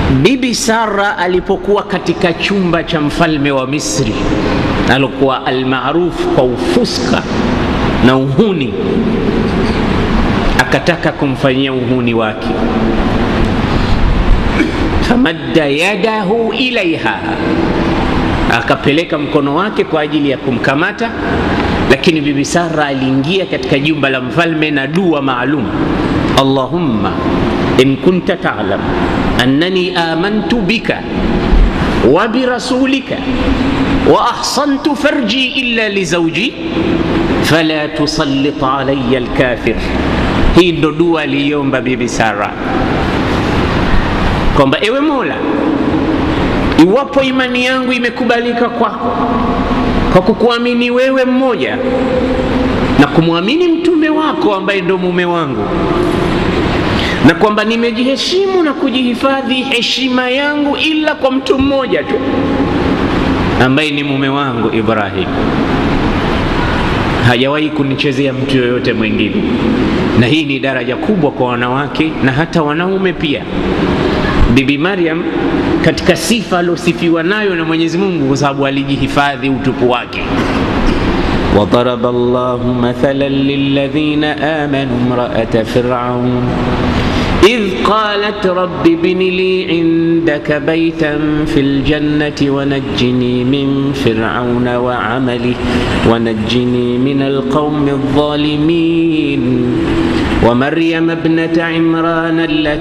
Bibi Sara alipokuwa katika chumba cha mfalme wa Misri, alikuwa almaarufu kwa ufuska na uhuni, akataka kumfanyia uhuni wake. famadda yadahu ilaiha, akapeleka mkono wake kwa ajili ya kumkamata, lakini Bibi Sara aliingia katika jumba la mfalme na dua maalum, Allahumma in kunta ta'lam annani amantu bika wa birasulika wa ahsantu farji illa lizawji fala tusallit alayya alkafir. Hii ndo dua aliomba Bibi Sara kwamba ewe Mola, iwapo imani yangu imekubalika kwako kwa kukuamini wewe mmoja na kumwamini mtume wako ambaye ndo mume wangu na kwamba nimejiheshimu na kujihifadhi heshima yangu ila kwa mtu mmoja tu ambaye ni mume wangu Ibrahim. Hajawahi kunichezea mtu yoyote mwingine, na hii ni daraja kubwa kwa wanawake na hata wanaume pia. Bibi Maryam katika sifa aliosifiwa nayo na Mwenyezi Mungu kwa sababu alijihifadhi utupu wake. وضرب الله مثلا للذين آمنوا امرأة فرعون إذ قالت رب ابن لي عندك بيتا في الجنة ونجني من فرعون وعمله ونجني من القوم الظالمين ومريم ابنة عمران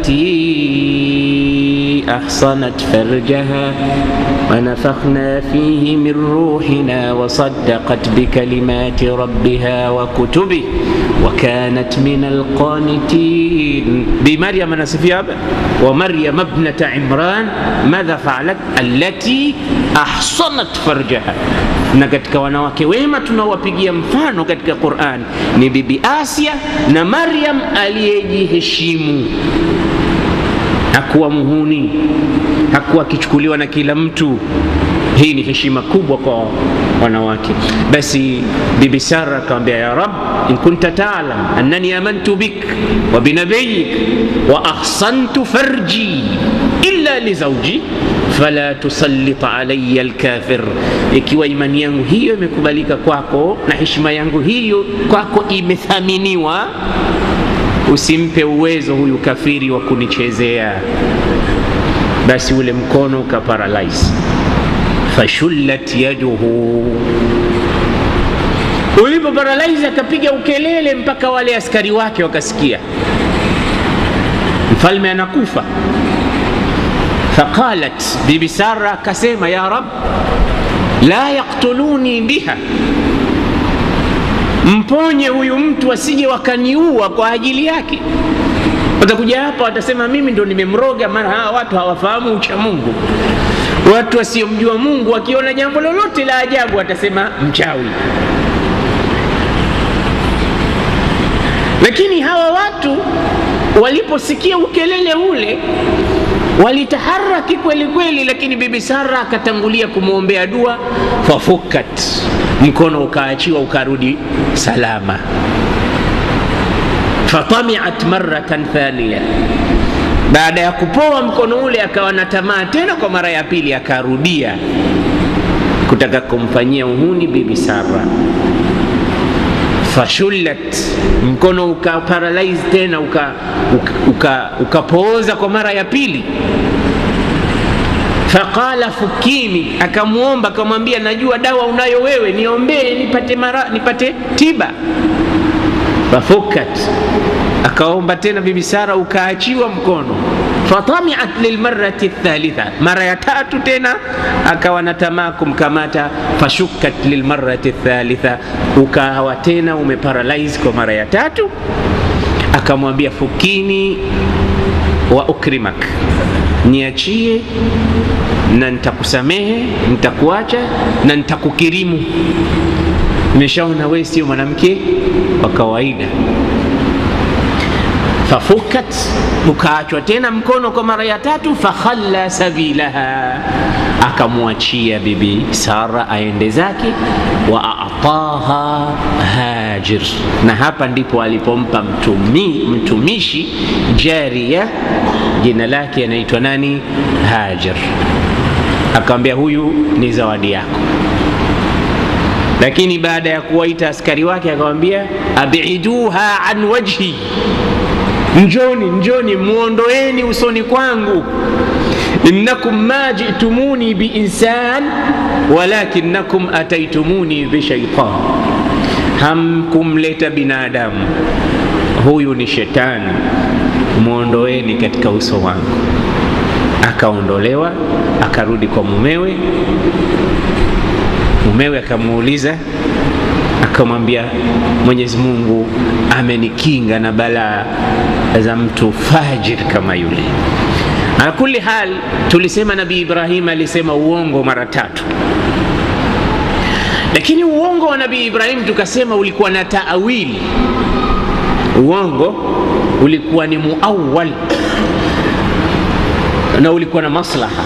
التي أحصنت فرجها ونفخنا فيه من روحنا وصدقت بكلمات ربها وكتبه وكانت من القانتين بمريم نسفيها ومريم ابنة عمران ماذا فعلت التي أحصنت فرجها na katika wanawake wema tunawapigia mfano katika Qur'an ni bibi Asia na Maryam aliyejiheshimu, hakuwa muhuni, hakuwa akichukuliwa na kila mtu. Hii ni heshima kubwa kwa wanawake. Basi bibi Sara akamwambia, ya Rab, in kunta ta'lam annani amantu bik wa binabiyik wa ahsantu farji illa li zawji fala tusallit alayya alkafir, ikiwa imani yangu hiyo imekubalika kwako na heshima yangu hiyo kwako imethaminiwa, usimpe uwezo huyu kafiri wa kunichezea. Basi ule mkono ukaparalyze, fashullat yaduhu. Ulipo paralyze akapiga ukelele mpaka wale askari wake wakasikia, mfalme anakufa. Faqalat bibi Sara akasema, ya Rab, la yaktuluni biha, mponye huyu mtu asije wakaniua kwa ajili yake. Watakuja hapa watasema mimi ndo nimemroga. Maana hawa watu hawafahamu ucha Mungu. Watu wasiomjua Mungu wakiona jambo lolote la ajabu watasema mchawi. Lakini hawa watu waliposikia ukelele ule walitaharaki kweli kweli, lakini bibi Sara akatangulia kumwombea dua, fafukat, mkono ukaachiwa ukarudi salama. Fatamiat maratan thaniya, baada ya kupoa mkono ule akawa na tamaa tena kwa mara ya pili, akarudia kutaka kumfanyia uhuni bibi Sara. Fashullat, mkono uka paralyze tena ukapooza uka, uka, uka kwa mara ya pili. Faqala fukini, akamwomba akamwambia, najua dawa unayo wewe, niombee nipate, mara, nipate tiba. Fafukat, akaomba tena bibi Sara ukaachiwa mkono. Fatamiat lilmarati thalitha, mara ya tatu tena akawa na tamaa kumkamata. Fashukat lilmarati thalitha, ukawa tena umeparalyze kwa mara ya tatu. Akamwambia fukini wa ukrimak, niachie na nitakusamehe, nitakuacha na nitakukirimu. Nimeshaona wewe sio mwanamke wa kawaida. fafukat, ukaachwa tena mkono kwa mara ya tatu. Fakhalla sabilaha, akamwachia bibi Sara aende zake. Wa ataha Hajir, na hapa ndipo alipompa mtumi, mtumishi jaria, jina lake anaitwa nani? Hajar. Akamwambia huyu ni zawadi yako lakini baada ya kuwaita askari wake akamwambia, abiduha an wajhi, njoni njoni, muondoeni usoni kwangu. innakum ma jitumuni biinsan walakinakum ataitumuni bishaitan, hamkumleta binadamu, huyu ni shetani, muondoeni katika uso wangu. Akaondolewa, akarudi kwa mumewe. Mumewe akamuuliza akamwambia, Mwenyezi Mungu amenikinga na balaa za mtu fajir kama yule. Ala kulli hal, tulisema Nabii Ibrahim alisema uongo mara tatu, lakini uongo wa Nabii Ibrahim tukasema ulikuwa na taawili. Uongo ulikuwa ni muawwal na ulikuwa na maslaha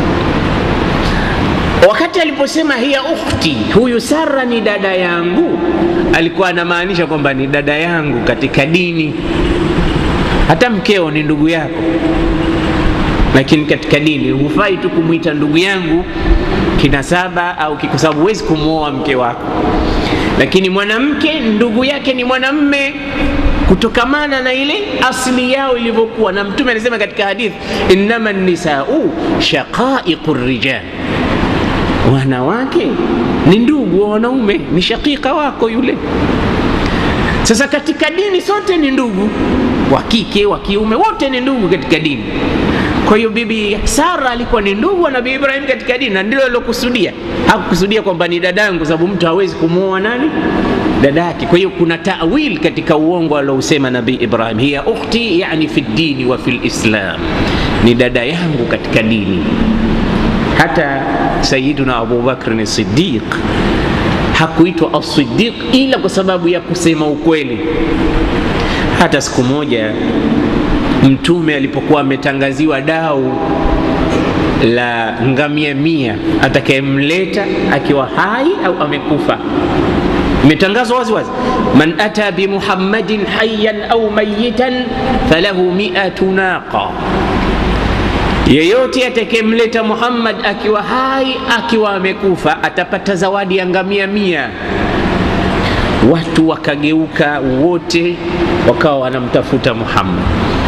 Wakati aliposema hiya ukhti, huyu Sara ni dada yangu, alikuwa anamaanisha kwamba ni dada yangu katika dini. Hata mkeo ni ndugu yako, lakini katika dini hufai tu kumwita ndugu yangu kinasaba au kwa sababu huwezi kumwoa mke wako. Lakini mwanamke ndugu yake ni mwanamme kutokamana na ile asili yao ilivyokuwa, na Mtume alisema katika hadithi, innama nisau shaqaiqu rijal wanawake ni ndugu wa wanaume, ni shakika wako yule. Sasa katika dini sote ni ndugu, wa kike wa kiume, wote ni ndugu katika dini. Kwa hiyo bibi Sara alikuwa ni ndugu wa Nabii Ibrahim katika dini, na ndilo alilokusudia. Hakukusudia kwamba ni dadangu, sababu mtu hawezi kumwoa nani dada yake. Kwa hiyo kuna tawil katika uongo aliousema Nabii Ibrahim, hiya ukhti, yani fi dini wa fil islam, ni dada yangu katika dini. Hata Sayyiduna Abu Bakr Siddiq hakuitwa as-Siddiq ila kwa sababu ya kusema ukweli. Hata siku moja Mtume alipokuwa ametangaziwa dau la ngamia mia atakayemleta akiwa hai au amekufa, imetangazwa wazi wazi, man ata bi Muhammadin hayyan au mayitan falahu mi'atu naqa yeyote atakayemleta Muhammad akiwa hai akiwa amekufa atapata zawadi ya ngamia mia. Watu wakageuka wote wakawa wanamtafuta Muhammad.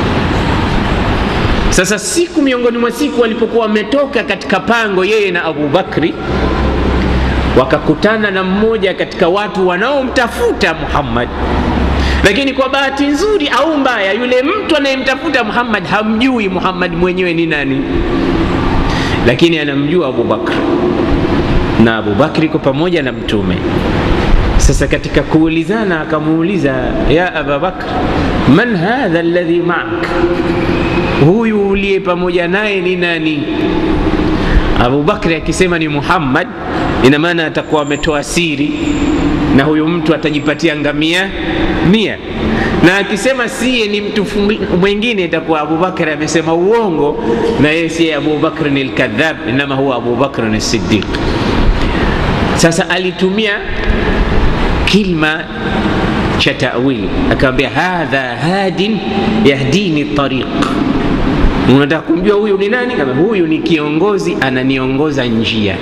Sasa siku miongoni mwa siku walipokuwa wametoka katika pango, yeye na Abu Bakri, wakakutana na mmoja katika watu wanaomtafuta Muhammad lakini kwa bahati nzuri au mbaya, yule mtu anayemtafuta Muhammad hamjui Muhammad mwenyewe ni nani, lakini anamjua Abu Bakr na Abu Bakri iko pamoja na Mtume. Sasa katika kuulizana, akamuuliza ya Aba Bakr, man hadha alladhi ma'ak, huyu uliye pamoja naye ni nani? Abu Bakri akisema ni Muhammad, ina maana atakuwa ametoa siri na huyu mtu atajipatia ngamia mia, na akisema siye ni mtu mwingine itakuwa Abubakar amesema uongo, na yeye siye Abubakar ni alkadhab, inama huwa Abubakar ni Siddiq. Sasa alitumia kilma cha tawili, akamwambia hadha hadin yahdini tariq. Unataka kumjua huyu ni nani? Kama huyu ni kiongozi, ananiongoza njia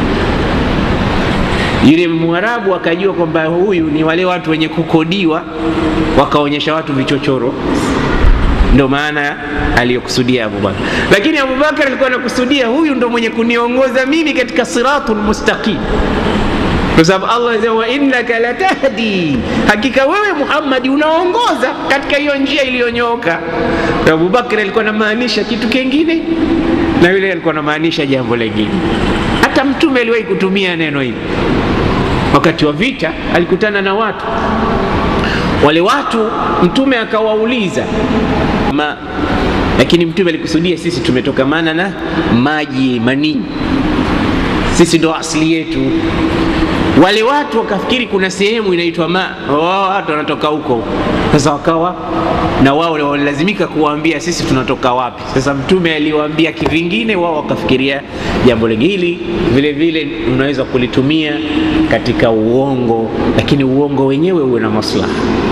yule Mwarabu akajua kwamba huyu ni wale watu wenye kukodiwa, wakaonyesha watu vichochoro, ndo maana aliyokusudia Abubakar. Lakini Abubakar alikuwa anakusudia huyu ndo mwenye kuniongoza mimi katika siratul mustaqim, kwa sababu Allah anasema wa innaka latahdi, hakika wewe Muhammad unaongoza katika hiyo njia iliyonyooka. Na Abubakar alikuwa anamaanisha kitu kingine na yule alikuwa anamaanisha jambo lingine. Hata Mtume aliwahi kutumia neno hili wakati wa vita alikutana na watu wale watu, mtume akawauliza ma, lakini mtume alikusudia sisi tumetokamana na maji manii, sisi ndo asili yetu. wale watu wakafikiri kuna sehemu inaitwa ma wao watu wanatoka huko sasa wakawa na wao walilazimika kuwaambia sisi tunatoka wapi sasa mtume aliwaambia kivingine wao wakafikiria jambo hili vile vile unaweza kulitumia katika uongo lakini uongo wenyewe uwe na maslaha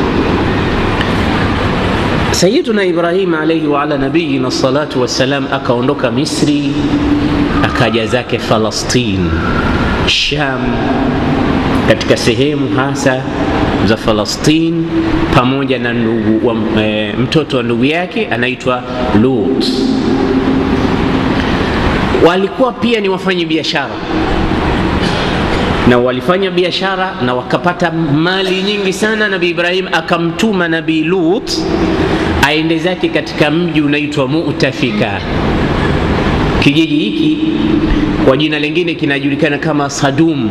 sayiduna ibrahim alaihi waala nabiyina salatu wassalam akaondoka misri akaja zake falastin sham katika sehemu hasa za falastin pamoja na ndugu wa, e, mtoto wa ndugu yake anaitwa lut walikuwa pia ni wafanyi biashara na walifanya biashara na wakapata mali nyingi sana nabii ibrahim akamtuma nabii lut aende zake katika mji unaitwa mutafika kijiji hiki kwa jina lingine kinajulikana kama sadum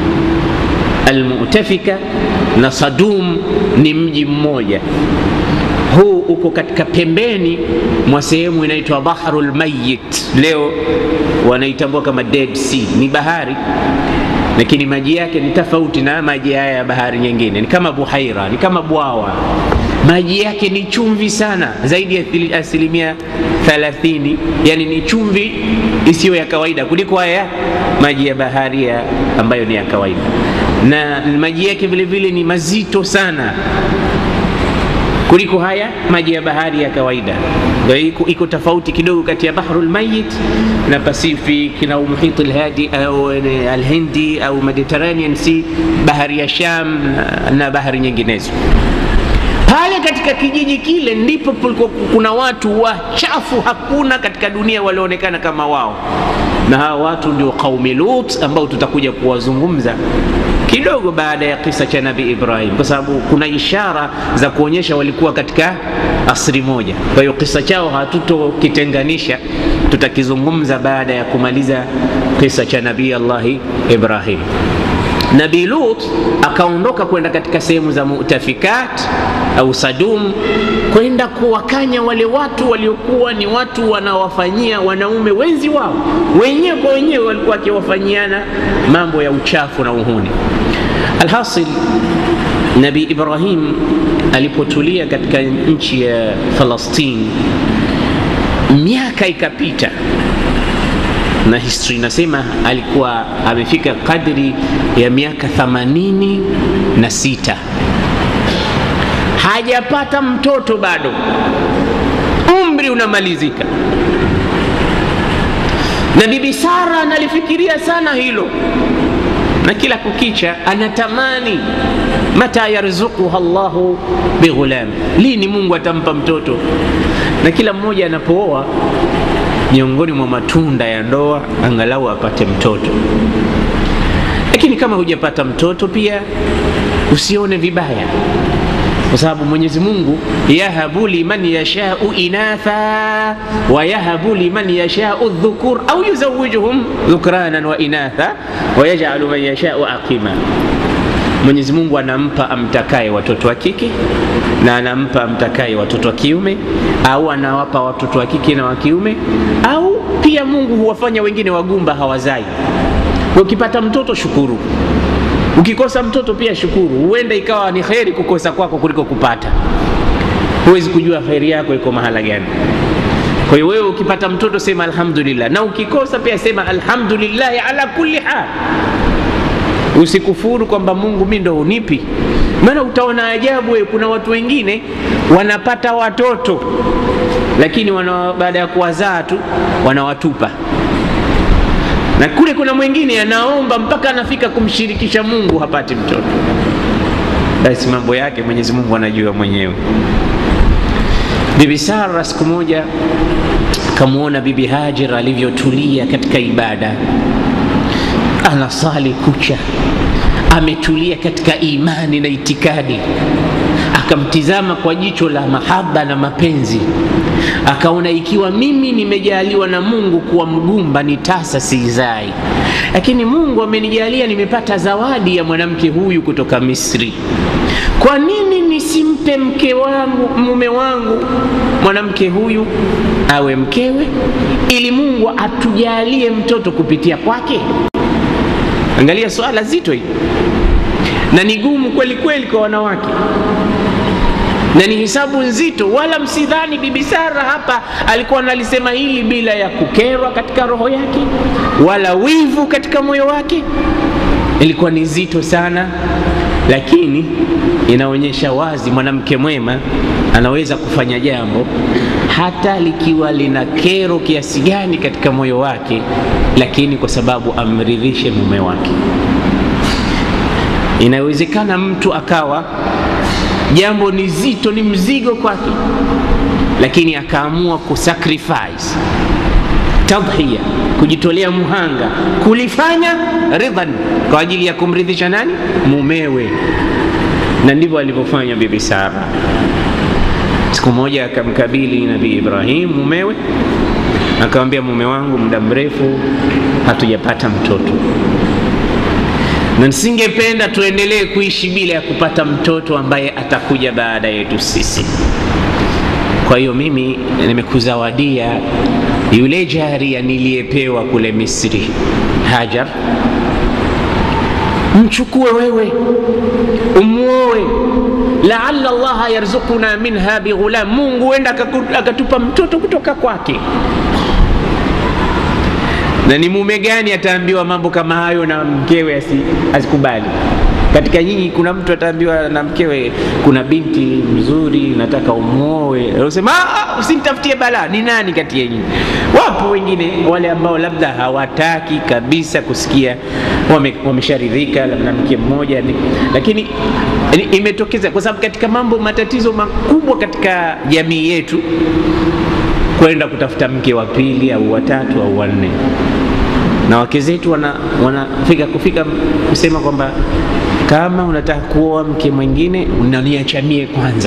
almutafika na sadum ni mji mmoja huu uko katika pembeni mwa sehemu inaitwa bahrul mayit leo wanaitambua kama dead sea ni bahari lakini maji yake ni tofauti na maji haya ya bahari nyingine ni kama buhaira ni kama bwawa maji yake ni chumvi sana zaidi ya asilimia 30 yani ni chumvi isiyo ya kawaida kuliko haya maji ya bahari ya ambayo ni ya kawaida na maji yake vile vile ni mazito sana kuliko haya maji ya bahari ya kawaida iko, iko tofauti kidogo kati ya bahru lmayit na pacific na muhit lhadi au alhindi au mediterranean sea bahari ya sham na, na bahari nyinginezo pale katika kijiji kile ndipo kuna watu wachafu hakuna katika dunia walioonekana kama wao na hawa watu ndio qaumi lut ambao tutakuja kuwazungumza kidogo baada ya kisa cha nabii ibrahim kwa sababu kuna ishara za kuonyesha walikuwa katika asri moja kwa hiyo kisa chao hatutokitenganisha tutakizungumza baada ya kumaliza kisa cha nabii allahi ibrahim nabii lut akaondoka kwenda katika sehemu za mutafikat au sadum kwenda kuwakanya wale watu waliokuwa ni watu wanawafanyia wanaume wenzi wao wenyewe kwa wenyewe walikuwa wakiwafanyiana mambo ya uchafu na uhuni alhasil nabii ibrahim alipotulia katika nchi ya falastin miaka ikapita na historia inasema alikuwa amefika kadri ya miaka themanini na sita hajapata mtoto bado umri unamalizika na bibi sara analifikiria sana hilo na kila kukicha anatamani mata yarzuquha llahu bighulam lini mungu atampa mtoto na kila mmoja anapooa miongoni mwa matunda ya ndoa angalau apate mtoto lakini kama hujapata mtoto pia usione vibaya kwa sababu mwenyezi mungu yahabu liman yashau inatha wa yahabu liman yashau dhukur au yuzawijuhum dhukranan wa inatha wa yajalu man yashau aqima mwenyezi mungu anampa amtakaye watoto wa kike na anampa amtakaye watoto wa kiume au anawapa watoto wa kike na wa kiume au pia mungu huwafanya wengine wagumba hawazai ukipata mtoto shukuru ukikosa mtoto pia shukuru huenda ikawa ni kheri kukosa kwako kuliko kupata huwezi kujua kheri yako iko mahala gani kwa hiyo wewe ukipata mtoto sema alhamdulillah na ukikosa pia sema alhamdulillahi ala kulli hal usikufuru kwamba mungu mi ndo unipi maana utaona ajabu wewe kuna watu wengine wanapata watoto lakini wana, baada ya kuwazaa tu wanawatupa na kule kuna mwingine anaomba mpaka anafika kumshirikisha mungu hapati mtoto basi mambo yake mwenyezi mungu anajua mwenyewe bibi sara siku moja akamwona bibi hajar alivyotulia katika ibada anasali kucha ametulia katika imani na itikadi akamtizama kwa jicho la mahaba na mapenzi akaona ikiwa mimi nimejaliwa na mungu kuwa mgumba ni tasa siizai lakini mungu amenijalia nimepata zawadi ya mwanamke huyu kutoka misri kwa nini nisimpe mke wangu mume wangu mwanamke huyu awe mkewe ili mungu atujalie mtoto kupitia kwake Angalia swala zito hili, na ni gumu kweli kweli kwa wanawake, na ni hisabu nzito. Wala msidhani Bibi Sara hapa alikuwa analisema hili bila ya kukerwa katika roho yake, wala wivu katika moyo wake. Ilikuwa ni zito sana, lakini inaonyesha wazi mwanamke mwema anaweza kufanya jambo hata likiwa lina kero kiasi gani katika moyo wake, lakini kwa sababu amridhishe mume wake. Inawezekana mtu akawa jambo ni zito, ni mzigo kwake, lakini akaamua kusacrifice, tadhiya, kujitolea muhanga, kulifanya ridhan, kwa ajili ya kumridhisha nani? Mumewe. Na ndivyo alivyofanya Bibi Sara. Siku moja akamkabili Nabii Ibrahim mumewe, akamwambia, mume wangu, muda mrefu hatujapata mtoto na nisingependa tuendelee kuishi bila ya kupata mtoto ambaye atakuja baada yetu sisi. Kwa hiyo mimi nimekuzawadia yule jaria niliyepewa kule Misri, Hajar, mchukue wewe umwoe, laala Allaha yarzukuna minha bighulam, Mungu huenda akatupa mtoto kutoka kwake na ni mume gani ataambiwa mambo kama hayo na mkewe asikubali? Katika nyinyi kuna mtu ataambiwa na mkewe, kuna binti mzuri nataka umwoe, usema usinitafutie balaa. Ni nani kati yenyu? Wapo wengine wale ambao labda hawataki kabisa kusikia, wamesharidhika wame labda mke mmoja ni, lakini imetokeza kwa sababu katika mambo matatizo makubwa katika jamii yetu kwenda kutafuta mke wa pili au watatu au wanne, na wake zetu wanafika wana kufika kusema kwamba kama unataka kuoa mke mwingine unaniachamie kwanza,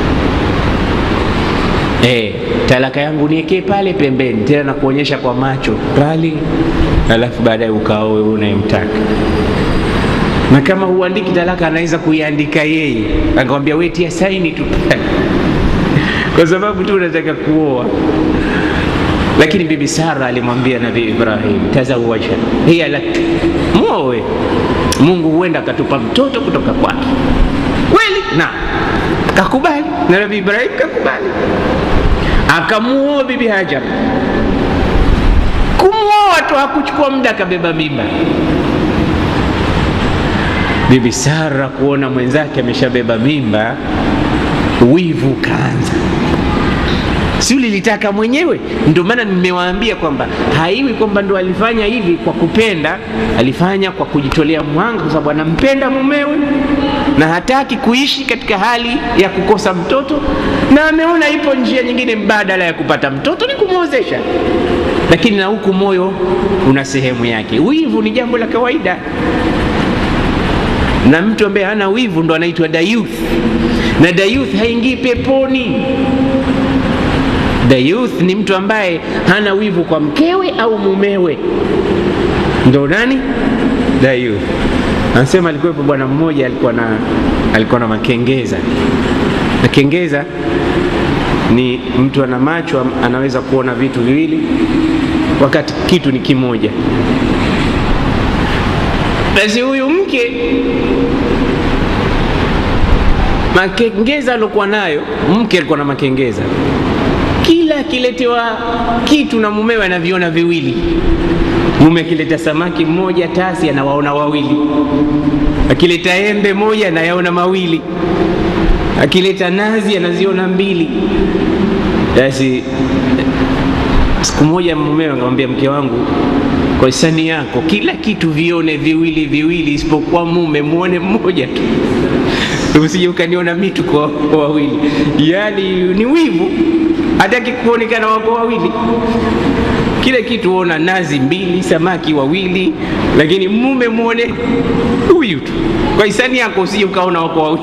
e, talaka yangu niekee pale pembeni, tena na kuonyesha kwa macho pale, alafu baadaye ukaoe unayemtaka na kama huandiki talaka anaweza kuiandika yeye, akamwambia wewe tia saini tu kwa sababu tu unataka kuoa. Lakini Bibi Sara alimwambia Nabii Ibrahim, tazawaja hiya lak, mwowe, Mungu huenda akatupa mtoto kutoka kwake. Kweli na kakubali, na Nabii Ibrahim kakubali, akamuoa Bibi Hajar. Kumwoa tu hakuchukua muda, akabeba mimba. Bibi Sara kuona mwenzake ameshabeba mimba, wivu kaanza si ulilitaka mwenyewe? Ndio maana nimewaambia kwamba haiwi kwamba ndo alifanya hivi kwa kupenda, alifanya kwa kujitolea mwanga, kwa sababu anampenda mumewe na hataki kuishi katika hali ya kukosa mtoto, na ameona ipo njia nyingine mbadala ya kupata mtoto ni kumwozesha. Lakini na huku moyo una sehemu yake. Wivu ni jambo la kawaida, na mtu ambaye hana wivu ndo anaitwa dayuth, na dayuth haingii peponi. Dayuth ni mtu ambaye hana wivu kwa mkewe au mumewe, ndo nani dayuth. Anasema alikuwepo bwana mmoja alikuwa na alikuwa na makengeza. Makengeza ni mtu ana macho anaweza kuona vitu viwili wakati kitu ni kimoja. Basi huyu mke makengeza aliokuwa nayo, mke alikuwa na makengeza kila akiletewa kitu na mumewe anaviona viwili. Mume akileta samaki mmoja tasi anawaona wawili, akileta embe moja anayaona mawili, akileta nazi anaziona mbili. Basi siku moja mumewe akamwambia mke wangu, kwa hisani yako kila kitu vione viwili viwili, isipokuwa mume muone mmoja tu usije ukaniona mitu kwa wawili. Yaani ni wivu hataki kuonekana wako wawili, kile kitu ona nazi mbili, samaki wawili, lakini mume muone huyu tu. Kwa hisani yako usije ukaona wako wawili.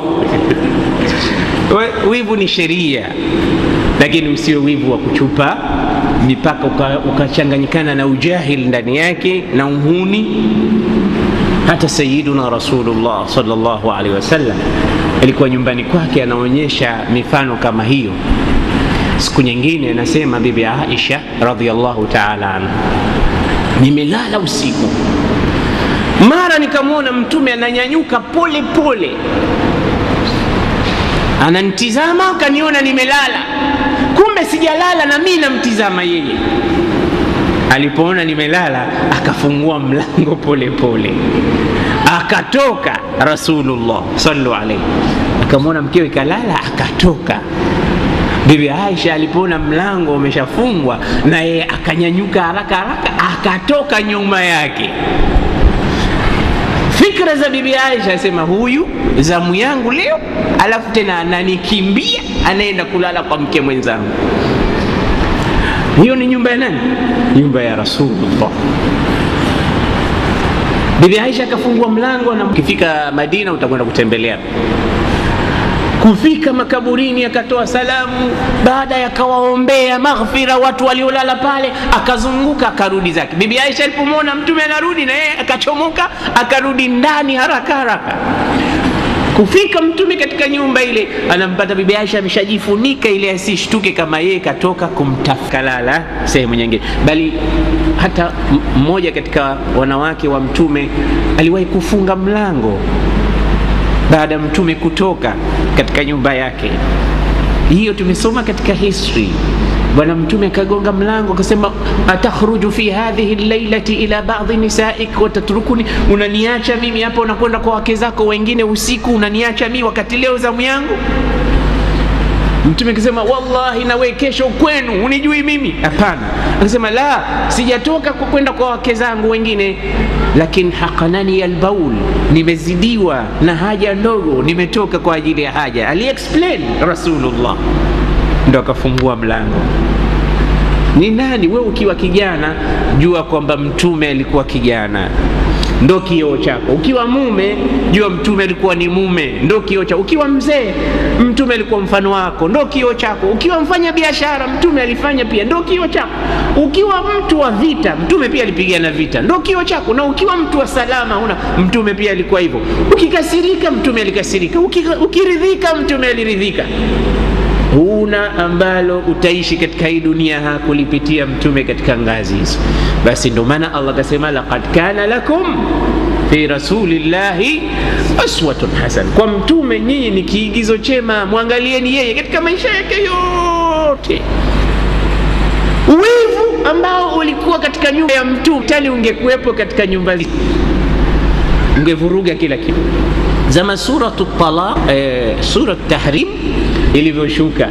Wivu ni sheria, lakini usiwe wivu wa kuchupa mipaka ukachanganyikana uka na ujahil ndani yake na uhuni. Hata Sayyiduna Rasulullah sallallahu alaihi wasallam alikuwa nyumbani kwake anaonyesha mifano kama hiyo. Siku nyingine anasema Bibi Aisha radhiallahu taala anha, nimelala usiku, mara nikamwona mtume ananyanyuka pole pole ananitizama akaniona nimelala kumbe sijalala na mi namtizama yeye alipoona nimelala akafungua mlango pole pole akatoka rasulullah sallu alaihi akamwona mkewe kalala akatoka bibi aisha alipoona mlango umeshafungwa na yeye akanyanyuka haraka haraka akatoka nyuma yake fikra za bibi aisha asema huyu zamu yangu leo alafu tena ananikimbia anaenda kulala kwa mke mwenzangu hiyo ni nyumba ya nani nyumba ya rasulullah bibi aisha akafungua mlango na ukifika madina utakwenda kutembelea kufika makaburini akatoa salamu baada ya kawaombea maghfira watu waliolala pale akazunguka akarudi zake bibi aisha alipomwona mtume anarudi na yeye akachomoka akarudi ndani haraka haraka kufika mtume katika nyumba ile anampata bibi aisha ameshajifunika ili asishtuke kama yeye katoka kumtafukalala sehemu nyingine bali hata mmoja katika wanawake wa mtume aliwahi kufunga mlango baada ya mtume kutoka katika nyumba yake hiyo tumesoma katika history bwana mtume akagonga mlango akasema atakhruju fi hadhihi llailati ila badi nisaik watatrukuni unaniacha mimi hapa unakwenda kwa wake zako wengine usiku unaniacha mimi wakati leo zamu yangu mtume akasema wallahi nawe kesho kwenu unijui mimi hapana akasema la sijatoka kwenda kwa wake zangu wengine lakini hakanani albaul nimezidiwa na haja ndogo nimetoka kwa ajili ya haja aliexplain rasulullah ndo akafungua mlango ni nani we ukiwa kijana jua kwamba mtume alikuwa kijana ndo kioo chako ukiwa mume jua mtume alikuwa ni mume ndo kioo chako ukiwa mzee mtume alikuwa mfano wako ndo kioo chako ukiwa mfanya biashara mtume alifanya pia ndo kioo chako ukiwa mtu wa vita mtume pia alipigana vita ndo kioo chako na ukiwa mtu wa salama una mtume pia alikuwa hivyo ukikasirika mtume alikasirika ukiridhika mtume aliridhika huna ambalo utaishi katika hii dunia hakulipitia mtume katika ngazi hizo basi ndio maana allah akasema laqad kana lakum fi rasulillahi aswatun hasan kwa mtume nyinyi ni kiigizo chema mwangalieni yeye katika maisha yake yote wivu ambao ulikuwa katika nyumba ya mtume tali ungekuwepo katika nyumba ungevuruga kila kitu zama suratu talaq eh, surat tahrim ilivyoshuka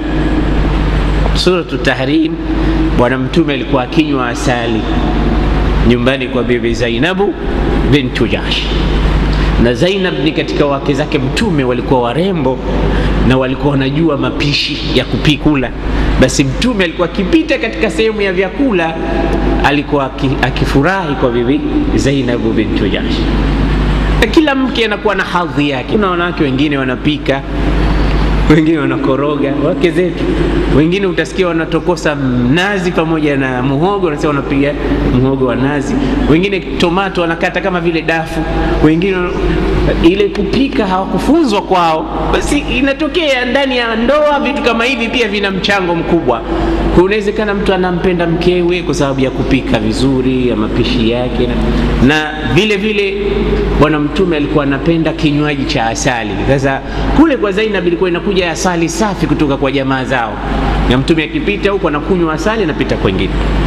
suratu tahrim bwana mtume alikuwa akinywa asali nyumbani kwa bibi zainabu bintu jash na zainab ni katika wake zake mtume walikuwa warembo na walikuwa wanajua mapishi ya kupikula basi mtume alikuwa akipita katika sehemu ya vyakula alikuwa akifurahi kwa bibi zainabu bintu jash na kila mke anakuwa na hadhi yake kuna wanawake wengine wanapika wengine wanakoroga wake zetu wengine utasikia wanatokosa nazi pamoja na muhogo wanasema wanapiga muhogo wa nazi wengine tomato wanakata kama vile dafu wengine ile kupika hawakufunzwa kwao basi inatokea ndani ya ndoa vitu kama hivi pia vina mchango mkubwa kunawezekana mtu anampenda mkewe kwa sababu ya kupika vizuri ya mapishi yake na vile vile bwana mtume alikuwa anapenda kinywaji cha asali sasa kule kwa zainab ilikuwa inakuja asali safi kutoka kwa jamaa zao na mtume akipita huko anakunywa asali anapita kwengine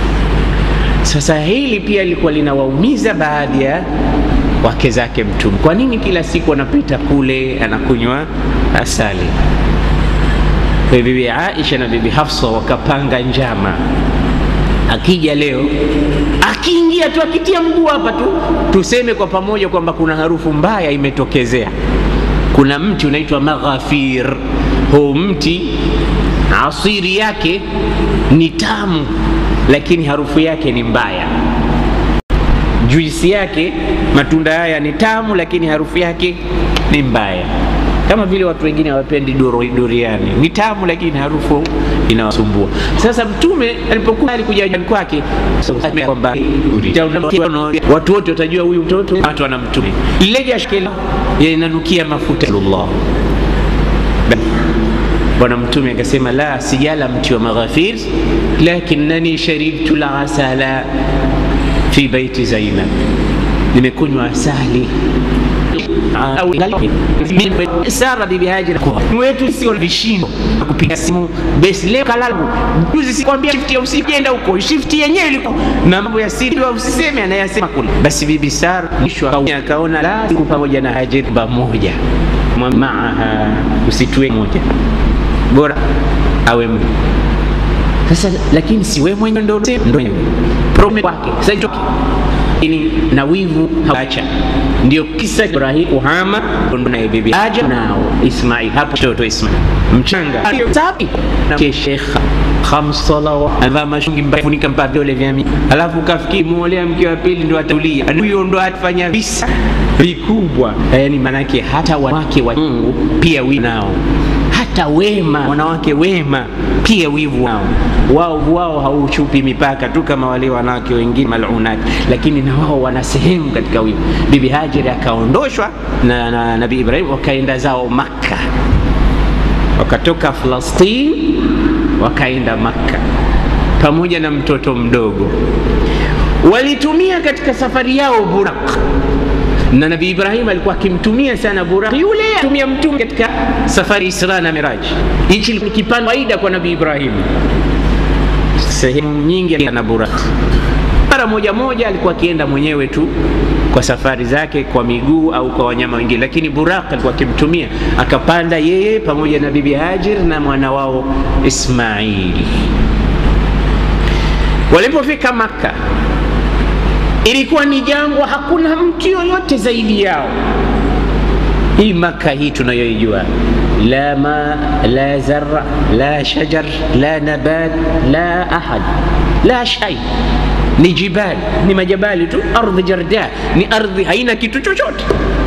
sasa hili pia lilikuwa linawaumiza baadhi ya wake zake mtume kwa nini kila siku anapita kule anakunywa asali kwa bibi aisha na bibi hafsa wakapanga njama akija leo akiingia tu akitia mguu hapa tu tuseme kwa pamoja kwamba kuna harufu mbaya imetokezea kuna mti unaitwa maghafir huu mti asiri yake ni tamu lakini harufu yake ni mbaya juisi yake matunda haya ni tamu lakini harufu yake ni mbaya kama vile watu wengine hawapendi duriani ni tamu lakini harufu inawasumbua sasa mtume alipokuwa alikuja nyumbani kwake kwamba watu wote watajua huyu mtoto watu wana mtume lile jashkela inanukia mafuta Allah bwana mtume akasema la sijala mti wa maghafir lakinnani sharibtu lasala fi baiti zainab nimekunywa asali au Sara bibi Hajar wetu sio vishindo kupiga simu basi leo kalabu juzi sikwambia shift ya usiku jenda huko shift yenyewe ilikuwa na mambo ya siri wa usiseme anayasema kule basi bibi Sara mwisho akaona la siku pamoja na Hajar pamoja maaha usitue moja bora awe mtu sasa lakini si wewe mwenyewe ndo ndo problem wake sasa hicho ini na wivu haacha ndio kisa Ibrahim kuhama na bibi Hajar nao Ismail hapo mtoto Ismail mchanga sapi na Sheikh khams salawat ava mashungi mbafunika mpaka vile vya mimi alafu kafikiri muolea mke wa pili ndo atulia huyo ndo atafanya visa vikubwa yani manake hata wanawake wa Mungu pia wivu nao hata wema wanawake wema pia wivu wao wao wao hauchupi mipaka tu kama wale wanawake wengine malunati, lakini na wao wana sehemu katika wivu. Bibi Hajiri akaondoshwa na, na Nabii Ibrahim, wakaenda zao Makka, wakatoka Falastini wakaenda Makka pamoja na mtoto mdogo. Walitumia katika safari yao Buraq na Nabii Ibrahim alikuwa akimtumia sana Buraq, yule atumia mtume katika safari Isra na Miraj. Hichi ni kipando faida kwa Nabii Ibrahim, sehemu nyingi na Buraq. Mara moja moja alikuwa akienda mwenyewe tu kwa safari zake kwa miguu au kwa wanyama wengine, lakini Buraq alikuwa akimtumia, akapanda yeye pamoja na bibi Hajir na mwana wao Ismaili. Walipofika Makka ilikuwa ni jangwa, hakuna mtu yoyote zaidi yao. Hii Maka hii tunayoijua, la ma la zarra la shajar la nabat la ahad la shay, ni jibali, ni majabali tu, ardhi jarda, ni ardhi haina kitu chochote.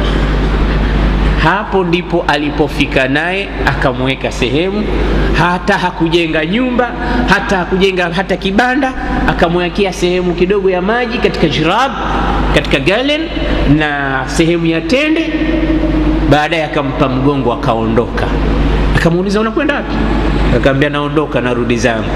Hapo ndipo alipofika naye akamweka sehemu, hata hakujenga nyumba, hata hakujenga hata kibanda, akamwekea sehemu kidogo ya maji katika jirab, katika galen na sehemu ya tende. Baadaye akampa mgongo, akaondoka. Akamuuliza, unakwenda wapi? Akamwambia, naondoka, narudi zangu.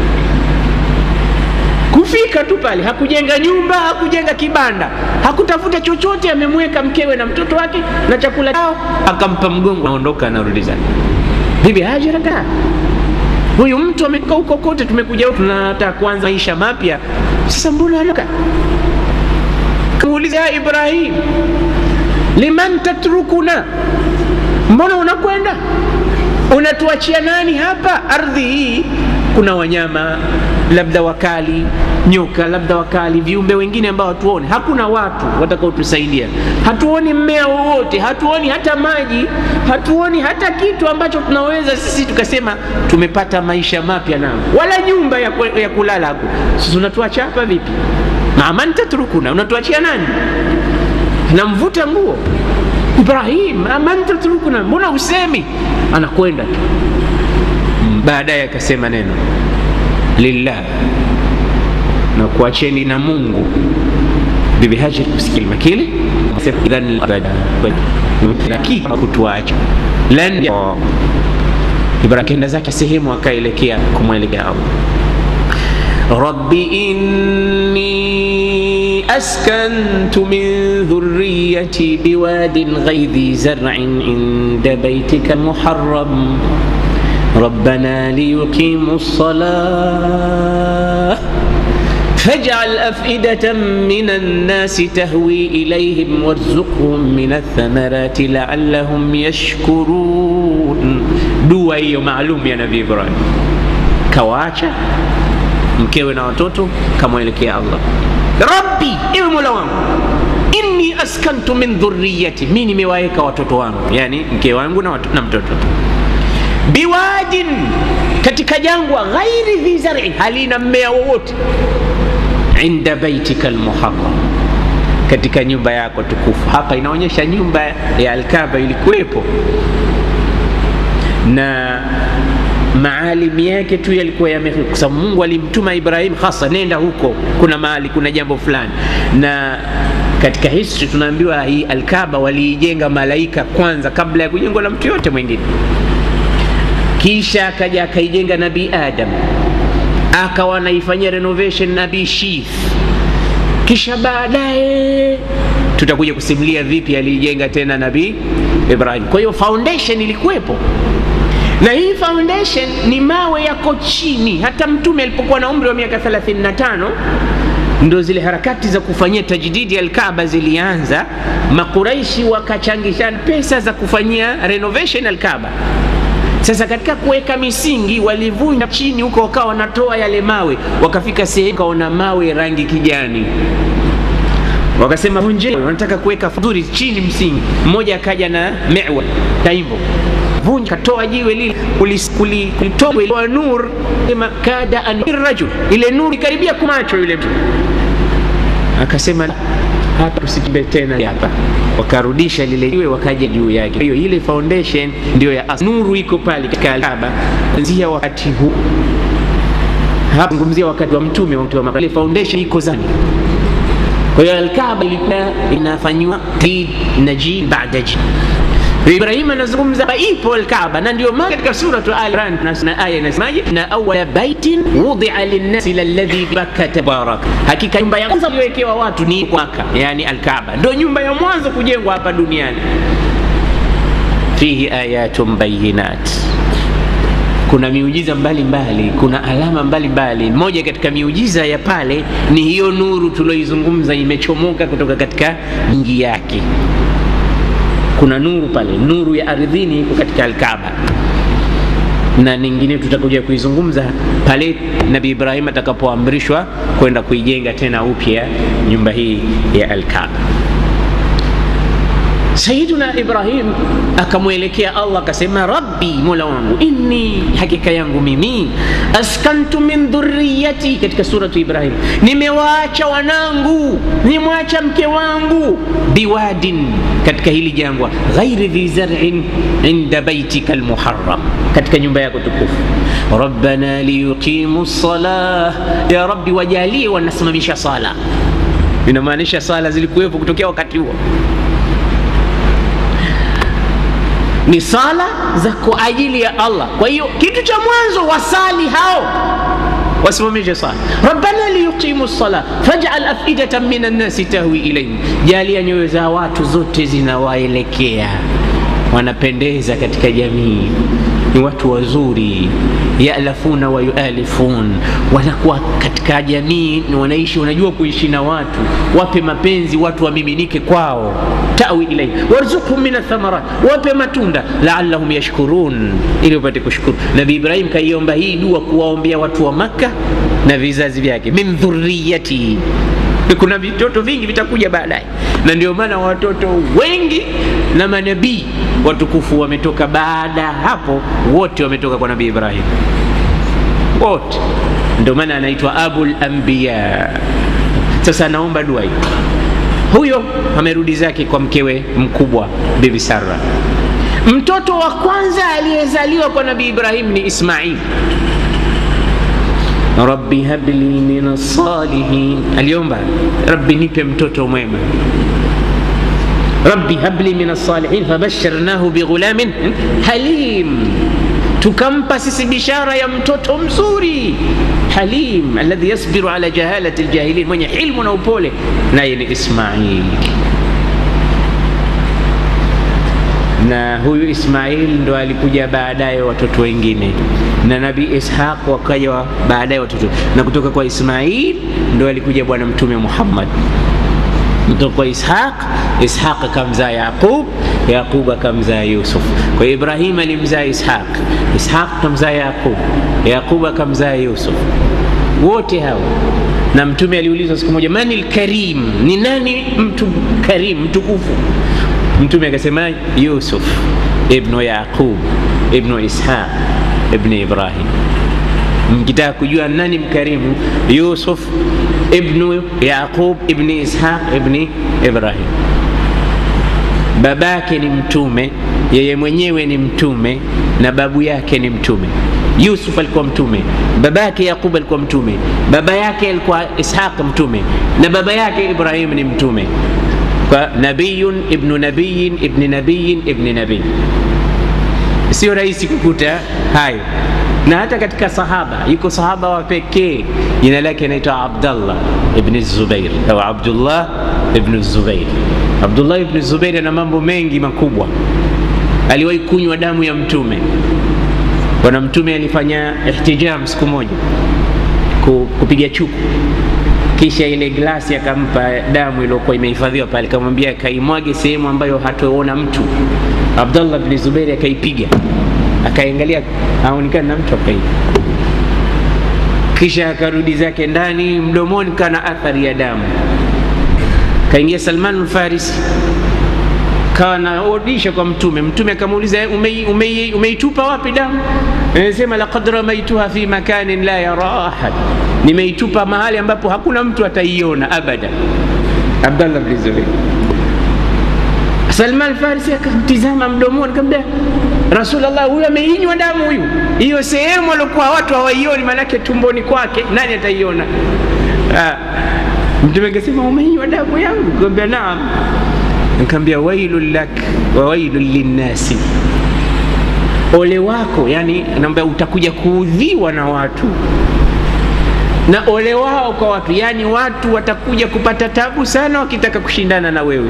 Kufika tu pale, hakujenga nyumba, hakujenga kibanda, hakutafuta chochote, amemweka mkewe na mtoto wake na chakula chao, akampa mgongo, naondoka, narudi zake. Bibi Hajara ka huyu mtu amekaa huko kote, tumekuja huku tunataka kuanza maisha mapya, sasa mbona anaka? Kamuuliza, ya Ibrahim, liman tatrukuna, mbona unakwenda? Unatuachia nani hapa? Ardhi hii kuna wanyama labda wakali, nyoka labda wakali, viumbe wengine ambao hatuoni. Hakuna watu watakaotusaidia, hatuoni mmea wowote, hatuoni hata maji, hatuoni hata kitu ambacho tunaweza sisi tukasema tumepata maisha mapya nao, wala nyumba ya, ya kulala hapo. Sasa unatuacha hapa vipi? Aman tatrukuna, unatuachia nani? Namvuta nguo Ibrahim, aman tatrukuna, mbona usemi? Anakwenda tu. Baadaye akasema neno lillah, na kuacheni na Mungu. Bibi Hajar kusikilima kile idhan kutuacha lan Ibrahim kenda zake sehemu akaelekea kumwelekea Allah. Rabbi inni askantu min dhurriyyati biwadin ghaidhi zar'in inda baytika muharram ربنا ليقيموا الصلاة فاجعل أفئدة من الناس تهوي إليهم وارزقهم من الثمرات لعلهم يشكرون dua hiyo maalum ya Nabii Ibrahim, kawaacha mkewe na watoto, kamwelekea Allah, Rabbi, ewe Mola wangu, inni askantu min dhurriyati, mi nimewaweka watoto wangu, yani mke wangu na, watu, na mtoto biwadin, katika jangwa, ghairi dhi zar'in, halina mmea wowote, inda baitika almuharram, katika nyumba yako tukufu. Hapa inaonyesha nyumba ya Alkaba ilikuwepo na maalim yake tu yalikuwa yame, kwa sababu Mungu alimtuma Ibrahim hasa, nenda huko, kuna mahali, kuna jambo fulani. Na katika history tunaambiwa hii Alkaba waliijenga malaika kwanza kabla ya kujengwa na mtu yote mwingine kisha akaja akaijenga Nabii Adam, akawa anaifanyia renovation Nabii Shith, kisha baadaye tutakuja kusimulia vipi aliijenga tena nabii Ibrahim. Kwa hiyo foundation ilikuwepo, na hii foundation ni mawe yako chini. Hata mtume alipokuwa na umri wa miaka 35 ndo zile harakati za kufanyia tajdidi Alkaaba zilianza. Makuraishi wakachangishana pesa za kufanyia renovation Alkaaba. Sasa katika kuweka misingi walivunja chini huko, wakawa wanatoa yale mawe, wakafika sehemu kaona mawe rangi kijani, wakasema vunje, wanataka kuweka vizuri chini msingi. Mmoja akaja na mewa taimbo vunja, katoa jiwe lile, kulitoa nur, sema kada an rajul, ile nuru ikaribia kumacho yule mtu, akasema hapa tusikibe tena hapa, wakarudisha lile jiwe wakaja juu yake. Hiyo ile foundation ndio ya nuru iko pale katika Kaaba kuanzia wakati huu hapa, ngumzia wakati wa mtume wa mtume, ile foundation iko zani. Kwa hiyo Al-Kaaba ilikuwa inafanywa najid baada jid Ibrahim anazungumza ipo Al-Kaaba, na ndio maana katika suratu Al-Imran na aya inasemaje, na awwala baitin wudi'a lin-nasi lalladhi bakkata baraka, hakika nyumba ya kwanza iliyowekewa watu ni Maka, yani Al-Kaaba ndio nyumba ya mwanzo kujengwa hapa duniani. Fihi ayatun bayinat, kuna miujiza mbalimbali mbali, kuna alama mbalimbali. Moja katika miujiza ya pale ni hiyo nuru tulioizungumza, imechomoka kutoka katika mingi yake kuna nuru pale, nuru ya ardhini iko katika Alkaaba, na nyingine tutakuja kuizungumza pale Nabii Ibrahim atakapoamrishwa kwenda kuijenga tena upya nyumba hii ya Alkaaba. Sayyiduna Ibrahim akamwelekea Allah akasema, rabbi, mola wangu, inni, hakika yangu mimi, askantu min dhurriyati, katika suratu Ibrahim, nimewaacha wanangu, nimwacha mke wangu, biwadin, katika hili jangwa, ghairi dhi zar'in inda baitika almuharram, katika nyumba yako tukufu. Rabbana liyuqimu salah, ya rabbi, wajalie wanasimamisha sala. Inamaanisha sala zilikuwepo kutokea wakati huo ni sala za kwa ajili ya Allah. Kwa hiyo kitu cha mwanzo wasali hao wasimamishe sala. Rabbana liyuqimu sala faj'al afidatan minan nasi tahwi ilayhim, jalia nyoyo za watu zote zinawaelekea, wanapendeza katika jamii, ni watu wazuri, yalafuna wa yualifun, wanakuwa katika jamii wanaishi, wanajua kuishi na watu, wape mapenzi watu wamiminike kwao tawi ilayhi warzuqhum min athamarat, wape matunda laallahum yashkurun, ili wapate kushukuru. Nabii Ibrahim kaiomba hii dua kuwaombea watu wa Makka na vizazi vyake, min dhurriyati. Kuna vitoto vingi vitakuja baadaye, na ndio maana watoto wengi na manabii watukufu wametoka baada hapo, wote wametoka kwa Nabii Ibrahim, wote. Ndio maana anaitwa abul anbiya. Sasa anaomba dua hii huyo amerudi zake kwa mkewe mkubwa Bibi Sara. Mtoto wa kwanza aliyezaliwa kwa Nabii Ibrahim ni Ismail. Rabbi habli min salihin, aliomba Rabbi nipe mtoto mwema. Rabbi habli min salihin fabashirnahu bighulamin halim, tukampa sisi bishara ya mtoto mzuri halim alladhi yasbiru ala jahalati aljahilin, mwenye ilmu na upole, naye ni Ismail. Na huyu Ismail ndo alikuja baadaye watoto wengine, na Nabii Ishaq wakaja baadaye watoto, na kutoka kwa Ismail ndo alikuja Bwana Mtume Muhammad. Kutoka kwa Ishaq, Ishaq akamzaa Yaqub, Yaqub akamzaa Yusuf. Kwa hiyo Ibrahim alimzaa Ishaq, Ishaq akamzaa Yaqub, Yaqub akamzaa Yusuf, wote hao. Na Mtume aliulizwa siku moja, mani lkarim, ni nani mtu karim mtukufu? Mtume akasema Yusuf ibnu Yaqub ibnu Ishaq ibnu Ibrahim. Mkitaka kujua nani mkarimu, Yusuf ibnu Yaqub ibni Ishaq ibni Ibrahim. Babake ni mtume, yeye mwenyewe ni mtume na babu yake ni mtume. Yusuf alikuwa mtume, baba yake Yaqub alikuwa mtume, baba yake alikuwa Ishaq mtume, na baba yake Ibrahim ni mtume. Kwa nabiyun ibnu nabiyin ibni nabiyin ibni nabii. Sio rahisi kukuta hayo na hata katika sahaba yuko sahaba wa pekee jina lake inaitwa Abdallah ibn Zubair au Abdullah ibn Zubair. Abdullah ibn Zubair ana mambo mengi makubwa. Aliwahi kunywa damu ya Mtume. Bwana Mtume alifanya ihtijam siku moja, kupiga chuku, kisha ile glasi akampa damu iliyokuwa imehifadhiwa pale, akamwambia akaimwage sehemu ambayo hatoona mtu. Abdullah ibn Zubair akaipiga akaangalia aonekana na mtu akaiga, kisha akarudi zake ndani, mdomoni kana athari ya damu. Kaingia Salman al-Farisi kawa naodisha kwa Mtume. Mtume akamuuliza umeitupa ume, ume wapi damu? Anasema laqad ramaituha fi makanin la yara ahad, nimeitupa mahali ambapo hakuna mtu ataiona abada. Abdallah bin Zubair. Salman al-Farisi akamtizama mdomoni, akamwambia Rasulullah, huyu ameinywa damu huyu. Hiyo sehemu aliokuwa watu hawaioni, maanake tumboni kwake, nani ataiona? Ah, Mtume akasema umeinywa damu yangu? Nikamwambia naam. Nikamwambia wailul lak wa wailul linnasi, ole wako. Yani naambia utakuja kuudhiwa na watu na ole wao kwa watu, yani watu watakuja kupata tabu sana wakitaka kushindana na wewe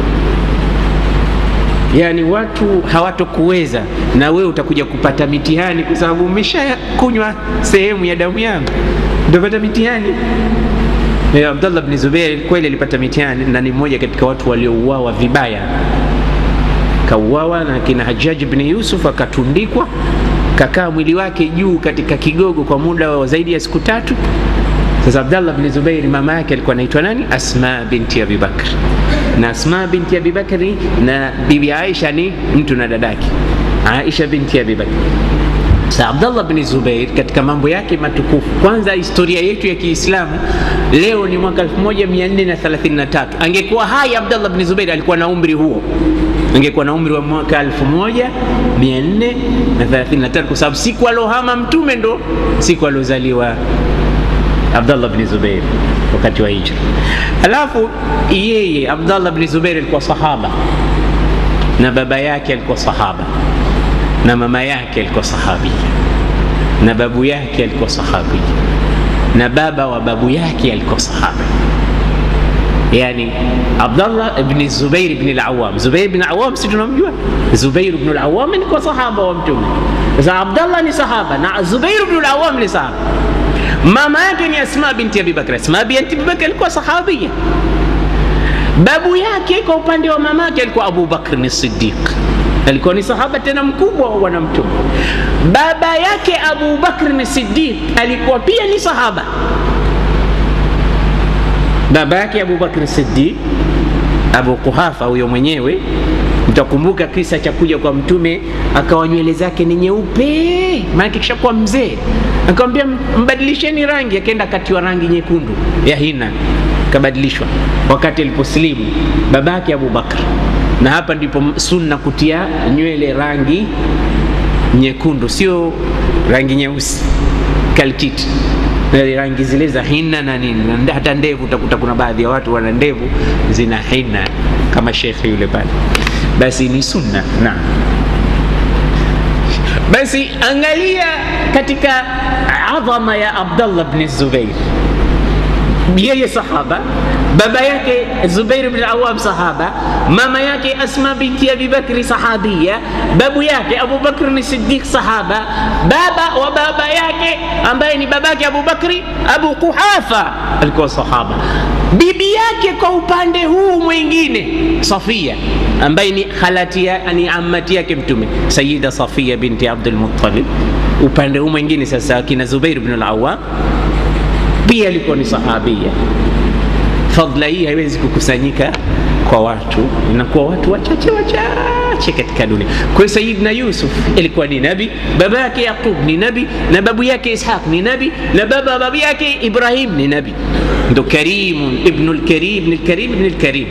yaani watu hawatokuweza na wewe utakuja kupata mitihani, kwa sababu umeshakunywa sehemu ya damu yangu, utapata mitihani. E, Abdallah bin Zubair kweli alipata mitihani na ni mmoja katika watu waliouawa vibaya, kauawa na kina Hajjaj bin Yusuf, akatundikwa, kakaa mwili wake juu katika kigogo kwa muda wa zaidi ya siku tatu. Sasa Abdallah bin Zubair mama yake alikuwa anaitwa nani? Asma binti Abi Bakr, na Asma binti Abi Bakri na bibi Aisha ni mtu na dadake Aisha binti Abi Bakr. Sasa Abdallah bin Zubair katika mambo yake matukufu, kwanza historia yetu ya Kiislamu leo ni mwaka 1433. Angekuwa hai Abdallah bin Zubair alikuwa na umri huo, angekuwa na umri wa mwaka 1433 kwa sababu siku alohama mtume ndo siku aliozaliwa Abdallah bin Zubair wakati wa hijra. Alafu yeye Abdallah bin Zubair alikuwa sahaba na baba yake alikuwa sahaba na mama yake alikuwa sahabia na babu yake alikuwa sahabia na baba wa babu yake alikuwa sahaba. Yani Abdallah ibn Zubair ibn al-Awwam, Zubair ibn al-Awwam si tunamjua? Zubair ibn al-Awwam ni kwa sahaba wa Mtume. Sasa Abdallah ni sahaba na Zubair ibn al-Awwam ni sahaba. Mama yake ni Asma binti Abi Bakr. Asma binti Abi Bakr alikuwa sahabia. Babu yake kwa upande wa mama yake alikuwa Abu Bakr ni Siddiq, alikuwa ni sahaba tena mkubwa wa bwana Mtume. Baba yake Abu Bakr ni Siddiq alikuwa pia ni sahaba. Baba yake Abu Bakr Siddiq, Abu Kuhafa huyo mwenyewe Mtakumbuka kisa cha kuja kwa Mtume akawa nywele zake ni nyeupe, maana kishakuwa mzee, akamwambia mbadilisheni rangi, akaenda akatiwa rangi nyekundu ya hina, kabadilishwa wakati aliposilimu babake Abu Bakr. Na hapa ndipo sunna kutia nywele rangi nyekundu, sio rangi nyeusi kalkiti rangi zile za hina na nini, hata ndevu utakuta kuna baadhi ya watu wana ndevu zina hina kama shekhe yule pale basi ni sunna. Naam, basi angalia katika adhama ya Abdallah bin Zubair, yeye sahaba, baba yake Zubair bin Awam sahaba, mama yake Asma binti Abi Bakri sahabia, babu yake Abu Bakr ni Siddiq sahaba, baba wa baba yake ambaye ni babake Abu Bakri Abu Kuhafa alikuwa sahaba bibi yake kwa upande huu mwingine Safia ambaye ni khalati ya, ni ammati yake Mtume Sayyida Safia binti Abdul Muttalib. Upande huu mwingine sasa kina Zubair ibn al-Awwam pia alikuwa ni sahabia. Fadla hii haiwezi kukusanyika kwa watu, inakuwa watu wachache wachache katika dunia. Kwa hiyo Sayyidina Yusuf alikuwa ni nabi, baba yake Yaqub ni nabi, na babu yake Ishaq ni nabi, na baba babu yake Ibrahim ni nabi ndo Karimun ibnu lkarim ibn lkarim ibn lkarim.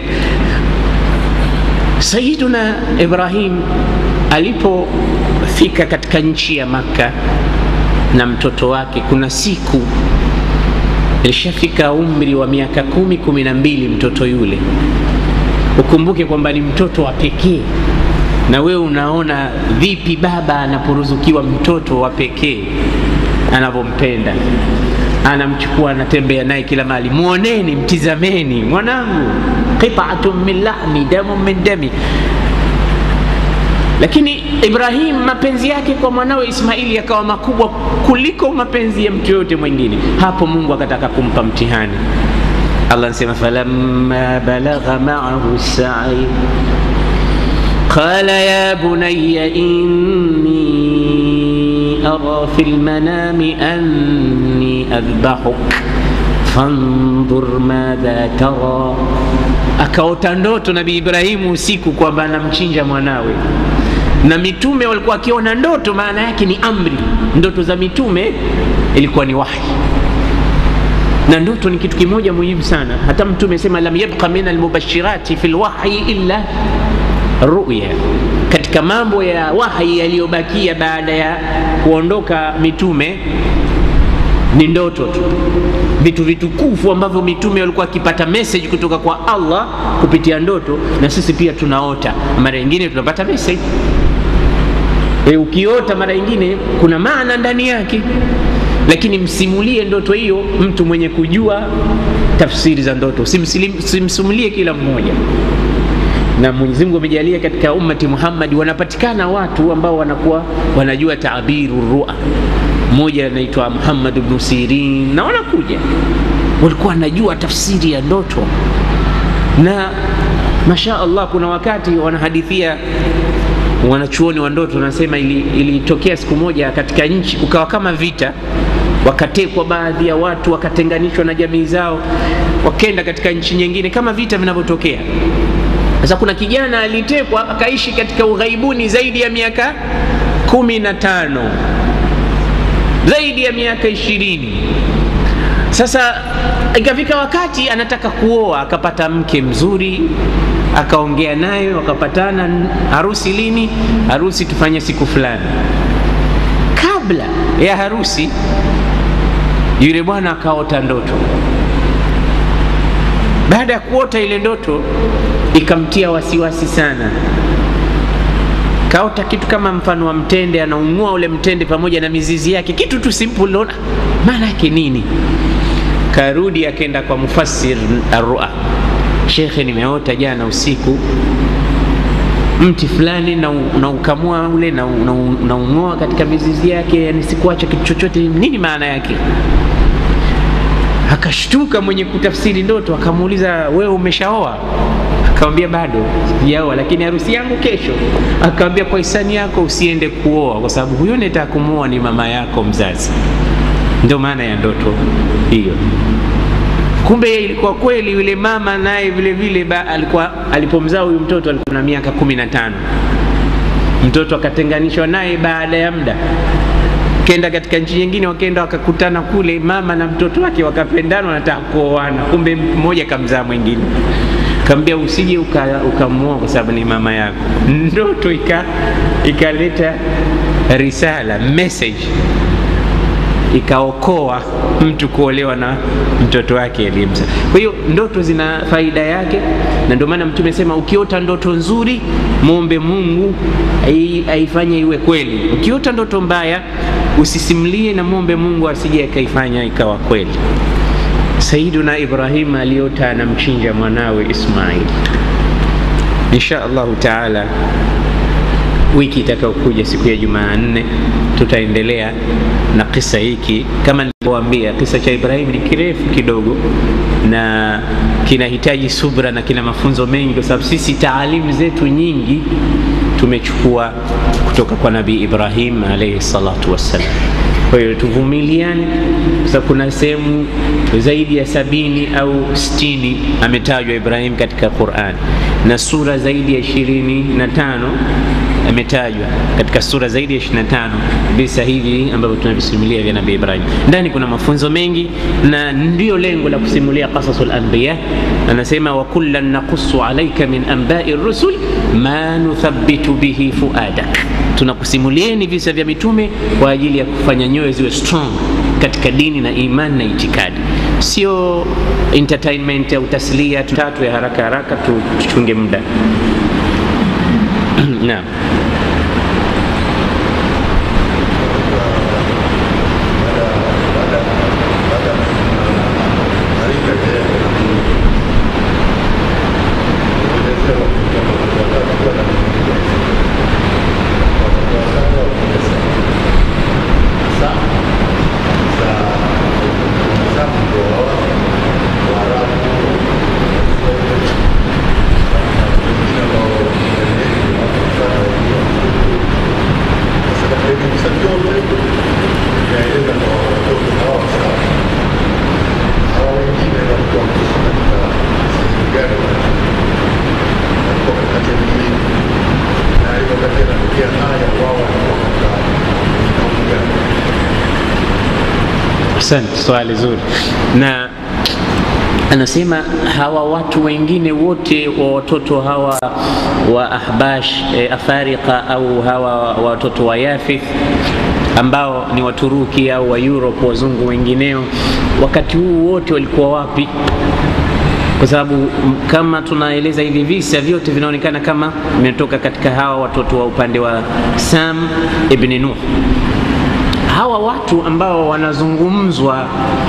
Sayiduna Ibrahim alipofika katika nchi ya Makka na mtoto wake, kuna siku ilishafika umri wa miaka kumi kumi na mbili mtoto yule. Ukumbuke kwamba ni mtoto wa pekee na wewe unaona vipi baba anaporuzukiwa mtoto wa pekee anavyompenda anamchukua anatembea naye kila mahali mwoneni mtizameni mwanangu qit'atun min lahmi damu min dami lakini ibrahim mapenzi yake kwa mwanawe ismaili yakawa makubwa kuliko mapenzi ya mtu yoyote mwingine hapo mungu akataka kumpa mtihani allah anasema falamma balagha maahu sai قال يا بني إني أرى في المنام أني أذبحك فانظر ماذا ترى akaota ndoto nabii ibrahimu usiku kwamba anamchinja mwanawe na mitume walikuwa wakiona ndoto maana yake ni amri ndoto za mitume ilikuwa ni wahi na ndoto ni kitu kimoja muhimu sana hata mtume sema lam yabqa min almubashirati fi lwahyi illa ruya katika mambo ya wahi yaliyobakia baada ya kuondoka mitume ni ndoto tu vitu vitukufu ambavyo mitume walikuwa wakipata message kutoka kwa allah kupitia ndoto na sisi pia tunaota mara nyingine tunapata message e, ukiota mara nyingine kuna maana ndani yake lakini msimulie ndoto hiyo mtu mwenye kujua tafsiri za ndoto simsimulie kila mmoja na Mwenyezi Mungu amejalia katika ummati Muhammad wanapatikana watu ambao wanakuwa wanajua taabiru ru'a. Mmoja anaitwa Muhammad ibn Sirin na wanakuja walikuwa wanajua tafsiri ya ndoto, na masha Allah, kuna wakati wanahadithia wanachuoni wa ndoto, wanasema ilitokea ili siku moja katika nchi kukawa kama vita wakatekwa baadhi ya watu wakatenganishwa na jamii zao, wakenda katika nchi nyingine kama vita vinavyotokea. Sasa kuna kijana alitekwa akaishi katika ughaibuni zaidi ya miaka kumi na tano zaidi ya miaka ishirini. Sasa ikafika wakati anataka kuoa, akapata mke mzuri, akaongea naye, wakapatana. Harusi lini? Harusi tufanye siku fulani. Kabla ya harusi, yule bwana akaota ndoto. Baada ya kuota ile ndoto ikamtia wasiwasi sana. Kaota kitu kama mfano wa mtende, anaung'ua ule mtende pamoja na mizizi yake, kitu tu simple. Unaona maana yake nini? Karudi akaenda kwa mufassir arua, shekhe, nimeota jana usiku mti fulani na, na ukamua ule na, na, na ung'oa katika mizizi yake, yani sikuacha kitu chochote. Nini maana yake? Akashtuka mwenye kutafsiri ndoto, akamuuliza wewe umeshaoa? Akamwambia bado sijaoa, lakini harusi yangu kesho. Akamwambia kwa hisani yako usiende kuoa, kwa sababu huyo nitaka kumuoa ni mama yako mzazi. Ndio maana ya ndoto hiyo. Kumbe ilikuwa kweli, yule mama naye vile vile alikuwa alipomzaa huyu mtoto alikuwa na miaka kumi na tano. Mtoto akatenganishwa naye baada ya muda kenda katika nchi nyingine, wakenda wakakutana kule, mama na mtoto wake wakapendana, wanataka kuoana. Kumbe mmoja kamzaa mwingine, kaambia usije ukamwoa uka kwa sababu ni mama yako. Ndoto ikaleta risala message, ikaokoa mtu kuolewa na mtoto wake aliyemzaa. Kwa hiyo ndoto zina faida yake, na ndio maana Mtume sema ukiota ndoto nzuri muombe Mungu aifanye iwe kweli. Ukiota ndoto mbaya usisimulie na muombe Mungu asije akaifanya ikawa kweli. Sayyiduna Ibrahim aliota anamchinja mwanawe Ismail. Insha Allahu taala, wiki itakayokuja siku ya Jumanne tutaendelea na kisa hiki. Kama nilivyowaambia, kisa cha Ibrahim ni kirefu kidogo na kinahitaji subra na kina mafunzo mengi, kwa sababu sisi taalimu zetu nyingi tumechukua kutoka kwa Nabii Ibrahim alayhi salatu wassalam. Kwa hiyo tuvumiliane, kwa sababu kuna sehemu zaidi ya sabini au sitini ametajwa Ibrahim katika Qur'an na sura zaidi ya ishirini na tano ametajwa katika sura zaidi ya 25 visa hivi ambavyo tunavisimulia vya Nabii Ibrahim. Ndani kuna mafunzo mengi, na ndio lengo la kusimulia qasasul anbiya. Anasema wa kullan naqussu alayka min anba'i rusul ma nuthabbitu bihi fuadak, tunakusimulieni visa vya mitume kwa ajili ya kufanya nyoyo ziwe strong katika dini na imani na itikadi, sio entertainment au taslia tatu ya haraka haraka. Tuchunge muda. naam Asante, swali zuri. Na anasema hawa watu wengine wote wa watoto hawa wa Ahbash e, Afarika au hawa watoto wa Yafith ambao ni Waturuki au wa Europe, wazungu wengineo, wakati huu wote walikuwa wapi? Kwa sababu kama tunaeleza hivi visa vyote vinaonekana kama vimetoka katika hawa watoto wa upande wa Sam ibn Nuh hawa watu ambao wanazungumzwa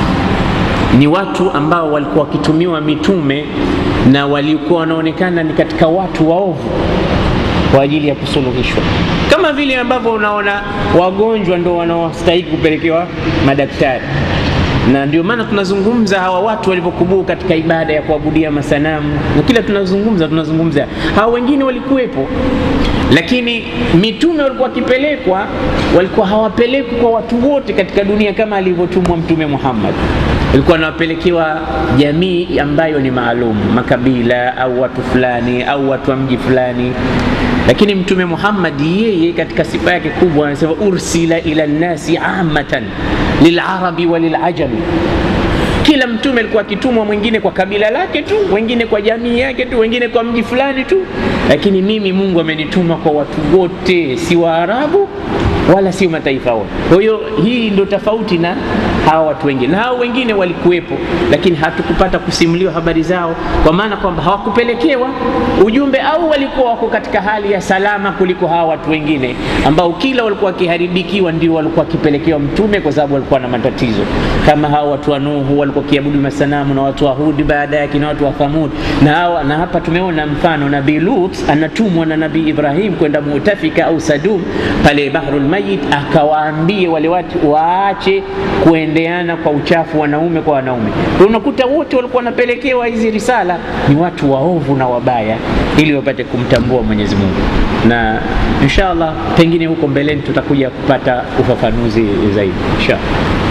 ni watu ambao walikuwa wakitumiwa mitume na walikuwa wanaonekana ni katika watu waovu kwa ajili ya kusuluhishwa, kama vile ambavyo unaona wagonjwa ndo wanaostahili kupelekewa madaktari na ndio maana tunazungumza hawa watu walivyokubuu katika ibada ya kuabudia masanamu, na kila tunazungumza tunazungumza hawa wengine walikuwepo, lakini mitume walikuwa wakipelekwa, walikuwa hawapelekwi kwa watu wote katika dunia kama alivyotumwa Mtume Muhammad. Walikuwa wanawapelekewa jamii ambayo ni maalum, makabila au watu fulani au watu wa mji fulani lakini Mtume Muhammad yeye katika sifa yake kubwa anasema ursila ila nnasi amatan lilarabi wa lilajami. Kila mtume alikuwa akitumwa, mwingine kwa kabila lake tu, wengine kwa jamii yake tu, wengine kwa mji fulani tu, lakini mimi Mungu amenituma kwa watu wote, si Waarabu wala sio mataifa wote. Kwa hiyo hii ndio tofauti na hawa watu wengine, na hao wengine walikuwepo, lakini hatukupata kusimuliwa habari zao, kwa maana kwamba hawakupelekewa ujumbe au walikuwa wako katika hali ya salama kuliko hawa watu wengine ambao kila walikuwa wakiharibikiwa ndio walikuwa wakipelekewa mtume, kwa sababu walikuwa na matatizo kama hawa watu wa Nuhu walikuwa kiabudu masanamu na watu wa Hudi baada yake na watu wa Thamud na hawa, na hapa tumeona mfano Nabii Lut anatumwa na Nabii Ibrahim kwenda Mutafika au Sadum pale Bahrul Mayit, akawaambie wale watu waache kuendeana kwa uchafu wanaume kwa wanaume. Unakuta wote walikuwa wanapelekewa hizi risala ni watu waovu na wabaya, ili wapate kumtambua Mwenyezi Mungu, na inshallah pengine huko mbeleni tutakuja kupata ufafanuzi zaidi inshallah.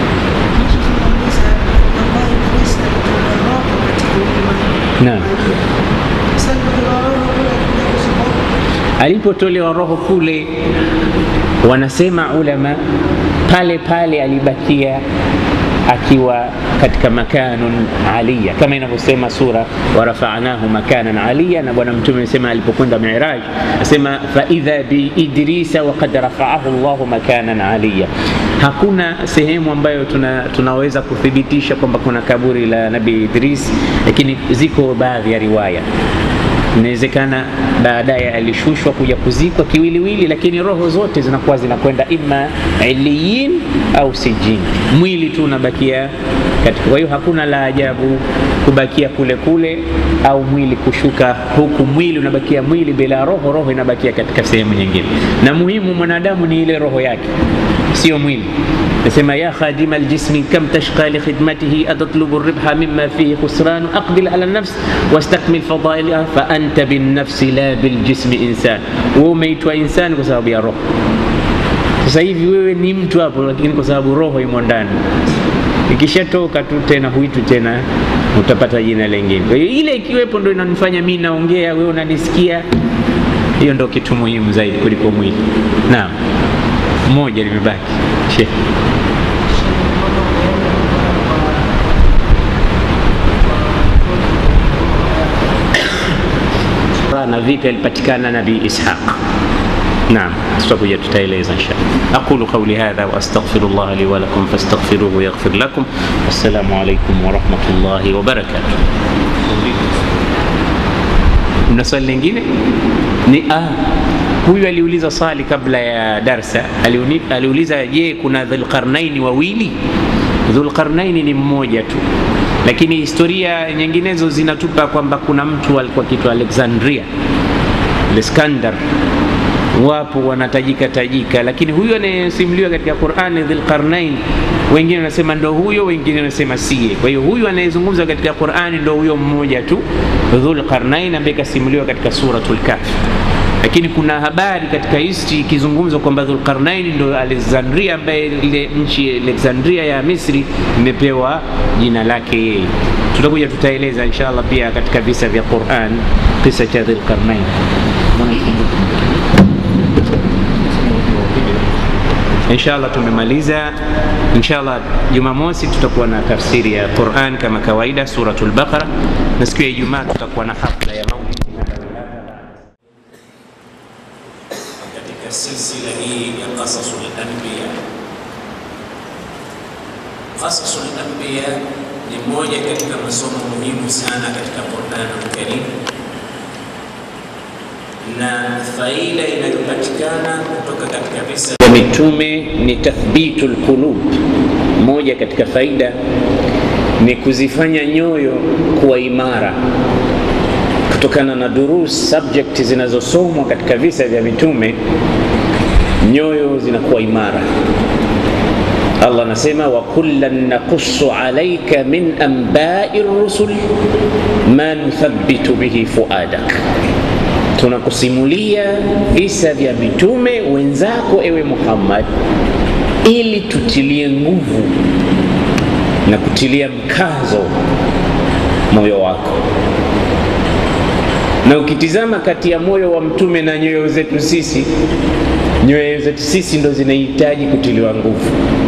Naam. Alipotolewa roho kule, wanasema ulama, pale pale alibakia akiwa katika makanun aliya kama inavyosema sura warafanahu makanan aliya. Na Bwana Mtume amesema alipokwenda Miraj, asema faidha biidrisa wakad rafaahu llahu makanan aliya. Hakuna sehemu ambayo tuna, tunaweza kuthibitisha kwamba kuna kaburi la Nabii Idris, lakini ziko baadhi ya riwaya inawezekana baadaye alishushwa kuja kuzikwa kiwiliwili, lakini roho zote zinakuwa zinakwenda ima iliyin au sijin, mwili tu unabakia katika. Kwa hiyo hakuna la ajabu kubakia kule kule au mwili kushuka huku, mwili unabakia mwili bila roho, roho inabakia katika sehemu nyingine, na muhimu mwanadamu ni ile roho yake, sio mwili. Nasema ya khadima aljismi kam tashqa li khidmatihi atatlubu ribha mimma fihi khusranu aqbil ala nafs wastakmil fadailaha fa anta binnafsi la biljismi insan. Wewe umeitwa insani kwa sababu ya roho. Sasa hivi wewe ni mtu hapo, lakini kwa sababu roho imo ndani, ikishatoka tu tena huitu tena, utapata jina lingine. Kwa hiyo ile ikiwepo ndo inanifanya mimi naongea, wewe unanisikia. Hiyo ndo kitu muhimu zaidi kuliko mwili. Naam, moja limebaki Sheikh. na vipi alipatikana Nabii Ishaq. Naam, tutakuja tutaeleza inshallah. Aqulu qawli hadha wa astaghfirullah li wa lakum fastaghfiruhu yaghfir lakum. Assalamu alaykum wa rahmatullahi wa barakatuh. Mna swali lingine? Ni ah huyu aliuliza swali kabla ya darsa, aliuni- aliuliza je, kuna Dhulqarnaini wawili? Dhulqarnaini ni mmoja tu, lakini historia nyinginezo zinatupa kwamba kuna mtu alikuwa kitwa Alexandria, Iskandar, wapo wanatajika tajika, lakini huyu anayesimuliwa katika Qur'ani Dhulqarnain, wengine wanasema ndo huyo, wengine wanasema siye. Kwa hiyo huyu anayezungumzwa katika Qur'ani ndo huyo mmoja tu Dhulqarnain, ambaye kasimuliwa katika suratul Kahf lakini kuna habari katika history ikizungumzwa kwamba Dhulqarnain ndo Alexandria, ambaye ile nchi Alexandria ya Misri imepewa jina lake yeye. Tutakuja tutaeleza inshallah pia katika visa vya Qur'an kisa cha Dhulqarnain. Inshallah tumemaliza. Inshallah Jumamosi tutakuwa na tafsiri ya Qur'an kama kawaida, suratul Baqara, na siku ya Ijumaa tutakuwa na hafla ya maulid katika silsila hii ya qasasul anbiya. Qasasul anbiya ni moja katika masomo muhimu sana katika Qur'anul Karim, na faida inayopatikana kutoka katika visa ya mitume ni tathbitul qulub. Moja katika faida ni kuzifanya nyoyo kuwa imara kutokana na durus subject zinazosomwa katika visa vya mitume, nyoyo zinakuwa imara. Allah anasema wa kullan naqussu alayka min anba'i rusul ma nuthabbitu bihi fuadak, tunakusimulia visa vya mitume wenzako ewe Muhammad, ili tutilie nguvu na kutilia mkazo moyo wako na ukitizama kati ya moyo wa mtume na nyoyo zetu sisi, nyoyo zetu sisi ndo zinahitaji kutiliwa nguvu,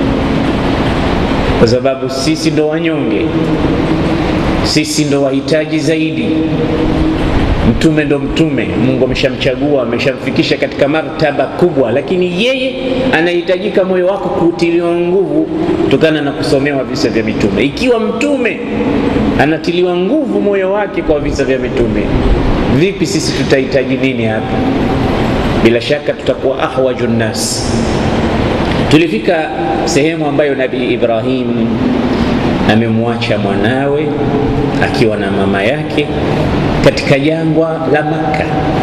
kwa sababu sisi ndo wanyonge, sisi ndo wahitaji zaidi. Mtume ndo mtume, Mungu ameshamchagua ameshamfikisha katika martaba kubwa, lakini yeye anahitajika moyo wako kutiliwa nguvu kutokana na kusomewa visa vya mitume. Ikiwa mtume anatiliwa nguvu moyo wake kwa visa vya mitume, vipi sisi tutahitaji nini hapa? Bila shaka tutakuwa ahwaju nnas. Tulifika sehemu ambayo Nabii Ibrahim amemwacha mwanawe akiwa na mama yake katika jangwa la Makka,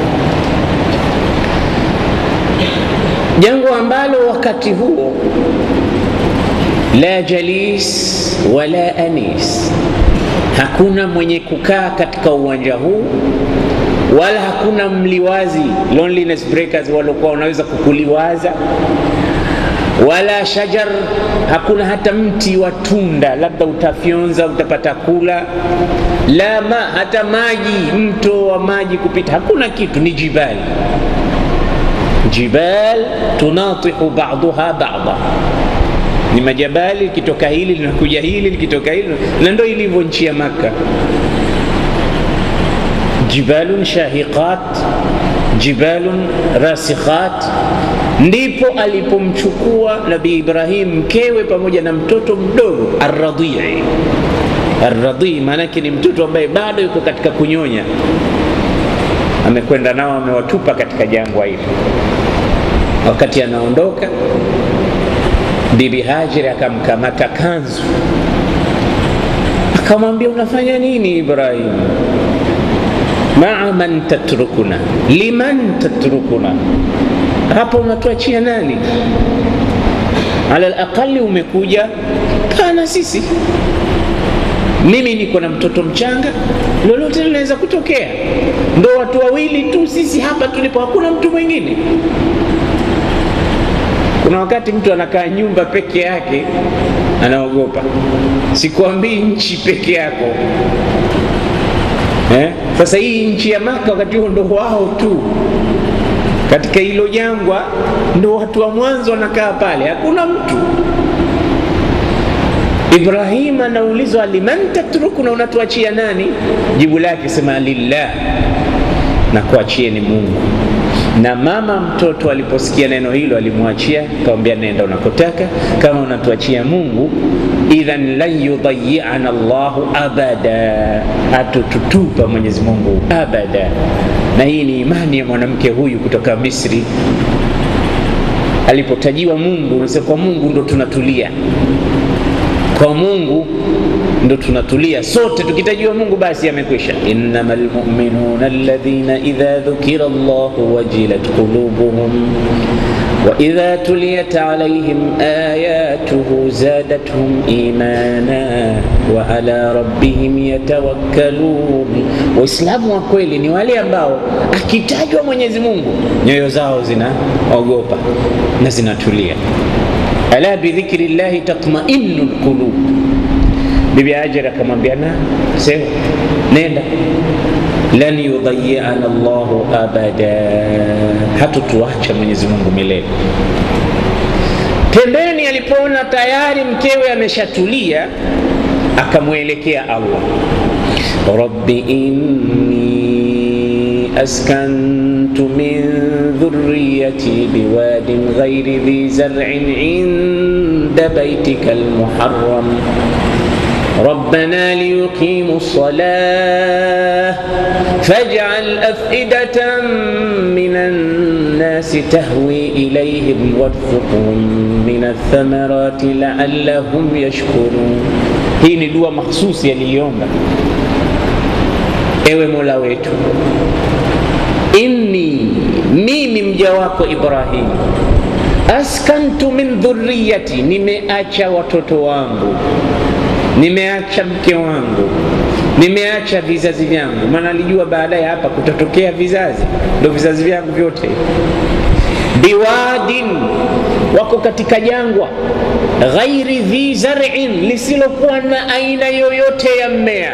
jangwa ambalo wakati huo la jalis wala anis, hakuna mwenye kukaa katika uwanja huu wala hakuna mliwazi loneliness breakers waliokuwa wanaweza kukuliwaza wala shajar, hakuna hata mti wa tunda, labda utafyonza utapata kula. La ma, hata maji, mto wa maji kupita, hakuna kitu, ni jibali. Jibal tunatihu ba'daha ba'da, ni majabali, likitoka hili linakuja hili, likitoka hili, na ndio ilivyo nchi ya Makka. Jibalun shahiqat, jibalun rasikhat ndipo alipomchukua Nabii Ibrahim mkewe pamoja na mtoto mdogo arradii. Arradii maanake ni mtoto ambaye bado yuko katika kunyonya, amekwenda nao amewatupa katika jangwa hili. Wakati anaondoka, Bibi Hajiri akamkamata kanzu, akamwambia unafanya nini Ibrahim? maa man tatrukuna, liman tatrukuna hapa unatuachia nani? Ala alaqali umekuja pana sisi, mimi niko na mtoto mchanga, lolote linaweza kutokea. Ndo watu wawili tu sisi hapa tulipo, hakuna mtu mwingine. Kuna wakati mtu anakaa nyumba peke yake anaogopa, sikwambii nchi peke yako eh? Sasa hii nchi ya Maka wakati huo ndo wao tu katika hilo jangwa ndo watu wa mwanzo wanakaa pale, hakuna mtu. Ibrahim anaulizwa liman tatrukuna, unatuachia nani? Jibu lake sema lillah, na kuachieni Mungu. Na mama mtoto aliposikia neno hilo alimwachia, akamwambia nenda unakotaka, kama unatuachia Mungu, idhan lan yudayiana Allahu abada, hatututupa Mwenyezi Mungu abada na hii ni imani ya mwanamke huyu kutoka Misri. Alipotajiwa Mungu, unasema kwa Mungu ndo tunatulia, kwa Mungu ndo tunatulia sote. Tukitajiwa Mungu basi amekwisha. innamal mu'minuna alladhina idha dhukira Allahu wajilat qulubuhum wa idha tuliyat alayhim ayatuhu zadatuhum imana wa ala rabbihim yatawakkalun. Waislamu wa kweli ni wale ambao akitajwa Mwenyezi Mungu nyoyo zao zinaogopa na zinatulia. ala bidhikri llahi tatma'innu lqulub Bibi Hajar akamwambia na sema nenda, lan yudhayiana Allahu abada, hatutuacha Mwenyezi Mungu milele. Pembeni alipoona tayari mkewe ameshatulia, akamwelekea Allah, rabbi inni askantu min dhurriyati biwadin ghairi dhi zar'in inda baitika almuharram ربنا ليقيموا الصلاة فاجعل أفئدة من الناس تهوي إليهم وارزقهم من الثمرات لعلهم يشكرون hii ni dua makhsusi yaliiomba ewe mola wetu inni mimi mja wako ibrahim askantu min dhurriyati nimeacha watoto wangu nimeacha mke wangu, nimeacha vizazi vyangu, maana alijua baadaye hapa kutatokea vizazi, ndo vizazi vyangu vyote. Biwadin, wako katika jangwa, ghairi dhi zar'in, lisilokuwa na aina yoyote ya mmea,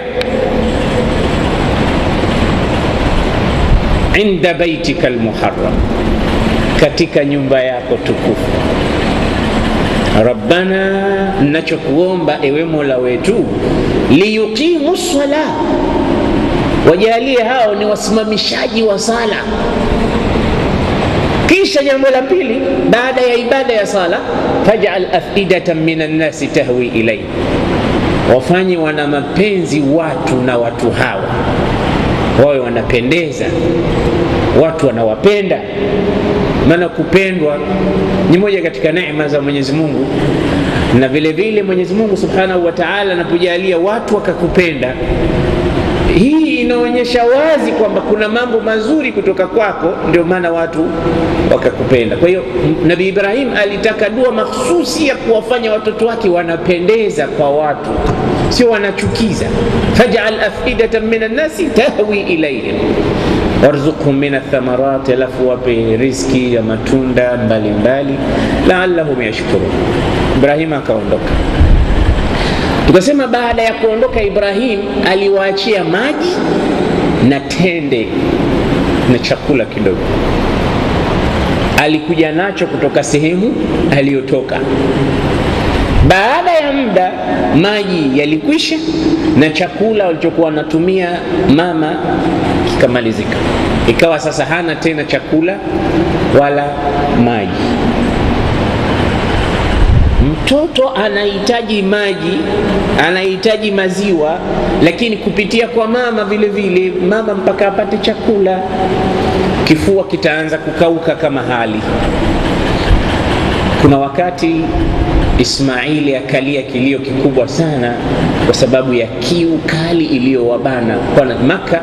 inda baitika almuharram, katika nyumba yako tukufu Rabbana, nachokuomba ewe mola wetu, liyuqimu sala, wajalie hao ni wasimamishaji wa sala. Kisha jambo la pili, baada ya ibada ya sala, faj'al afidatan minan nasi tahwi ilayhi, wafanye wana mapenzi watu na watu hawa wawe wanapendeza, watu wanawapenda maana kupendwa ni moja katika neema za Mwenyezi Mungu, na vile vile Mwenyezi Mungu Subhanahu wa Ta'ala anapojalia watu wakakupenda, hii inaonyesha wazi kwamba kuna mambo mazuri kutoka kwako, ndio maana watu wakakupenda. Kwa hiyo Nabii Ibrahim alitaka dua mahsusi ya kuwafanya watoto wake wanapendeza kwa watu, sio wanachukiza. faj'al afidatan minan nasi tahwi ilayhim warzuqhum min athamarat, alafu wape riziki ya matunda mbalimbali, laallahum yashkurun. Ibrahim akaondoka. Tukasema baada ya kuondoka Ibrahim aliwaachia maji na tende na chakula kidogo, alikuja nacho kutoka sehemu aliyotoka. Baada ya muda maji yalikwisha na chakula walichokuwa wanatumia mama kikamalizika, ikawa sasa hana tena chakula wala maji. Mtoto anahitaji maji, anahitaji maziwa, lakini kupitia kwa mama vile vile, mama mpaka apate chakula, kifua kitaanza kukauka kama hali. Kuna wakati Ismaili akalia kilio kikubwa sana kwa sababu ya kiu kali iliyowabana kwa Maka.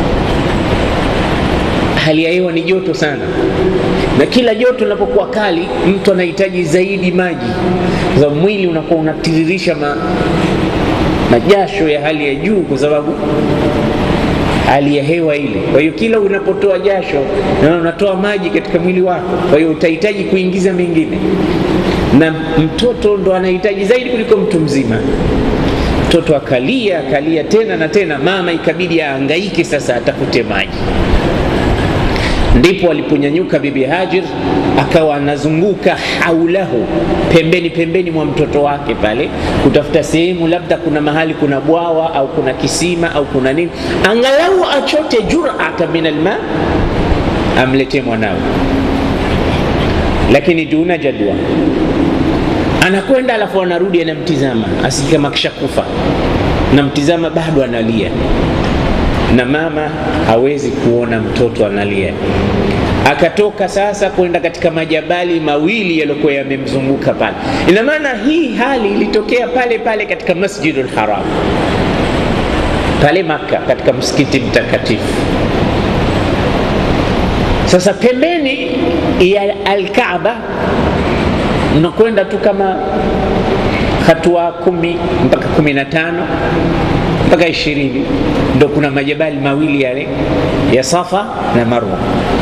Hali ya hewa ni joto sana, na kila joto linapokuwa kali mtu anahitaji zaidi maji, kwa sababu mwili unakuwa unatiririsha ma, majasho ya hali ya juu kwa sababu hali ya hewa ile. Kwa hiyo kila unapotoa jasho na unatoa maji katika mwili wako, kwa hiyo utahitaji kuingiza mengine, na mtoto ndo anahitaji zaidi kuliko mtu mzima. Mtoto akalia akalia tena na tena, mama ikabidi aangaike sasa atafute maji. Ndipo aliponyanyuka Bibi Hajir akawa anazunguka haulahu, pembeni pembeni mwa mtoto wake pale, kutafuta sehemu labda kuna mahali kuna bwawa au kuna kisima au kuna nini, angalau achote jurata min alma, amletee mwanawe, lakini duna jadwa. Anakwenda alafu anarudi, anamtizama asije kama kishakufa, namtizama bado analia na mama hawezi kuona mtoto analia. Akatoka sasa kwenda katika majabali mawili yaliyokuwa yamemzunguka pale. Ina maana hii hali ilitokea pale pale katika Masjidul Haram pale Makka, katika msikiti mtakatifu. Sasa pembeni ya Alkaaba unakwenda tu kama hatua kumi mpaka kumi na tano mpaka ishirini ndo kuna majabali mawili yale ya Safa na Marwa.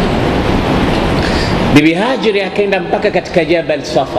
Bibi Hajiri akaenda mpaka katika Jabal Safa.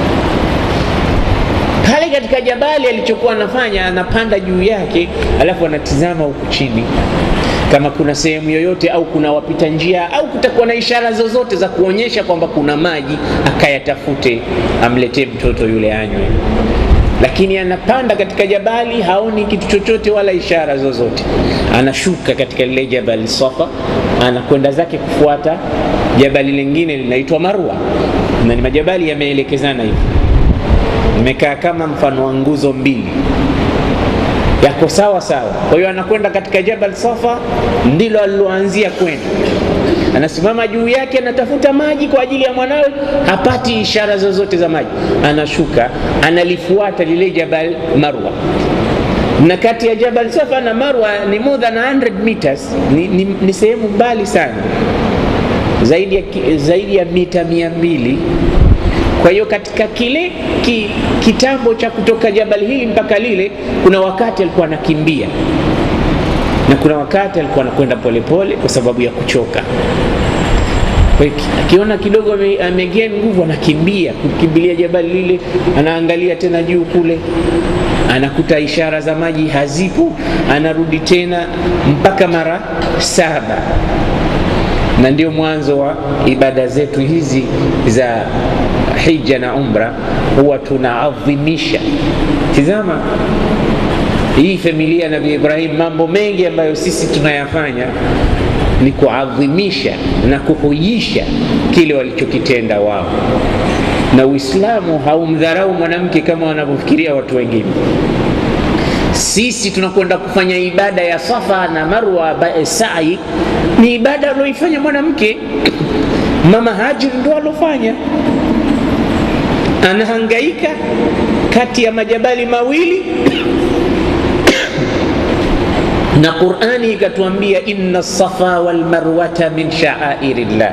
Pale katika jabali alichokuwa anafanya, anapanda juu yake, alafu anatizama huku chini kama kuna sehemu yoyote au kuna wapita njia au kutakuwa na ishara zozote za kuonyesha kwamba kuna maji, akayatafute amletee mtoto yule anywe. Lakini anapanda katika jabali, haoni kitu chochote wala ishara zozote. Anashuka katika lile jabali Safa, anakwenda zake kufuata jabali lingine linaitwa Marwa, na ni majabali yameelekezana hivi, imekaa kama mfano wa nguzo mbili yako sawa sawa. Kwa hiyo anakwenda katika Jabal Safa, ndilo aliloanzia kwenda. Anasimama juu yake, anatafuta maji kwa ajili ya mwanawe, hapati ishara zozote za maji. Anashuka, analifuata lile Jabal Marwa, na kati ya Jabal Safa na Marwa ni more than 100 meters, ni, ni, ni sehemu mbali sana, zaidi ya, zaidi ya mita mia mbili kwa hiyo katika kile ki, kitambo cha kutoka jabali hili mpaka lile, kuna wakati alikuwa anakimbia na kuna wakati alikuwa anakwenda polepole kwa sababu ya kuchoka. Kwa hiyo akiona kidogo amegea nguvu, anakimbia kukimbilia jabali lile, anaangalia tena juu kule, anakuta ishara za maji hazipo, anarudi tena mpaka mara saba na ndio mwanzo wa ibada zetu hizi za hija na umra, huwa tunaadhimisha. Tizama hii familia ya Nabii Ibrahim, mambo mengi ambayo sisi tunayafanya ni kuadhimisha na kuhuisha kile walichokitenda wao, na Uislamu haumdharau mwanamke kama wanavyofikiria watu wengine. Sisi tunakwenda kufanya ibada ya Safa na Marwa, sa'i ni ibada alioifanya mwanamke. Mama Hajir ndo alofanya, anahangaika kati ya majabali mawili na Qur'ani ikatuambia inna safa wal marwata min sha'airillah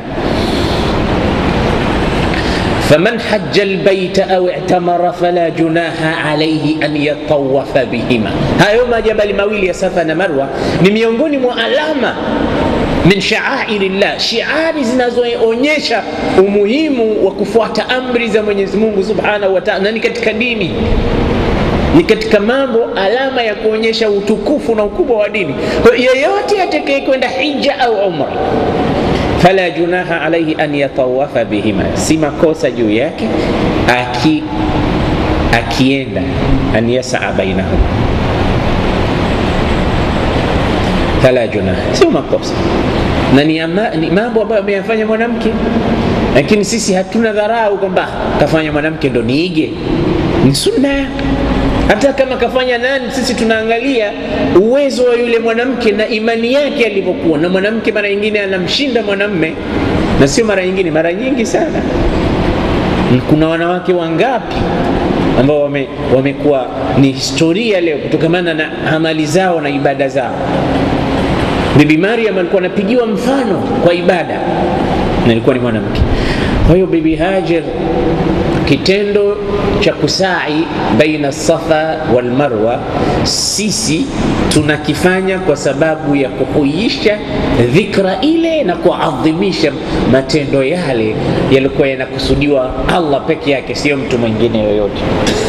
faman hajja albayta aw i'tamara fala junaha alayhi an yatawafa bihima. Hayo majabali mawili ya Safa na Marwa ni miongoni mwa alama min shaairillah, shiari zinazoonyesha umuhimu wa kufuata amri za Mwenyezi Mungu Subhanahu wa Ta'ala, na ni katika dini, ni katika mambo alama ya kuonyesha utukufu na ukubwa wa dini. Kwa yeyote atakaye kwenda hija au umra fala junaha alaihi an yatawafa bihima, si makosa juu yake aki akienda an yasaa bainahum, fala junaha, sio makosa na ni, ama, ni mambo ambayo ameyafanya mwanamke, lakini sisi hatuna dharau kwamba kafanya mwanamke ndo niige. Ni sunna hata kama kafanya nani, sisi tunaangalia uwezo wa yule mwanamke na imani yake alivyokuwa. Na mwanamke mara nyingine anamshinda mwanamme, na sio mara nyingine, mara nyingi sana. Kuna wanawake wangapi ambao wame, wamekuwa ni historia leo kutokamana na amali zao na ibada zao. Bibi Maryam alikuwa anapigiwa mfano kwa ibada na ilikuwa ni mwanamke. Kwa hiyo Bibi Hajar kitendo cha kusai baina Safa wal Marwa sisi tunakifanya kwa sababu ya kuhuisha dhikra ile na kuadhimisha matendo yale yalikuwa yanakusudiwa Allah peke yake, sio mtu mwingine yoyote.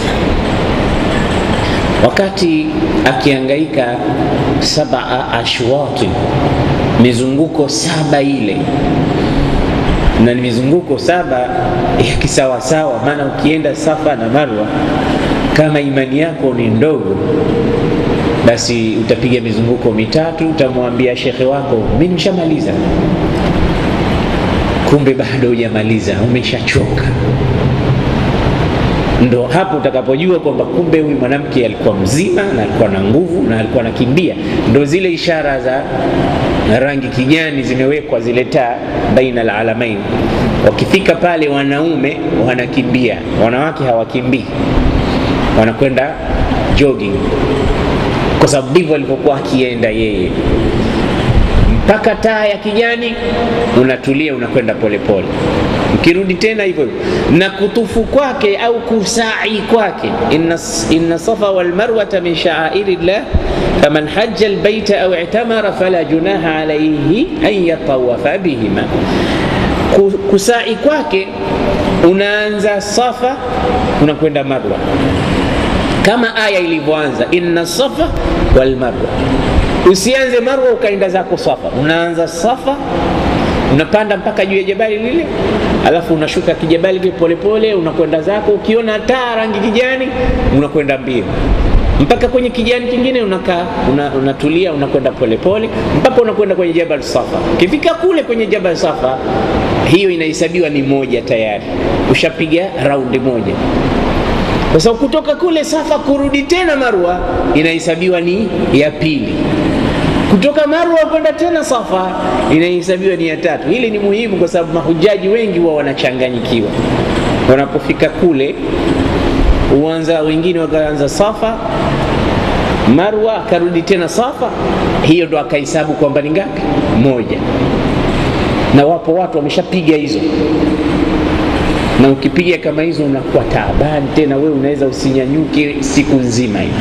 Wakati akiangaika sabaa ashwati, mizunguko saba ile na ni mizunguko saba ya kisawasawa. Maana ukienda Safa na Marwa, kama imani yako ni ndogo, basi utapiga mizunguko mitatu, utamwambia shekhe wako mimi nimeshamaliza. Kumbe bado hujamaliza, umeshachoka. ndo hapo utakapojua kwamba kumbe huyu mwanamke alikuwa mzima na alikuwa na nguvu na alikuwa anakimbia. Ndo zile ishara za rangi kijani zimewekwa zile taa baina alalamain. Wakifika pale, wanaume wanakimbia, wanawake hawakimbii, wanakwenda jogging, kwa sababu ndivyo alivyokuwa akienda yeye mpaka taa ya kijani, unatulia, unakwenda polepole, ukirudi tena hivyo hivyo. Na kutufu kwake au kusai kwake, inna, inna safa wal marwata min sha'airi llah faman hajja albayta au i'tamara fala junaha alayhi an yatawafa bihima. Kusai kwake unaanza Safa unakwenda Marwa, kama aya ilivyoanza inna safa wal marwa Usianze Marwa ukaenda zako Safa, unaanza Safa unapanda mpaka juu ya jabali lile, alafu unashuka kijabali kile polepole, unakwenda zako. Ukiona taa rangi kijani, unakwenda mbio mpaka kwenye kijani kingine, unakaa una, unatulia, unakwenda polepole mpaka unakwenda kwenye jabal Safa. Ukifika kule kwenye jabal Safa, hiyo inahesabiwa ni moja tayari, ushapiga raundi moja. Sasa kutoka kule Safa kurudi tena Marwa inahesabiwa ni ya pili kutoka Marwa kwenda tena Safa inahesabiwa ni ya tatu. Hili ni muhimu kwa sababu mahujaji wengi huwa wanachanganyikiwa wanapofika kule, uanza wengine wakaanza Safa, Marwa akarudi tena Safa, hiyo ndo akahesabu kwamba ni ngapi? Moja. Na wapo watu wameshapiga hizo, na ukipiga kama hizo unakuwa taabani tena, wewe unaweza usinyanyuke siku nzima hivi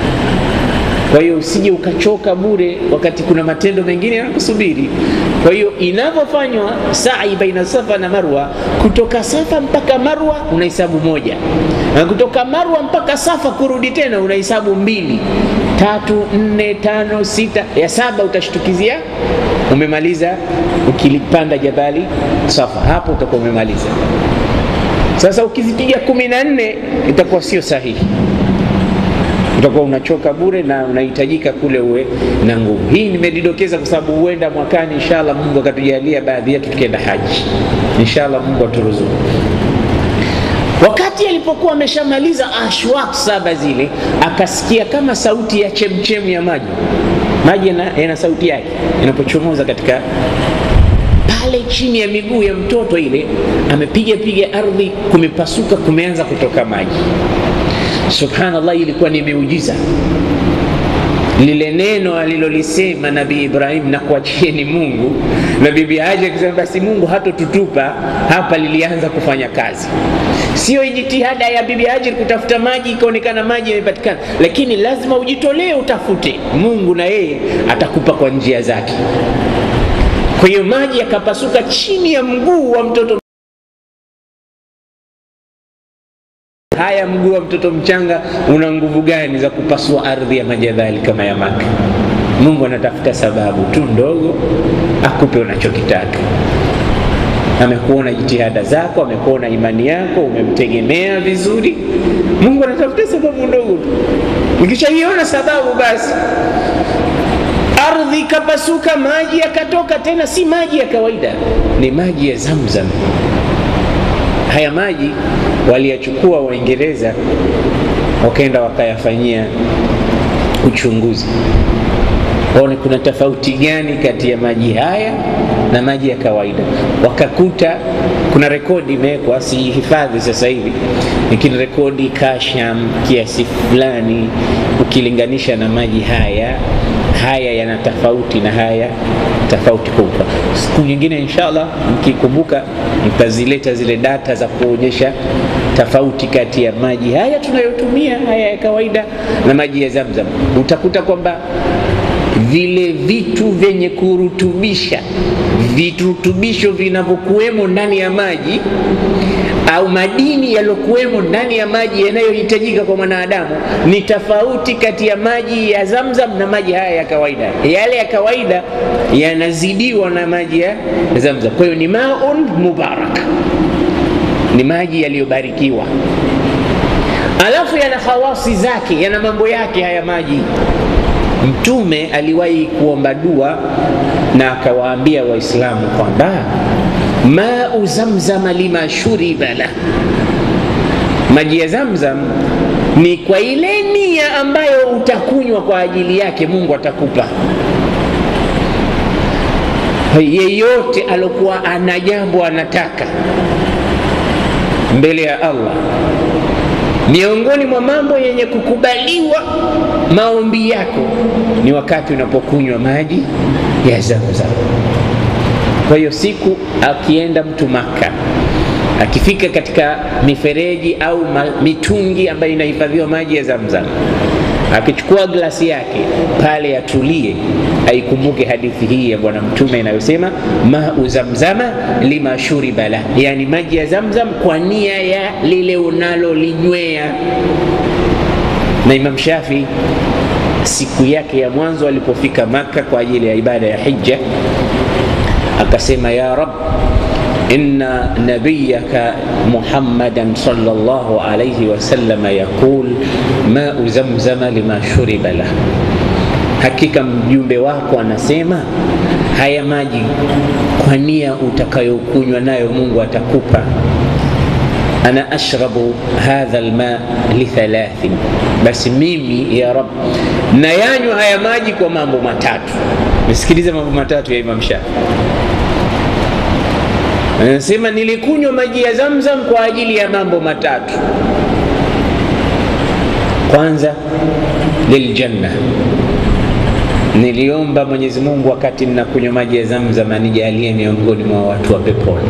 kwa hiyo usije ukachoka bure, wakati kuna matendo mengine yanakusubiri. Kwa hiyo inavyofanywa sa'i baina Safa na Marwa, kutoka Safa mpaka Marwa unahesabu moja, na kutoka Marwa mpaka Safa kurudi tena unahesabu mbili, tatu, nne, tano, sita, ya saba utashtukizia umemaliza. Ukilipanda jabali Safa, hapo utakuwa umemaliza. Sasa ukizipiga kumi na nne itakuwa sio sahihi utakuwa unachoka bure na unahitajika kule uwe na nguvu. Hii nimedidokeza kwa sababu huenda mwakani inshallah Mungu akatujalia baadhi yetu tukienda haji, inshallah Mungu aturuzuku. Wakati alipokuwa ameshamaliza ashwaq saba zile, akasikia kama sauti ya chemchemu ya maji. Maji yana sauti yake inapochomoza katika pale chini ya miguu ya mtoto, ile amepiga piga ardhi, kumepasuka, kumeanza kutoka maji. Subhanallah, ilikuwa ni miujiza. Lile neno alilolisema Nabii Ibrahim, na kuachieni Mungu, na bibi Hajar akisema basi Mungu hatotutupa hapa, lilianza kufanya kazi. Sio jitihada ya bibi Hajar kutafuta maji ikaonekana maji yamepatikana, lakini lazima ujitolee utafute. Mungu na yeye atakupa kwa njia zake. Kwa hiyo maji yakapasuka chini ya mguu wa mtoto Haya, mguu wa mtoto mchanga una nguvu gani za kupasua ardhi ya majadhali kama ya Maka? Mungu anatafuta sababu tu ndogo akupe unachokitaka. Amekuona jitihada zako, amekuona imani yako, umemtegemea vizuri. Mungu anatafuta sababu ndogo tu. Ukishaiona sababu, basi ardhi ikapasuka, maji yakatoka. Tena si maji ya kawaida, ni maji ya Zamzam. Haya maji waliyachukua Waingereza wakaenda wakayafanyia uchunguzi, waone kuna tofauti gani kati ya maji haya na maji ya kawaida. Wakakuta kuna rekodi imewekwa, sihifadhi sasa hivi, lakini rekodi kasham kiasi fulani ukilinganisha na maji haya haya yana tofauti na haya tofauti kubwa. Siku nyingine inshallah, mkikumbuka mtazileta zile data za kuonyesha tofauti kati ya maji haya tunayotumia haya ya kawaida na maji ya Zamzam. Utakuta kwamba vile vitu vyenye kurutubisha virutubisho vinavyokuwemo ndani ya maji au madini yaliyokuwemo ndani ya maji yanayohitajika kwa mwanadamu ni tofauti kati ya maji ya Zamzam na maji haya ya kawaida. Yale ya kawaida yanazidiwa na maji ya Zamzam. Kwa hiyo ni maun mubarak, ni maji yaliyobarikiwa, alafu yana khawasi zake, yana mambo yake haya maji. Mtume aliwahi kuomba dua na akawaambia Waislamu kwamba mau zamzama lima shuriba la, maji ya zamzam ni kwa ile nia ambayo utakunywa kwa ajili yake mungu atakupa yeyote alokuwa ana jambo anataka mbele ya allah miongoni mwa mambo yenye kukubaliwa maombi yako ni wakati unapokunywa maji ya zamzam kwa hiyo siku akienda mtu maka akifika katika mifereji au ma, mitungi ambayo inahifadhiwa maji ya zamzam akichukua glasi yake pale atulie aikumbuke hadithi hii ya bwana mtume inayosema mau zamzama lima shuriba la yani maji ya zamzam kwa nia ya lile unalolinywea na imam shafi siku yake ya mwanzo alipofika maka kwa ajili ya ibada ya hija akasema ya rab inna nabiyaka muhammadan sallallahu alayhi wasallam yaqul mau zamzama lima shuriba lah hakika mjumbe wako anasema haya maji kwa nia utakayokunywa nayo mungu atakupa ana ashrabu hadha lma lithalathin basi mimi ya rab nayanywa haya maji kwa mambo matatu nisikilize mambo matatu ya imam shafi anasema nilikunywa maji ya zamzam kwa ajili ya mambo matatu kwanza liljanna niliomba mwenyezi mungu wakati ninakunywa maji ya zamzam anijalie miongoni mwa watu wa peponi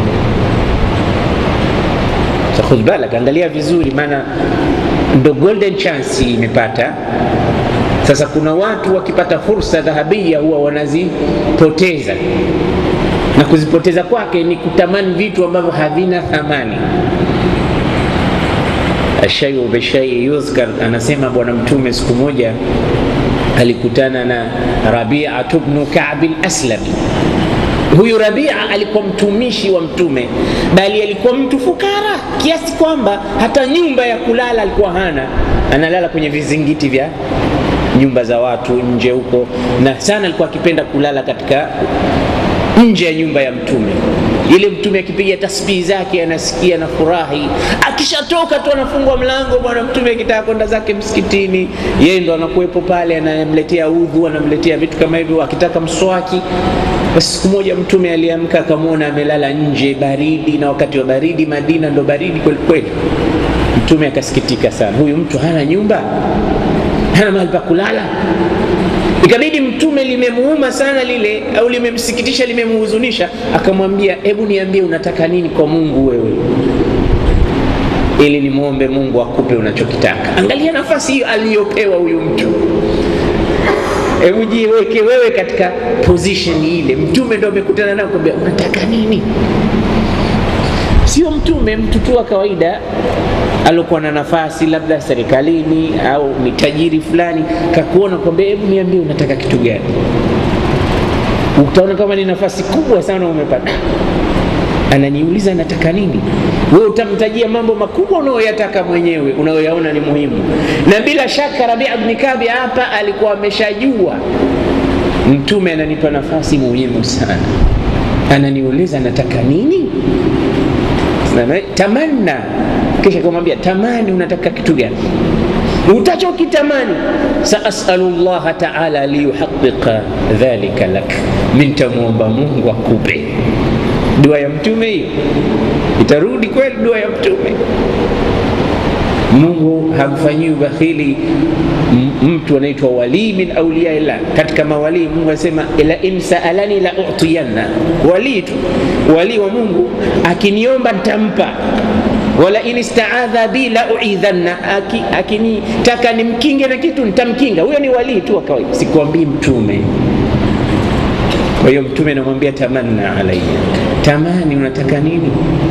so, khudh balak angalia vizuri maana ndo golden chance imepata sasa kuna watu wakipata fursa dhahabia huwa wanazipoteza na kuzipoteza kwake ni kutamani vitu ambavyo havina thamani ashayu bishai yuzkar anasema bwana mtume siku moja alikutana na rabiatu bnu kabi laslami huyu rabia alikuwa mtumishi wa mtume bali alikuwa mtu fukara kiasi kwamba hata nyumba ya kulala alikuwa hana analala kwenye vizingiti vya nyumba za watu nje huko na sana alikuwa akipenda kulala katika nje ya nyumba ya mtume ile mtume akipiga tasbihi zake anasikia na furahi akishatoka tu anafungwa mlango bwana mtume akitaka kwenda zake msikitini yeye ndo anakuwepo pale anamletea udhu anamletea vitu kama hivyo akitaka mswaki basi siku moja mtume aliamka akamwona amelala nje baridi na wakati wa baridi madina ndo baridi kwelikweli mtume akasikitika sana huyu mtu hana nyumba hana mahali pa kulala ikabidi mtume limemuuma sana lile au limemsikitisha limemuhuzunisha akamwambia hebu niambie unataka nini kwa mungu wewe ili nimwombe mungu akupe unachokitaka angalia nafasi hiyo aliyopewa huyu mtu hebu jiweke wewe katika position ile mtume ndo amekutana nao kwambia unataka nini sio mtume mtu tu wa kawaida aliokuwa na nafasi labda serikalini au ni tajiri fulani kakuona kwamba hebu niambie unataka kitu gani utaona kama ni nafasi kubwa sana umepata ananiuliza nataka nini we utamtajia mambo makubwa unayoyataka mwenyewe unayoyaona ni muhimu na bila shaka rabia bni kabi hapa alikuwa ameshajua mtume ananipa nafasi muhimu sana ananiuliza nataka nini tamanna kisha kumwambia tamani unataka kitu gani utachokitamani saasalu llaha taala liyuhaqiqa dhalika lak mintamwomba mungu akupe dua ya mtume hiyo itarudi kweli dua ya mtume mungu hamfanyii ubakhili mtu anaitwa walii min auliyaillah katika mawalii mungu anasema la in saalani la utiyanna walii tu walii wa mungu akiniomba ntampa wala in istaadha bi la uidhanna akinitaka Aki, nimkinge na kitu nitamkinga huyo ni walii tu wa kawaida sikuambii mtume kwa hiyo mtume anamwambia tamanna alaya tamani unataka nini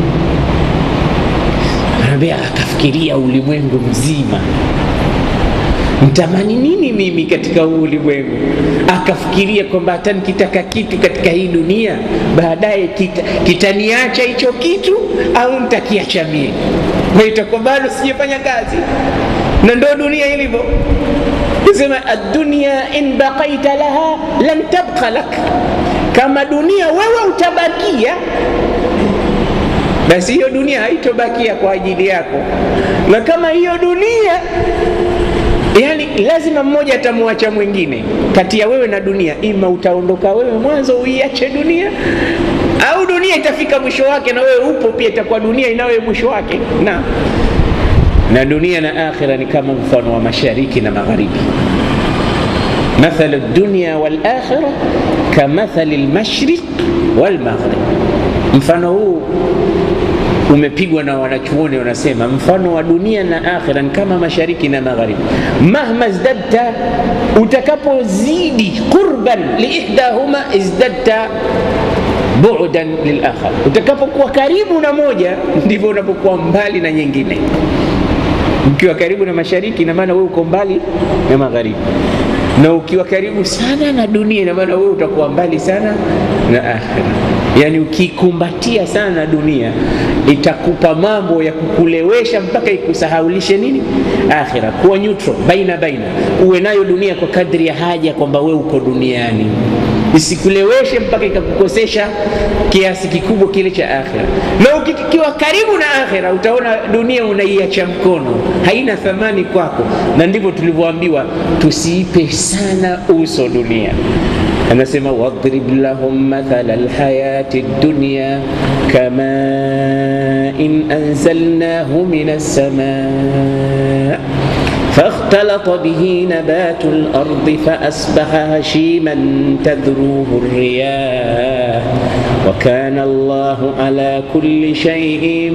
anaambia akafikiria ulimwengu mzima mtamani nini mimi katika huu ulimwengu akafikiria kwamba hata nikitaka kitu katika hii dunia baadaye kitaniacha kita hicho kitu au ntakiacha mie na itakuwa bado sijafanya kazi na ndo dunia ilivyo sema adunia in baqaita laha lan tabqa lak kama dunia wewe utabakia basi hiyo dunia haitobakia kwa ajili yako, na kama hiyo dunia yani lazima mmoja atamwacha mwingine kati ya wewe na dunia, ima utaondoka wewe mwanzo uiache dunia, au dunia itafika mwisho wake na wewe upo pia, itakuwa dunia inawe mwisho wake. Na na dunia na akhira ni kama mfano wa mashariki na magharibi. Mathalu dunya wal akhira kamathali lmashriq wal maghrib, mfano huu umepigwa na wanachuoni wanasema, mfano wa dunia na akhira ni kama mashariki na magharibi. Mahma zdadta, utakapozidi qurban liihdahuma izdadta bu'dan lilakhar, utakapokuwa karibu na moja ndivyo unapokuwa mbali na nyingine. Ukiwa karibu na mashariki, ina maana wewe uko mbali na magharibi, na ukiwa karibu sana na dunia, ina maana wewe utakuwa mbali sana na akhira. Yani ukikumbatia sana na dunia itakupa mambo ya kukulewesha mpaka ikusahaulishe nini akhira. Kuwa neutral baina baina, uwe nayo dunia kwa kadri ya haja, kwamba wewe uko duniani, isikuleweshe mpaka ikakukosesha kiasi kikubwa kile cha akhira. Na ukiwa karibu na akhira, utaona dunia unaiacha mkono, haina thamani kwako, na ndivyo tulivyoambiwa tusiipe sana uso dunia. Anasema wadrib lahum mathala alhayati dunya kama in anzalnahu min as-samaa فاختلط به نبات الأرض فأصبح هشيما تذروه الرياح وكان الله على كل شيء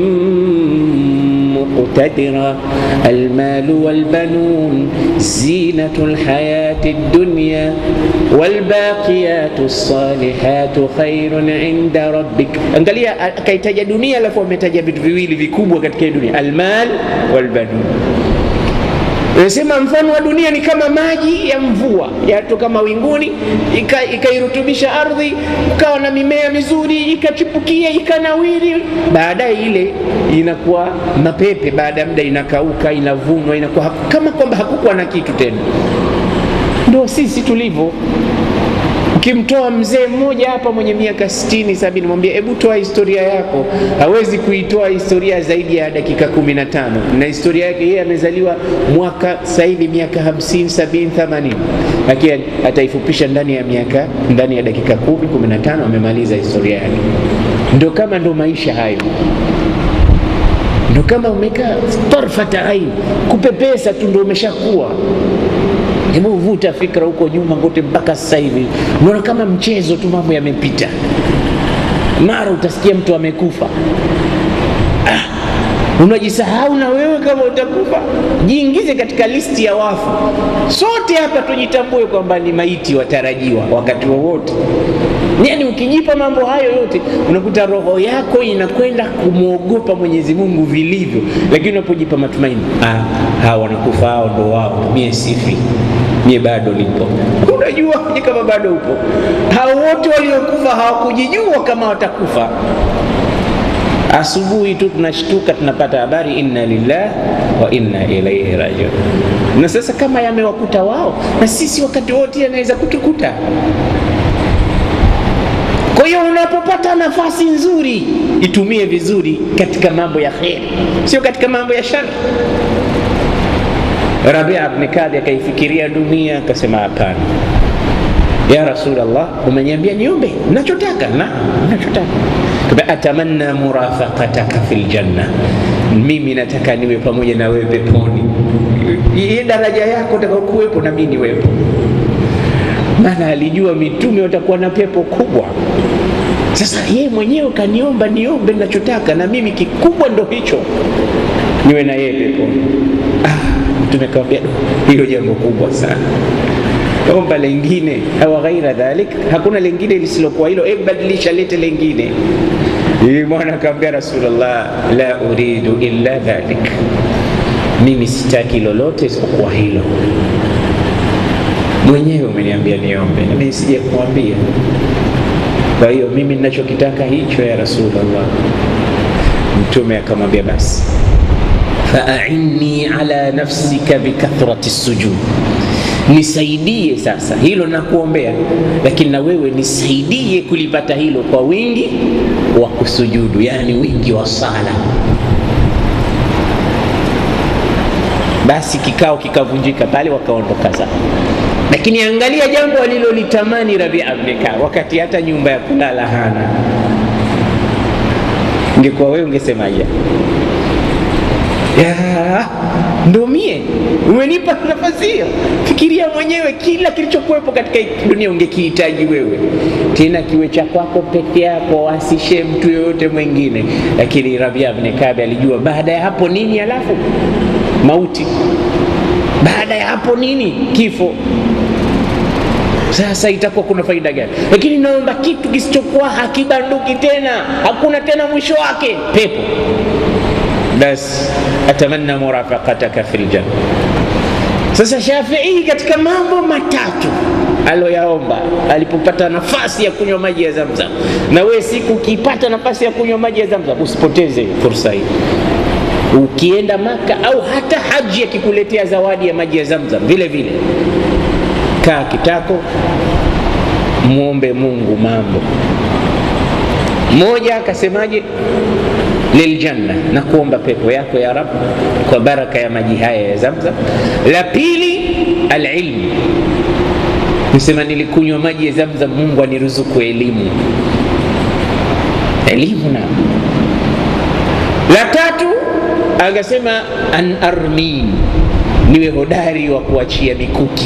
مقتدرا المال والبنون زينة الحياة الدنيا والباقيات الصالحات خير عند ربك angalia akaitaja dunia alafu ametaja vitu viwili vikubwa katika dunia almal walbanun Nasema mfano wa dunia ni kama maji ya mvua yatoka mawinguni ikairutubisha ika ardhi, ukawa na mimea mizuri ikachipukia ikanawiri, baadaye ile inakuwa mapepe, baada ya muda inakauka, inavunwa, inakuwa kama kwamba hakukuwa na kitu tena. Ndio sisi tulivyo. Ukimtoa mzee mmoja hapa mwenye miaka sitini sabini, mwambie hebu toa historia yako, hawezi kuitoa historia zaidi ya dakika kumi na tano na historia yake yeye amezaliwa mwaka sasa hivi miaka hamsini sabini themanini, lakini ataifupisha ndani ya miaka ndani ya dakika kumi kumi na tano amemaliza historia yake. Ndo kama ndo maisha hayo ndo kama umekaa tarfata aini, kupepesa tu ndo umeshakuwa Hebu vuta fikra huko nyuma kote mpaka sasa hivi, unaona kama mchezo tu, mambo yamepita. Mara utasikia mtu amekufa. Ah, unajisahau na wewe kama utakufa. Jiingize katika listi ya wafu. Sote hapa tujitambue kwamba ni maiti watarajiwa wakati wowote. Yaani ukijipa mambo hayo yote unakuta roho yako inakwenda kumwogopa Mwenyezi Mungu vilivyo, lakini unapojipa matumaini, ah, hawa wanakufa, hao ndo wao, mie sifi, mie bado nipo. Unajua kama bado upo. Hao wote waliokufa hawakujijua kama watakufa. Asubuhi tu tunashtuka tunapata habari inna lillahi wa inna ilaihi rajiun. Na sasa kama yamewakuta wao, na sisi wakati wote yanaweza kutukuta. Kwa hiyo unapopata nafasi nzuri itumie vizuri katika mambo ya kheri, sio katika mambo ya shari. Rabia ibn Kadi akaifikiria dunia akasema, hapana ya Rasulullah, umeniambia niombe nachotaka na nachotaka atamanna murafaqataka fil janna, mimi nataka niwe pamoja na wewe peponi. Ile daraja yako utakayokuwepo na mimi niwepo maana alijua mitume watakuwa na pepo kubwa. Sasa yeye mwenyewe kaniomba niombe ninachotaka, na mimi kikubwa ndo hicho, niwe na yeye peponi. Ah, mtume kawambia hilo jambo kubwa sana, omba lengine au ghaira dhalik, hakuna lengine lisilokuwa hilo, e, badilisha, lete lengine. Yule mwana akamwambia Rasulullah, la uridu illa dhalik, mimi sitaki lolote isipokuwa hilo mwenyewe umeniambia niombe, na mimi sija kumwambia. Kwa hiyo mimi ninachokitaka hicho, ya Rasulullah. Mtume akamwambia basi, faainni ala nafsika bikathrati sujud, nisaidie sasa hilo nakuombea lakini na wewe nisaidie kulipata hilo kwa wingi wa kusujudu yani wingi wa sala basi kikao kikavunjika pale wakaondoka zao lakini angalia jambo alilolitamani rabia bneka wakati hata nyumba ya kulala hana ungekuwa wewe ungesemaje ya ndo mie umenipa nafasi hiyo fikiria mwenyewe kila kilichokuwepo katika dunia ungekihitaji wewe tena kiwe cha kwako peke yako asishe mtu yoyote mwingine lakini rabia bni kabi alijua baada ya hapo nini alafu mauti baada ya hapo nini kifo sasa itakuwa kuna faida gani lakini naomba kitu kisichokuwa hakibanduki tena hakuna tena mwisho wake pepo basi atamanna murafaqataka fi ljanna sasa shafii katika mambo matatu aloyaomba alipopata nafasi ya kunywa maji ya zamzam na wewe siku ukipata nafasi ya kunywa maji ya zamzam usipoteze fursa hii ukienda maka au hata haji akikuletea zawadi ya maji ya zamzam vile vile kaa kitako mwombe mungu mambo moja akasemaje liljanna na kuomba pepo yako ya rab kwa baraka ya maji haya ya zamzam la pili alilmu nisema nilikunywa maji ya zamzam mungu aniruzuku elimu elimu na la tatu akasema an armin niwe hodari wa kuachia mikuki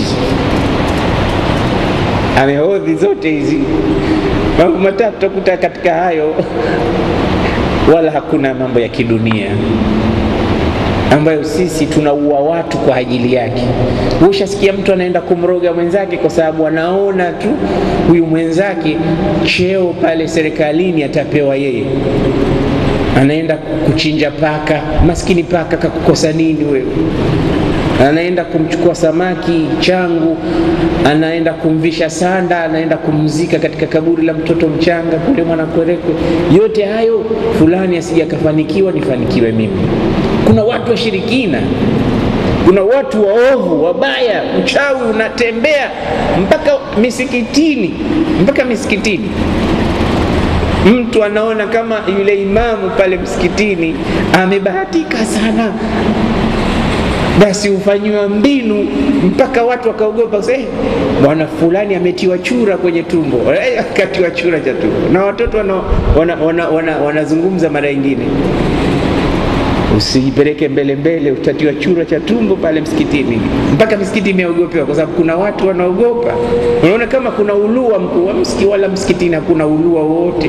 amehodhi zote hizi mambo matatu takuta katika hayo wala hakuna mambo ya kidunia ambayo sisi tunaua watu kwa ajili yake ushasikia mtu anaenda kumroga mwenzake kwa sababu anaona tu huyu mwenzake cheo pale serikalini atapewa yeye anaenda kuchinja paka maskini paka kakukosa nini wewe anaenda kumchukua samaki changu anaenda kumvisha sanda anaenda kumzika katika kaburi la mtoto mchanga kule mwanakwerekwe yote hayo fulani asija akafanikiwa nifanikiwe mimi kuna watu washirikina kuna watu waovu wabaya uchawi unatembea mpaka misikitini mpaka misikitini mtu anaona kama yule imamu pale msikitini amebahatika sana basi hufanyiwa mbinu mpaka watu wakaogopa eh, bwana fulani ametiwa chura kwenye tumbo eh, akatiwa chura cha tumbo na watoto wanazungumza wana, wana, wana, wana mara ingine usijipeleke mbele mbele utatiwa chura cha tumbo pale msikitini mpaka misikiti imeogopewa kwa sababu kuna watu wanaogopa unaona kama kuna ulua mkuu wa msikiti wala msikitini hakuna ulua wote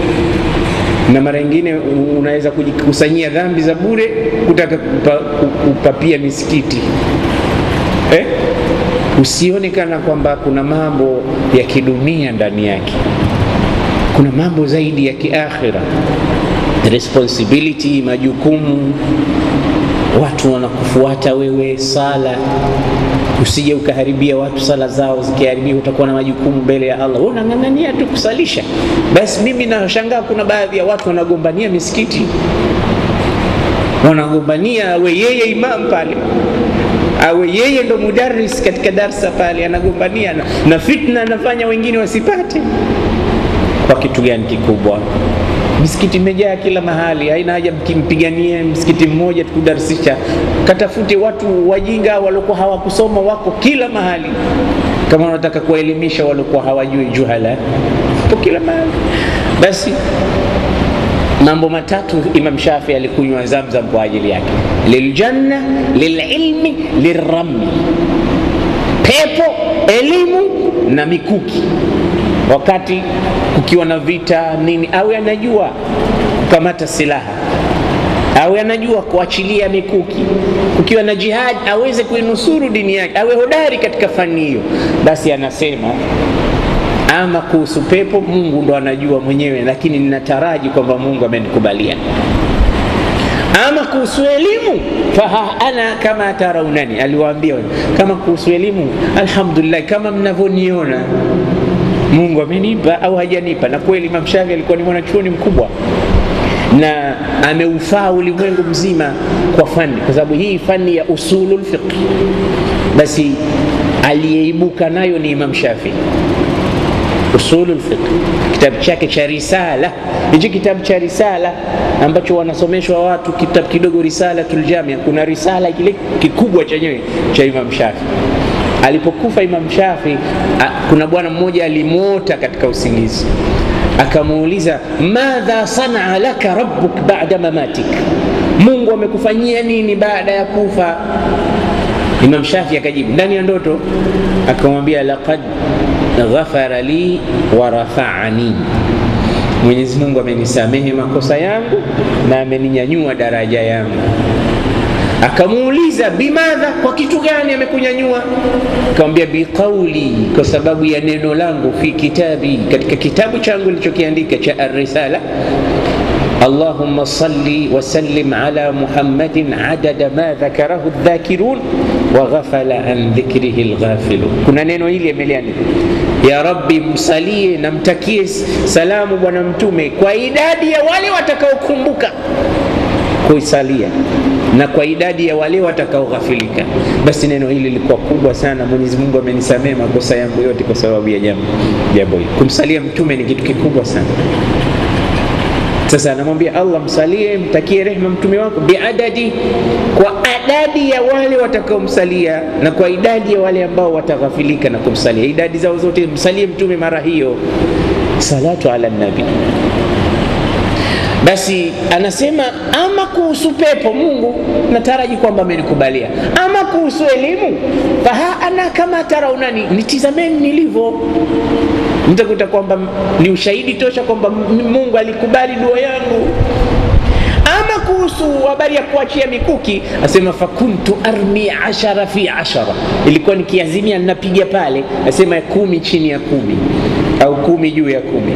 na mara nyingine unaweza kujikusanyia dhambi za bure kutaka kupa, kupapia misikiti eh? usione kana kwamba kuna mambo ya kidunia ndani yake kuna mambo zaidi ya kiakhira responsibility majukumu watu wanakufuata wewe sala usije ukaharibia watu sala zao zikiharibia utakuwa na majukumu mbele ya allah unang'ang'ania tu kusalisha basi mimi nashangaa kuna baadhi ya watu wanagombania misikiti wanagombania awe yeye imam pale awe yeye ndo mudaris katika darsa pale anagombania na, na fitna anafanya wengine wasipate kwa kitu gani kikubwa misikiti imejaa kila mahali haina haja mkimpiganie msikiti mmoja tukudarisisha katafute watu wajinga waliokuwa hawakusoma wako kila mahali kama unataka kuwaelimisha waliokuwa hawajui juhala po kila mahali basi mambo matatu imam shafi alikunywa zamzam kwa ajili yake liljanna lililmi lilrami pepo elimu na mikuki wakati kukiwa na vita nini awe anajua kukamata silaha awe anajua kuachilia mikuki kukiwa na jihad aweze kuinusuru dini yake awe hodari katika fani hiyo basi anasema ama kuhusu pepo mungu ndo anajua mwenyewe lakini ninataraji kwamba mungu amenikubalia ama kuhusu elimu faha ana kama taraunani aliwaambia kama kuhusu elimu alhamdulillah kama mnavyoniona mungu amenipa au hajanipa na kweli imam shafi alikuwa ni mwanachuoni mkubwa na ameufaa ulimwengu mzima kwa fani kwa sababu hii fani ya usulul fiqh basi aliyeibuka nayo ni Imam Shafi usulu lfiqh, kitabu chake cha Risala. Hichi kitabu cha Risala ambacho wanasomeshwa watu, kitabu kidogo Risalatul Jamia. Kuna risala kile kikubwa chenyewe cha Imam Shafi. Alipokufa Imam Shafi, kuna bwana mmoja alimwota katika usingizi, akamuuliza madha sanaa laka rabbuk ba'da mamatik, Mungu amekufanyia nini baada ya kufa? Imam Shafi akajibu ndani ya ndoto, akamwambia laqad ghafara li wa rafaani, Mwenyezi Mungu amenisamehe makosa yangu na ameninyanyua daraja yangu. Akamuuliza bimadha, kwa kitu gani amekunyanyua? Akamwambia biqauli, kwa sababu ya neno langu, fi kitabi, katika kitabu changu nilichokiandika cha Ar-Risala Allahumma salli wa sallim ala Muhammadin adada ma dhakarahu dhakirun wa ghafala an dhikrihi lghafilun. Kuna neno hili ameliandika, ya Rabbi, msalie na mtakie salamu Bwana Mtume kwa idadi ya wale watakaokumbuka kuisalia na kwa idadi ya wale watakaoghafilika. Basi neno hili lilikuwa kubwa sana. Mwenyezi Mungu amenisamehe makosa yangu yote kwa sababu ya jambo jambo hili. Kumsalia Mtume ni kitu kikubwa sana. Sasa anamwambia Allah, msalie mtakie rehema mtume wako biadadi, kwa adadi ya wale watakaomsalia na kwa idadi ya wale ambao wataghafilika na kumsalia, idadi zao zote, msalie mtume mara hiyo. Salatu ala nabi. Basi anasema ama kuhusu pepo, Mungu nataraji kwamba amenikubalia. Ama kuhusu elimu, faha ana kama taraunani, nitizameni nilivyo mtakuta kwamba ni ushahidi tosha kwamba Mungu alikubali dua yangu. Ama kuhusu habari ya kuachia mikuki, asema fakuntu armi ashara fi ashara, ilikuwa nikiazimia ninapiga pale, asema kumi chini ya kumi au kumi juu ya kumi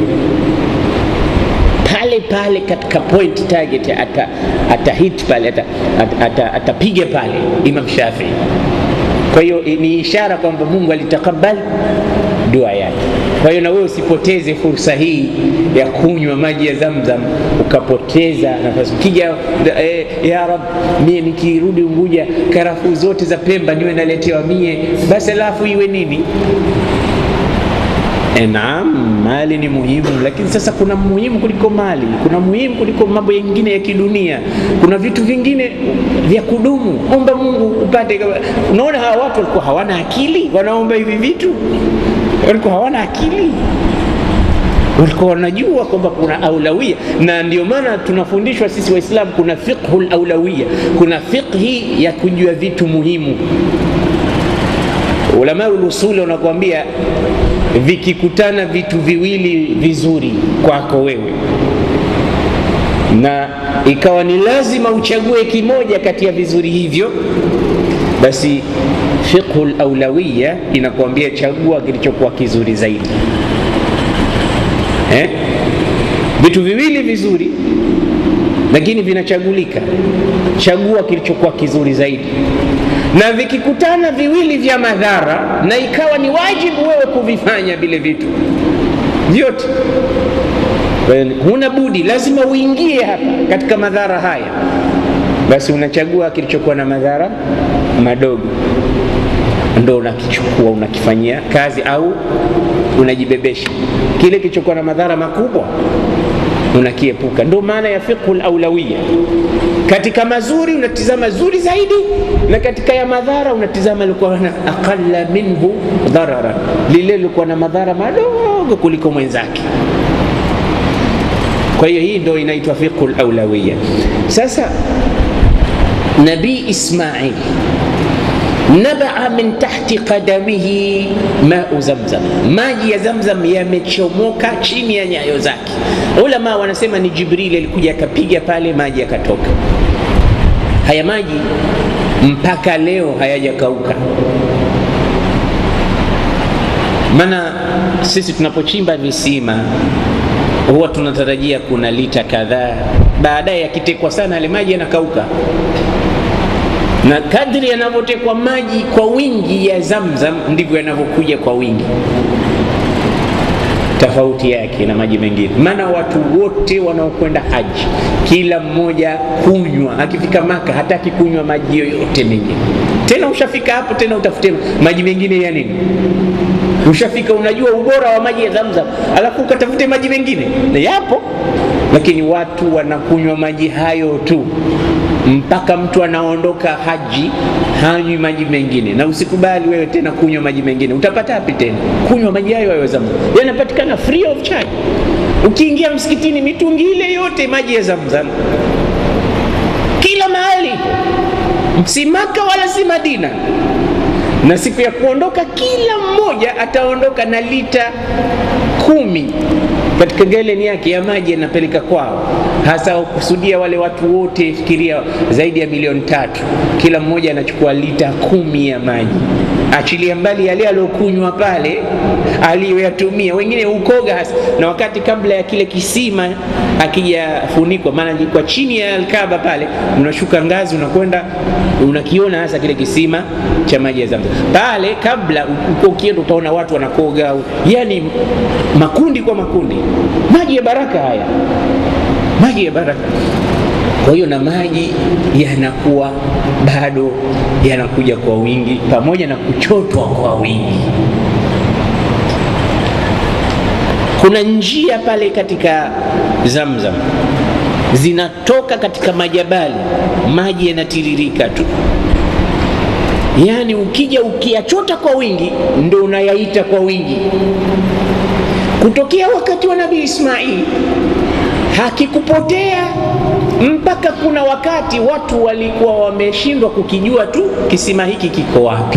pale pale katika point target ata, ata hit pale atapiga ata, ata, ata pale Imam Shafii. Kwa hiyo ni ishara kwamba Mungu alitakabali dua yake. Kwa hiyo na wewe usipoteze fursa hii ya kunywa maji ya Zamzam ukapoteza nafasi. Ukija eh, ya Rab, mie nikirudi Unguja karafuu zote za Pemba niwe naletewa mie, basi alafu iwe nini? E, naam, mali ni muhimu, lakini sasa kuna muhimu kuliko mali, kuna muhimu kuliko mambo yengine ya kidunia, kuna vitu vingine vya kudumu. Omba Mungu upate. Unaona hawa watu walikuwa hawana akili, wanaomba hivi vitu, walikuwa hawana akili walikuwa wanajua kwamba kuna aulawia, na ndio maana tunafundishwa sisi Waislamu kuna fiqhul aulawia, kuna fiqhi ya kujua vitu muhimu. Ulama ulusuli wanakuambia vikikutana vitu viwili vizuri kwako wewe na ikawa ni lazima uchague kimoja kati ya vizuri hivyo, basi fiqhul aulawiya inakuambia chagua kilichokuwa kizuri zaidi eh? Vitu viwili vizuri lakini vinachagulika, chagua kilichokuwa kizuri zaidi na vikikutana viwili vya madhara, na ikawa ni wajibu wewe kuvifanya vile vitu vyote, huna budi, lazima uingie hapa katika madhara haya, basi unachagua kilichokuwa na madhara madogo, ndo unakichukua unakifanyia kazi, au unajibebesha kile kilichokuwa na madhara makubwa unakiepuka. Ndio maana ya fiqhul aulawiya. Katika mazuri unatizama zuri zaidi, na katika ya madhara unatizama likuwa na aqalla minhu dharara, lile lilikuwa na madhara madogo kuliko mwenzake. Kwa hiyo hii ndio inaitwa fiqhul aulawiya. Sasa Nabii Ismail nabaa min tahti qadamihi mau zamzam, maji ya Zamzam yamechomoka chini ya nyayo zake. Ulama wanasema ni Jibrili alikuja akapiga pale, maji yakatoka. Haya maji mpaka leo hayajakauka. Maana sisi tunapochimba visima huwa tunatarajia kuna lita kadhaa, baadaye yakitekwa sana yale maji yanakauka na kadri yanavyotekwa maji kwa wingi ya Zamzam ndivyo yanavyokuja kwa wingi tofauti yake na maji mengine. Maana watu wote wanaokwenda haji, kila mmoja kunywa, akifika Maka hataki kunywa maji yoyote mengine. Tena ushafika hapo tena utafute maji mengine ya nini? Ushafika unajua ubora wa maji ya Zamzam, alafu ukatafute maji mengine, na yapo, lakini watu wanakunywa maji hayo tu mpaka mtu anaondoka haji hanywi maji mengine. Na usikubali wewe tena kunywa maji mengine, utapata wapi tena kunywa maji hayo hayo Zamzam? Yanapatikana free of charge. Ukiingia msikitini, mitungi ile yote maji ya Zamzam kila mahali, si Maka wala si Madina. Na siku ya kuondoka, kila mmoja ataondoka na lita kumi katika galeni yake ya maji yanapeleka kwao, hasa kusudia wale watu wote, fikiria zaidi ya milioni tatu, kila mmoja anachukua lita kumi ya maji. Achilia mbali yale aliyokunywa pale, aliyoyatumia wengine ukoga hasa, na wakati kabla ya kile kisima akijafunikwa, maana kwa chini ya Alkaba pale unashuka ngazi, unakwenda unakiona hasa kile kisima cha maji ya Zamzam pale. Kabla uko ukienda, utaona watu wanakoga, yani makundi kwa makundi maji ya baraka haya, maji ya baraka. Kwa hiyo na maji yanakuwa bado yanakuja kwa wingi, pamoja na kuchotwa kwa wingi. Kuna njia pale katika Zamzam zinatoka katika majabali, maji yanatiririka tu, yaani ukija ukiyachota kwa wingi, ndo unayaita kwa wingi kutokea wakati wa Nabii Ismaili hakikupotea mpaka kuna wakati watu walikuwa wameshindwa kukijua tu kisima hiki kiko wapi,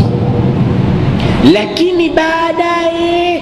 lakini baadaye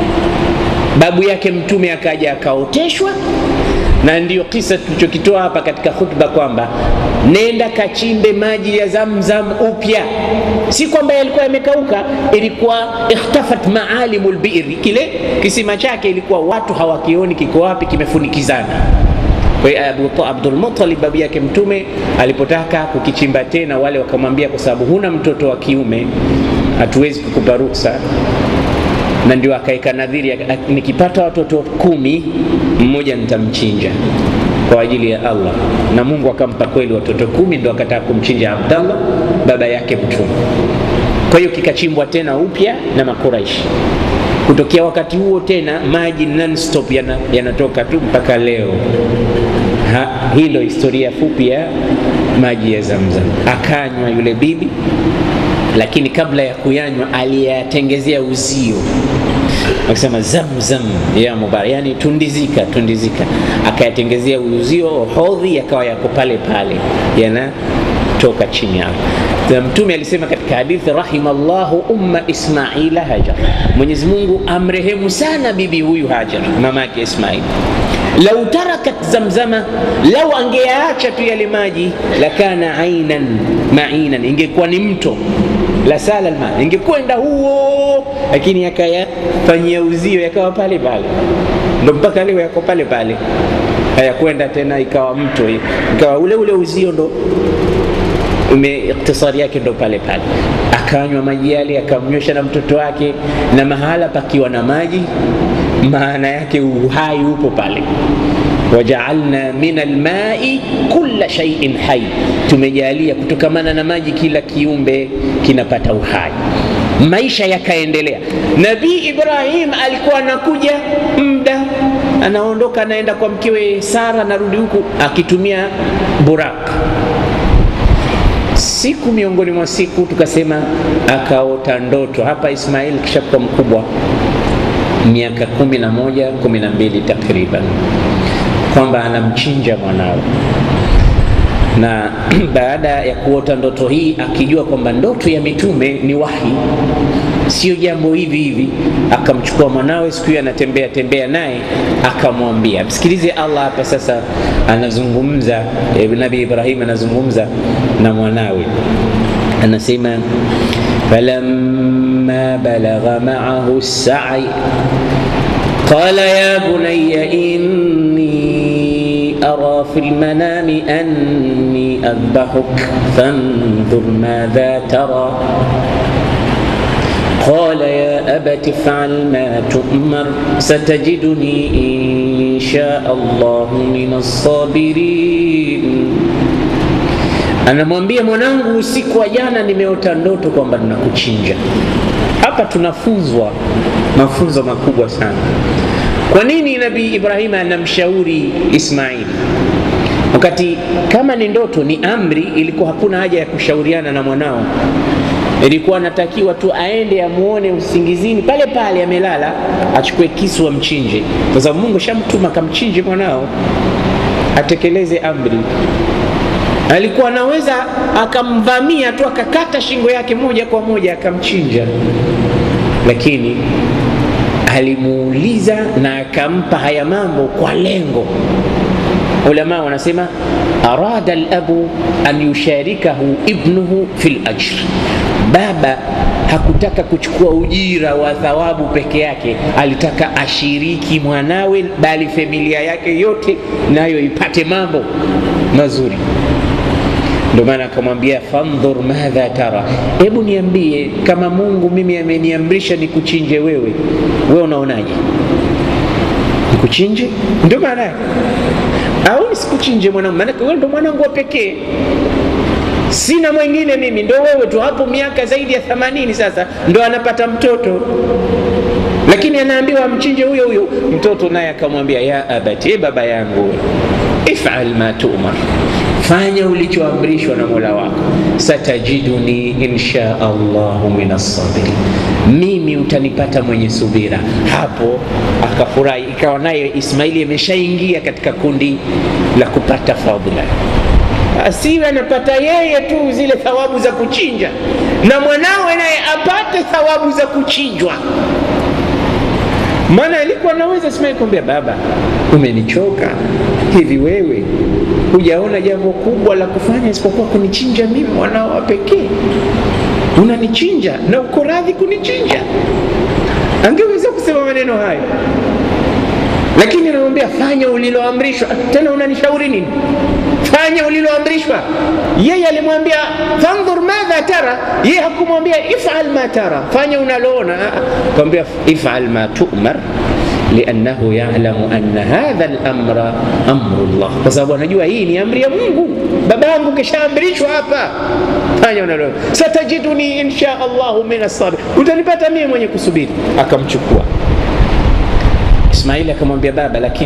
babu yake Mtume akaja akaoteshwa, na ndiyo kisa tulichokitoa hapa katika khutba kwamba nenda kachimbe maji ya Zamzam upya. Si kwamba yalikuwa yamekauka, ilikuwa ikhtafat maalimu lbiri, kile kisima chake ilikuwa watu hawakioni kiko wapi, kimefunikizana. Kwa hiyo Abdul Muttalib babu yake Mtume alipotaka kukichimba tena, wale wakamwambia, kwa sababu huna mtoto wa kiume, hatuwezi kukupa ruksa na ndio akaweka nadhiri, nikipata watoto kumi mmoja nitamchinja kwa ajili ya Allah, na Mungu akampa kweli watoto kumi, ndio akataka kumchinja Abdallah baba yake Mtume. Kwa hiyo kikachimbwa tena upya na Makuraishi. Kutokea wakati huo tena maji non-stop yanatoka yana tu mpaka leo. Ha, hii ndio historia fupi ya maji ya Zamzam. Akanywa yule bibi lakini kabla ya kuyanywa aliyatengezea uzio akisema zamzam ya mubarak, yani tundizika tundizika, akayatengezea uzio hodhi, yakawa yako pale pale yanatoka chini yao. Na Mtume alisema katika hadithi, rahimallahu umma Ismaila Hajar, Mwenyezi Mungu amrehemu sana bibi huyu Hajar, mama yake Ismail lau tarakat zamzama, lau angeyaacha tu yale maji, lakana ainan mainan, ingekuwa ni mto la sala alma, ingekwenda huo, lakini akayafanyia uzio, yakawa pale pale, ndo mpaka leo yako pale pale, hayakwenda tena ikawa mto, ikawa ule ule uzio ndo ume iktisari yake ndo pale pale. Akanywa maji yale, akamnywesha na mtoto wake, na mahala pakiwa na maji maana yake uhai upo pale. wajaalna min almai kulla shay'in hai, tumejalia kutokamana na maji kila kiumbe kinapata uhai. Maisha yakaendelea. Nabii Ibrahim alikuwa anakuja muda, anaondoka anaenda kwa mkewe Sara, anarudi huku akitumia burak. Siku miongoni mwa siku tukasema akaota ndoto hapa. Ismail kishakuwa mkubwa miaka kumi na moja kumi na mbili takriban, kwamba anamchinja mwanawe na baada ya kuota ndoto hii, akijua kwamba ndoto ya mitume ni wahi, sio jambo hivi hivi, akamchukua mwanawe siku hiyo, anatembea tembea naye, akamwambia, msikilize Allah hapa sasa, anazungumza Nabii Ibrahim anazungumza na mwanawe, anasema falamma balagha ma'ahu as-sa'i qala ya bunayya inni أرى في المنام أني أذبحك فانظر ماذا ترى قال يا abati fal ma tu'mar satajiduni insha Allahu minas sabirin. Anamwambia mwanangu, usiku wa jana nimeota ndoto kwamba ninakuchinja. Hapa tunafunzwa mafunzo makubwa sana. Kwa nini Nabii Ibrahim anamshauri Ismaili wakati kama ni ndoto ni amri? Ilikuwa hakuna haja ya kushauriana na mwanao, ilikuwa anatakiwa tu aende amuone usingizini pale pale amelala, achukue kisu amchinje, kwa sababu Mungu shamtuma akamchinje mwanao, atekeleze amri. Alikuwa anaweza akamvamia tu akakata shingo yake moja kwa moja akamchinja, lakini alimuuliza na akampa haya mambo kwa lengo. Ulama wanasema arada alabu an yusharikahu ibnuhu fil ajr, baba hakutaka kuchukua ujira wa thawabu peke yake, alitaka ashiriki mwanawe, bali familia yake yote nayo ipate mambo mazuri. Ndio maana akamwambia fandhur madha tara, hebu niambie, kama Mungu mimi ameniamrisha nikuchinje wewe, wewe unaonaje? Nikuchinje? Ndio maana yake, au nisikuchinje mwanangu? Maanake wewe ndo mwanangu wa pekee, sina mwingine mimi, ndo wewe tu. Hapo miaka zaidi ya themanini sasa ndo anapata mtoto, lakini anaambiwa amchinje huyo huyo mtoto. Naye akamwambia ya abati, e baba yangu, ifal ma tu'mar fanya ulichoamrishwa na Mola wako, satajiduni insha Allahu minas sabirin, mimi utanipata mwenye subira. Hapo akafurahi, ikawa naye Ismaili ameshaingia katika kundi la kupata fadhila, asiwe anapata yeye tu zile thawabu za kuchinja, na mwanawe naye apate thawabu za kuchinjwa. Maana alikuwa naweza Ismaili kumwambia baba, umenichoka hivi, wewe hujaona jambo kubwa la kufanya isipokuwa kunichinja mimi mwanao wa pekee? Unanichinja na uko radhi kunichinja? Angeweza kusema maneno hayo, lakini anamwambia fanya uliloamrishwa. Tena unanishauri nini? Fanya uliloamrishwa. Yeye alimwambia fandhur madha tara, yeye hakumwambia ifal ma tara, fanya unaloona. Akamwambia ifal ma tu'mar liannahu yalamu anna hadha al-amra amru Allah, kwa sababu anajua hii ni amri ya Mungu. Baba yangu kishaamrishwa hapa, fanya unalo. Satajiduni insha Allahu min as-sabir, utanipata mimi mwenye kusubiri. Akamchukua Ismaili akamwambia baba, lakini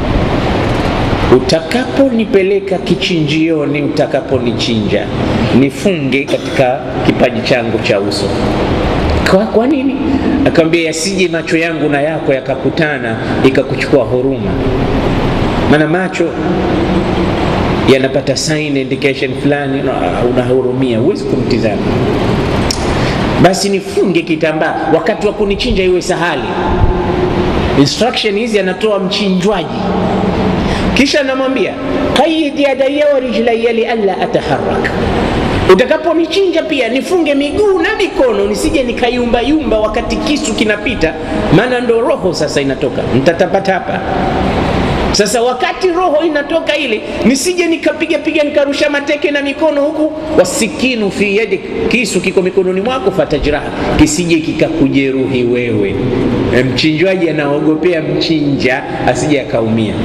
utakaponipeleka kichinjioni, utakaponichinja nifunge katika kipaji changu cha uso. Kwa, kwa nini? Akamwambia yasije macho yangu na yako yakakutana ikakuchukua huruma, maana macho yanapata sign indication fulani, unahurumia, huwezi kumtizama. Basi nifunge kitambaa, wakati wa kunichinja iwe sahali. Instruction hizi anatoa mchinjwaji, kisha anamwambia qayyid yadayya wa rijlayya li alla ataharrak utakaponichinja pia nifunge miguu na mikono nisije nikayumbayumba wakati kisu kinapita, maana ndo roho sasa inatoka, nitatapatapa. Sasa wakati roho inatoka ile, nisije nikapiga piga nikarusha mateke na mikono huku, wasikinu fi yadik, kisu kiko mikononi mwako, fatajraha, kisije kikakujeruhi wewe. Mchinjwaji anaogopea mchinja asije akaumia